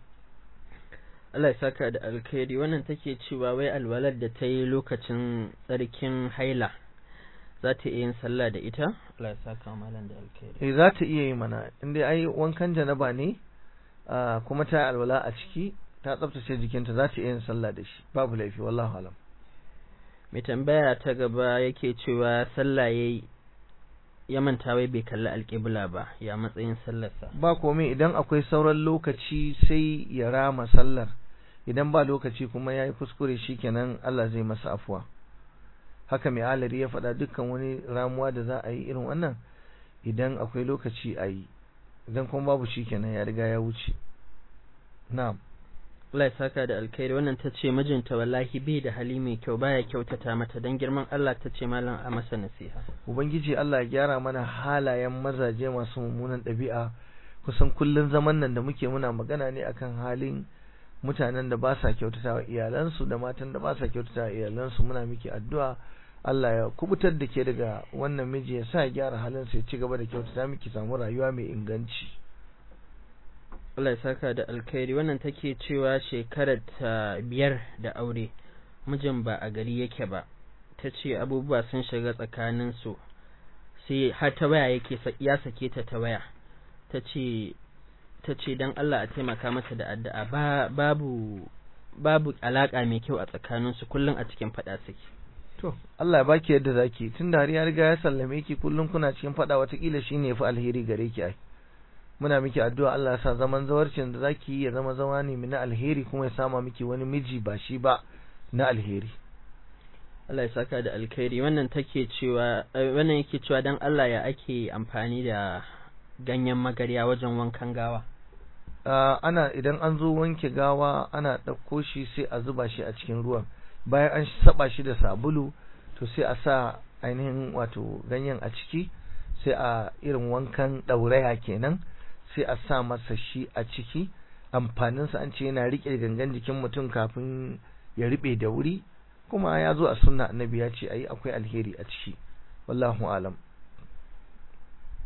Allah ya saka da alkhairi wannan take cewa wai alwalar da ta yi lokacin tsarkin haila za ta iya yin sallah da ita Allah ya saka malam da alkhairi eh za ta iya yi mana inda ai wankan janaba ne kuma ta alwala a ciki ta tsaftace jikinta za ta iya yin sallah da shi babu laifi wallahu alam mai tambaya ta gaba yake cewa sallah yayi ya manta wai bai kalli alƙibla ba ya matsayin sallarsa ba komai idan akwai sauran lokaci sai ya rama sallar idan ba lokaci kuma yayi kuskure shikenan Allah zai masa afuwa haka mai alari ya faɗa dukkan wani ramuwa da za a yi irin wannan idan akwai lokaci a yi idan kuma babu shikenan ya riga ya wuce na'am Allah ya saka da alkhairi wannan ta ce mijinta wallahi bai da hali mai kyau baya kyautata mata dan girman Allah ta ce malam a masa nasiha ubangiji Allah ya gyara mana halayen mazaje masu mummunan ɗabi'a kusan kullun zaman nan da muke muna magana ne akan halin mutanen da ba sa kyautata wa iyalansu da matan da ba sa kyautata wa iyalansu muna miki addu'a Allah ya kubutar da ke daga wannan miji ya sa ya gyara halinsa ya ci gaba da kyautata miki samu rayuwa mai inganci Allah ya saka da alkhairi wannan take cewa shekarar ta biyar da aure mijin ba a gari yake ba ta ce abubuwa sun shiga tsakanin su sai har ta waya yake ya sake ta ta waya ta ce ta ce don Allah a taimaka mata da addu'a ba babu babu alaka mai kyau a tsakanin su kullum a cikin fada suke to Allah ya baki yadda zaki tunda har ya riga ya sallame ki kullum kuna cikin fada watakila shine yafi alheri gare ki ai muna miki addu'a Allah ya sa zaman zawarcin da zaki yi ya zama zama ne na alheri kuma ya sama miki wani miji ba shi ba na alheri Allah ya saka da alkhairi wannan take cewa wannan yake cewa dan Allah ya ake amfani da ganyen magarya wajen wankan gawa uh, ana idan an zo wanke gawa ana ɗauko shi sai a zuba shi a cikin ruwan bayan an saba shi da sabulu to sai a sa ainihin wato ganyen a ciki sai a irin wankan ɗauraya kenan sai a sa masa shi a ciki amfaninsa an ce yana riƙe gangan jikin mutum kafin ya riɓe da wuri kuma ya zo a sunna annabi ya ce ayi akwai alheri a ciki wallahu alam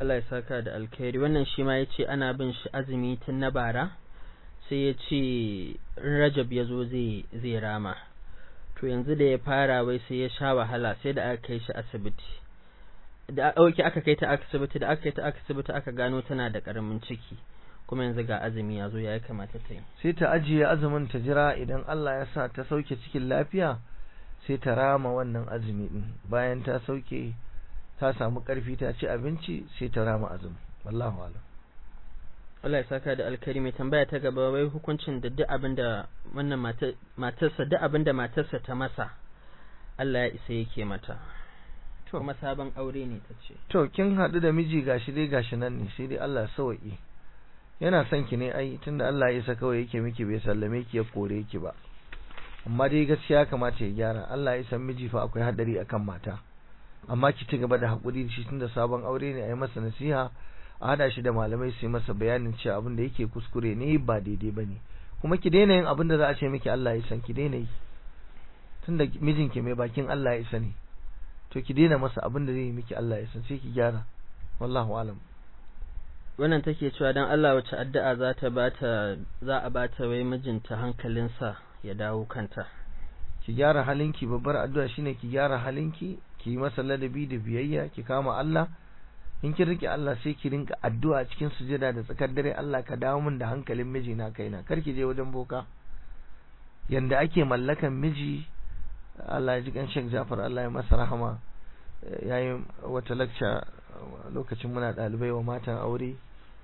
Allah ya saka da alkhairi wannan shi ma ya ce ana bin shi azumi tun na bara sai ya ce rajab ya zo zai rama to yanzu da ya fara wai sai ya sha wahala sai da aka kai shi asibiti da auki aka kai ta asibiti da aka kai ta asibiti aka gano tana da karamin ciki kuma yanzu ga azumi ya zo ya kamata ta yi sai ta ajiye azumin ta jira idan Allah ya sa ta sauke cikin lafiya sai ta rama wannan azumi din bayan ta sauke ta samu karfi ta ci abinci sai ta rama azumi wallahu alam Allah ya saka da alkari mai tambaya ta gaba wai hukuncin da duk abin da wannan matarsa duk abin da matarsa ta masa Allah ya isa yake mata kuma sabon aure ne ta ce to kin haɗu da miji gashi dai gashi nan ne sai dai Allah sauki yana son ki ne ai tunda Allah ya isa kawai yake miki bai sallame ki ya kore ki ba amma dai gaskiya kamata ya gyara Allah ya san miji fa akwai hadari akan mata amma ki ci gaba da hakuri shi tunda sabon aure ne a yi masa nasiha a hada shi da malamai su yi masa bayanin cewa abin da yake kuskure ne ba daidai bane kuma ki daina yin abin da za a ce miki Allah ya san ki daina yi tunda mijinki mai bakin Allah ya sani to ki daina masa abin da zai yi miki Allah ya san sai ki gyara wallahu alam wannan take cewa dan Allah wace addu'a za ta bata za a bata wai mijinta hankalinsa ya dawo kanta ki gyara halinki babbar addu'a shine ki gyara halinki ki yi masa ladabi da biyayya ki kama Allah in kin rike Allah sai ki rinka addu'a cikin sujada da tsakar dare Allah ka dawo min da hankalin mijina kaina kar ki je wajen boka yanda ake mallakan miji Allah ya ji kan Sheikh Jafar Allah ya masa rahama yayin wata lecture lokacin muna dalibai wa matan aure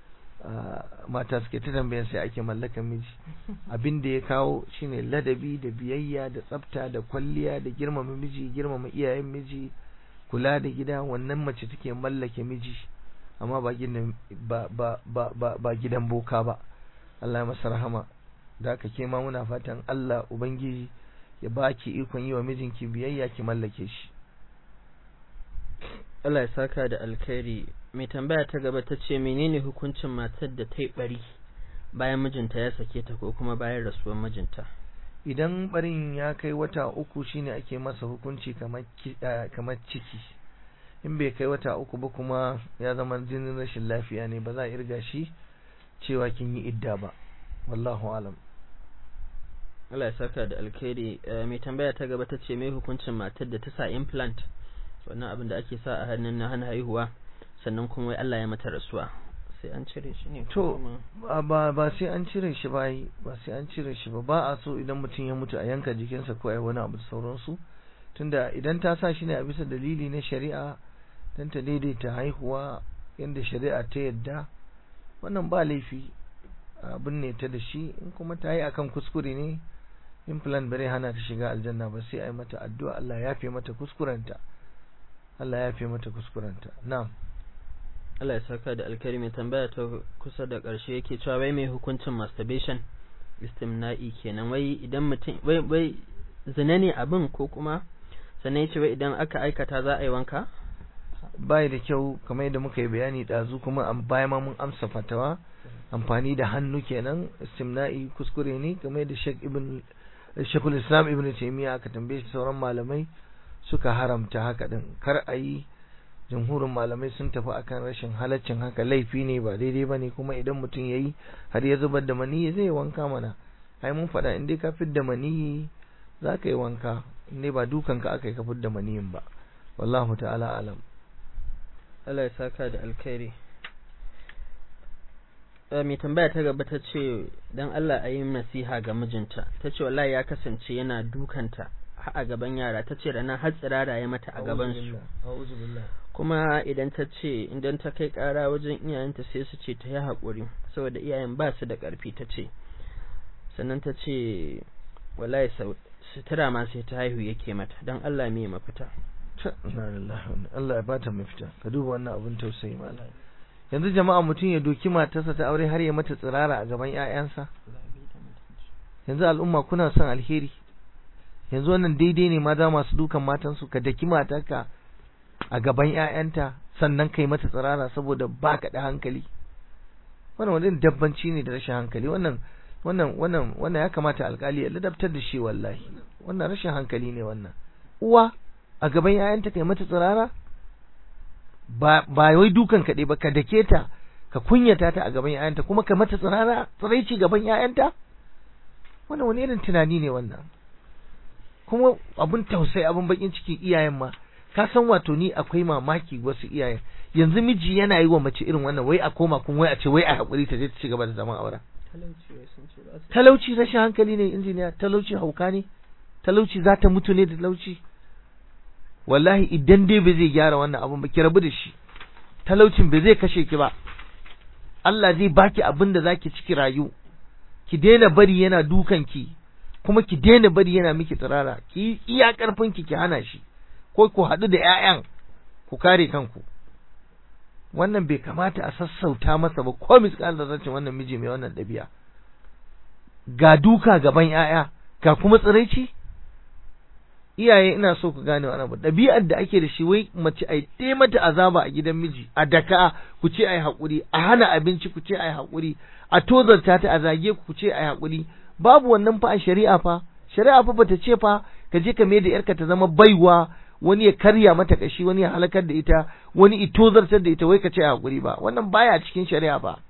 mata suke ta tambayan sai ake mallakan miji abin da ya kawo shine ladabi da biyayya da tsafta da kwalliya da girmama miji girmama iyayen miji kula da gida wannan mace take mallake miji amma ba gidan ba ba ba ba, ba gidan boka ba Allah ya masa rahama da haka ke ma muna fatan Allah ubangiji ya baki ikon yi wa mijinki biyayya ki mallake shi Allah ya saka da alkhairi mai tambaya ta gaba ta ce menene hukuncin matar da ta yi bari bayan mijinta ya sake ta ko kuma bayan rasuwar mijinta idan barin ya kai wata uku shine ake masa hukunci kamar ciki in bai kai wata uku ba kuma ya zama jinin rashin lafiya ne ba za a irga shi cewa kin yi idda ba wallahu alam Allah ya saka da alkhairi mai tambaya ta gaba ta ce mai hukuncin matar da ta sa implant wannan abin da ake sa a hannun na hana haihuwa sannan kuma wai Allah ya mata rasuwa sai an cire shi ne to ba ba sai an cire shi ba ba sai an cire shi ba ba a so idan mutum ya mutu a yanka jikinsa ko ai wani abu da sauransu tunda idan ta sa shi ne a bisa dalili na shari'a dan ta daidaita haihuwa yanda shari'a ta yadda wannan ba laifi abin ne ta da shi in kuma ta yi akan kuskure ne implant bare hana ta shiga aljanna ba sai ai mata addu'a Allah ya fi mata kuskurenta Allah ya fi mata kuskurenta na'am Allah ya saka da alkarimi tambaya ta kusa da ƙarshe yake cewa wai mai hukuncin masturbation istimna'i kenan wai idan mutum wai wai zina ne abin ko kuma sannan yace wai idan aka aikata za a yi wanka bai da kyau kamar yadda muka yi bayani dazu kuma bayan ma mun amsa fatawa amfani da hannu kenan istimna'i kuskure ne kamar yadda Sheikh Ibn Sheikhul Islam Ibn Taymiyyah aka tambaye shi sauran malamai suka haramta haka din kar a yi jamhurin malamai sun tafi akan rashin halaccin haka laifi ne ba daidai ba ne kuma idan mutum ya yi har ya zubar da maniyi zai wanka mana ai mun faɗa in dai ka da maniyi za ka yi wanka in dai ba dukanka aka yi ka da maniyin ba wallahu ta'ala alam Allah ya saka da alkhairi mai tambaya ta gaba ta ce dan Allah a yi nasiha ga mijinta ta ce wallahi ya kasance yana dukanta a gaban yara ta ce ranar har tsirara ya mata a gaban su kuma idan ta ce idan ta kai kara wajen iyayenta sai su ce ta yi haƙuri saboda iyayen ba su da ƙarfi ta ce sannan ta ce wallahi sutura ma sai ta haihu yake mata don Allah me mafita Allah ya bata mafita ka duba wannan abin tausayi malam yanzu jama'a mutum ya doki matarsa ta aure har ya mata tsirara a gaban 'ya'yansa yanzu al'umma kuna son alheri yanzu wannan daidai ne maza masu dukan matansu ka daki matarka a gaban ƴaƴanta sannan kai mata tsirara saboda baka da hankali wannan wani dabbanci ne da rashin hankali wannan wannan wannan wannan ya kamata alkali ya ladabtar da shi wallahi wannan rashin hankali ne wannan uwa a gaban ƴaƴanta kai mata tsirara ba ba wai dukan kaɗai ba ka dake ta ka kunyata ta a gaban ‘ya'yanta kuma ka mata tsirara tsiraici gaban ‘ya'yanta wannan wani irin tunani ne wannan kuma abun tausayi abun bakin ciki iyayen ma ka san wato ni akwai mamaki wasu iyayen yanzu miji yana yi wa mace irin wannan wai a koma kuma wai a ce wai a haƙuri ta je ta ci gaba da zaman auren talauci rashin hankali ne injiniya talauci hauka ne talauci za ta mutu ne da talauci wallahi idan dai bai zai gyara wannan abun ba ki rabu da shi talaucin bai zai kashe ki ba Allah zai baki abin da zaki ciki rayu ki daina bari yana dukan ki kuma ki daina bari yana miki tsirara ki iya karfin ki ki hana shi ko ku haɗu da ƴaƴan ku kare kanku wannan bai kamata a sassauta masa ba ko misƙal da zancin wannan miji mai wannan ɗabi'a ga duka gaban ƴaƴa ga kuma tsiraici iyaye ina so ku gane wannan ɗabi'ar da ake da shi wai mace ai tai mata azaba a gidan miji a daka ku ce ai haƙuri a hana abinci ku ce ai haƙuri a tozarta ta a zage ku ce ai haƙuri babu wannan fa a shari'a fa shari'a fa bata ce fa ka je ka mai da yarka ta zama baiwa wani ya karya mata kashi wani ya halakar da ita wani itozartar da ita wai ka ce haƙuri ba wannan baya cikin shari'a ba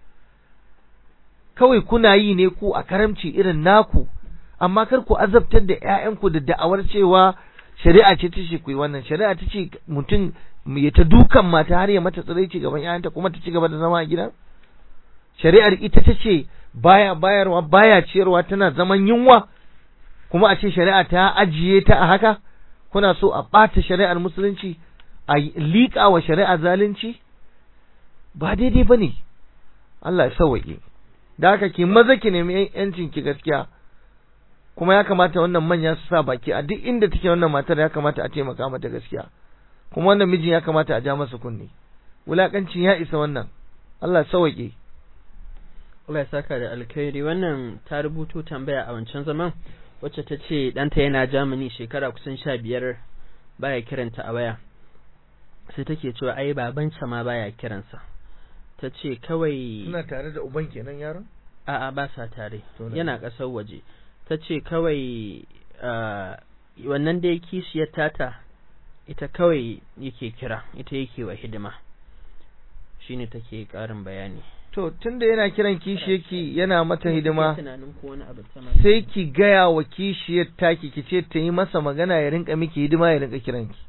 kawai kuna yi ne ku a karamci irin naku amma kar ku azabtar da ƴaƴanku da da'awar cewa shari'a ce ta ce ku yi wannan shari'a ta ce mutum ya ta dukan mata har ya mata tsiraici gaban ƴaƴanta kuma ta ci gaba da zama a gidan shari'ar ita ta ce baya bayarwa baya ciyarwa tana zaman yunwa kuma a ce shari'a ta ajiye ta a haka kuna so a ɓata shari'ar musulunci a liƙa wa shari'a zalunci ba daidai ba ne Allah ya sauwaƙe da haka ki maza ki nemi yancin ki gaskiya kuma ya kamata wannan manya su sa baki a duk inda take wannan matar ya kamata a taimaka mata gaskiya kuma wannan mijin ya kamata a ja masa kunne wulakancin ya isa wannan Allah ya sauwaƙe Allah ya saka da alkhairi wannan ta rubuto tambaya a wancan zaman wacce ta ce ɗanta yana Germany shekara kusan sha biyar baya kiranta a waya sai take cewa ai babansa ma baya kiransa ta ce kawai suna tare da uban kenan yaron a'a ba sa tare yana ƙasar waje ta ce kawai wannan da ya kishiyar tata ita kawai yake kira ita yake wa hidima shine take ƙarin bayani to tunda yana kiran kishiyarki yana mata hidima sai ki gaya wa kishiyar taki ki ce ta yi masa magana ya rinka miki hidima ya rinka kiranki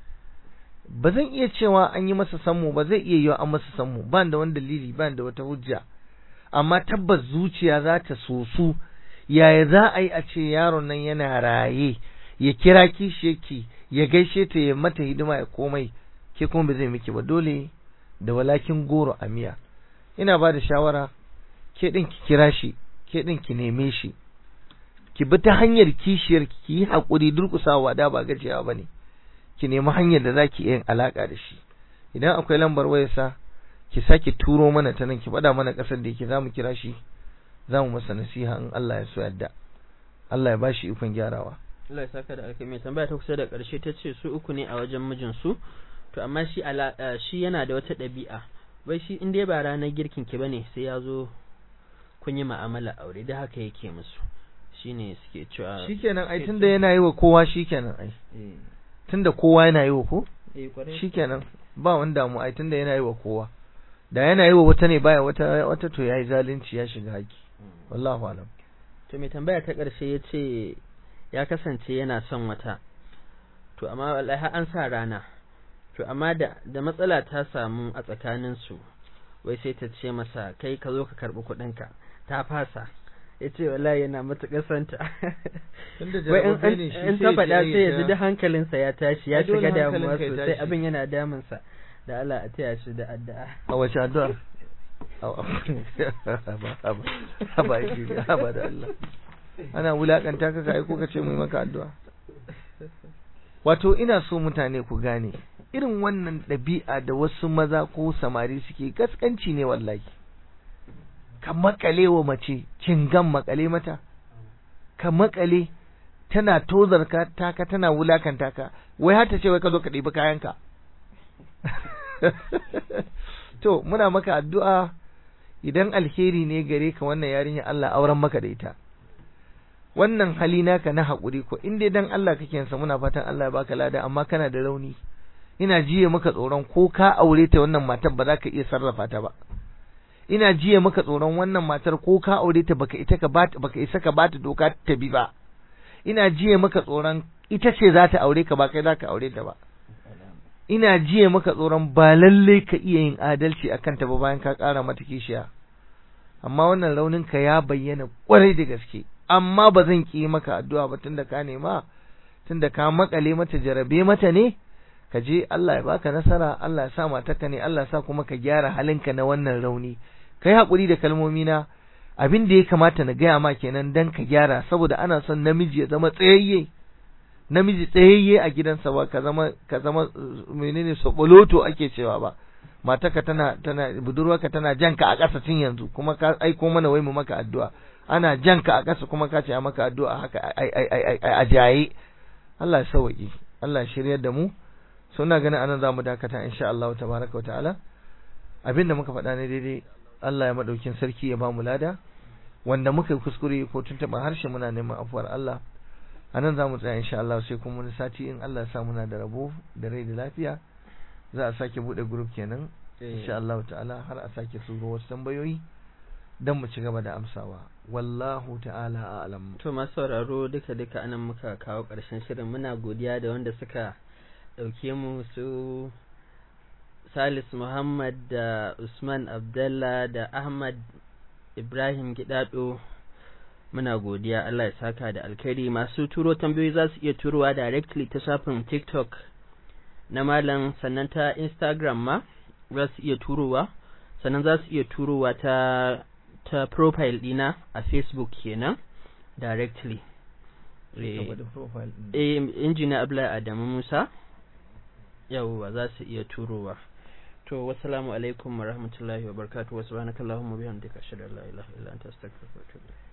ba zan iya cewa an yi masa sammu ba zai iya yiwa an masa sammu ba da wani dalili ba da wata hujja amma tabbas zuciya za ta sosu yaya za a yi a ce yaron nan yana raye ya kira kishiyarki ya gaishe ta ya mata hidima ya komai ke kuma ba zai miki ba dole da walakin goro a miya ina ba da shawara ke ɗin ki kira shi ke ɗin ki neme shi ki bi ta hanyar kishiyar ki yi haƙuri durƙusawa da ba gajiyawa ba ne ki nemi hanyar da za ki yin alaƙa da shi idan akwai lambar wayarsa ki sake turo mana ta nan ki faɗa mana ƙasar da yake za mu kira shi za mu masa nasiha in Allah ya so yadda Allah ya bashi ikon gyarawa Allah ya saka da alkai mai tambaya ta kusa da ƙarshe ta ce su uku ne a wajen mijinsu to amma shi shi yana da wata ɗabi'a wai shi in dai ba ranar girkin ki bane sai ya zo kun yi ma'amala aure da haka yake musu shine suke cewa shikenan ai tunda yana yi wa kowa shikenan ai tunda kowa yana yi wa ko shikenan ba wani damu ai tunda yana yi wa kowa da yana yi wa wata ne baya wata wata to yayi zalunci ya shiga haki wallahu alam to mai tambaya ta ƙarshe ya ce ya kasance yana son wata to amma wallahi an sa rana to amma da da matsala ta samu a tsakanin su wai sai ta ce masa kai ka zo ka karbi kuɗinka ta fasa ya ce wallahi yana matuƙar santa wai in ta faɗa sai ya ji da hankalinsa ya tashi ya shiga damuwa sosai abin yana damunsa da Allah a taya shi da addu'a a wace addu'a ba shi ba da Allah ana wulakanta ka kai ko ka ce mai maka addu'a wato ina so mutane ku gane irin wannan ɗabi'a da wasu maza ko samari suke gaskanci ne wallahi ka makale wa mace cingan makale mata ka makale tana tozar ka taka tana wulakanta ka wai har ta ce wai ka zo ka ɗibi kayanka to muna maka addu'a idan alheri ne gare ka wannan yarinya Allah auren maka da ita wannan hali naka na haƙuri ko in dai dan Allah kake yansa muna fatan Allah ya baka lada amma kana da rauni ina jiye maka tsoron ko ka aure ta wannan matar ba za ka iya sarrafa ta ba ina jiye maka tsoron wannan matar ko ka aure ta baka ita ka bata baka isa ka bata doka ta bi ba ina jiye maka tsoron ita ce za ta aure ka ba kai za ka aure ta ba ina jiye maka tsoron ba lalle ka iya yin adalci akan ta ba bayan ka ƙara mata kishiya amma wannan raunin ka ya bayyana kwarai da gaske amma ba zan ki maka addu'a ba tunda ka nema tunda ka makale mata jarabe mata ne ka je Allah ya baka nasara Allah ya sa matarka ne Allah ya sa kuma ka gyara halinka na wannan rauni kai hakuri da kalmomi na abin da ya kamata na gaya ma kenan dan ka gyara saboda ana son namiji ya zama tsayayye namiji tsayayye a gidansa ba ka zama ka zama menene soboloto ake cewa ba matarka tana tana budurwarka tana janka a ƙasa tun yanzu kuma ka aiko mana wai mu maka addu'a ana janka a ƙasa kuma ka ce a maka addu'a haka ai ai ai a jaye Allah ya sauki Allah ya shiryar da mu suna ganin anan zamu dakata insha Allah tabaraka ta'ala abinda muka faɗa ne daidai Allah ya madaukin sarki ya ba mu lada wanda muka yi kuskure ko tuntuɓa harshe muna neman afuwar Allah anan zamu tsaya insha Allah sai kuma wani sati in Allah ya sa muna da rabo da rai da lafiya za a sake bude group kenan insha Allah ta'ala har a sake suro wasu tambayoyi dan mu ci gaba da amsawa wallahu ta'ala a'lam to masu sauraro duka duka anan muka kawo ƙarshen shirin muna godiya da wanda suka ɗauke mu su Salis Muhammad da Usman Abdallah da Ahmad Ibrahim Gidado muna godiya Allah ya saka da alkhairi masu turo tambayoyi za su iya turowa directly ta shafin TikTok na malam sannan ta Instagram ma za su iya turowa sannan za su iya turowa ta ta profile dina a Facebook kenan directly eh injiniya Abdullahi Adamu Musa yawwa za su iya turowa to wassalamu alaikum wa rahmatullahi wa barakatuh wa subhanakallahumma bihamdika ashhadu an la ilaha illa anta astaghfiruka wa atubu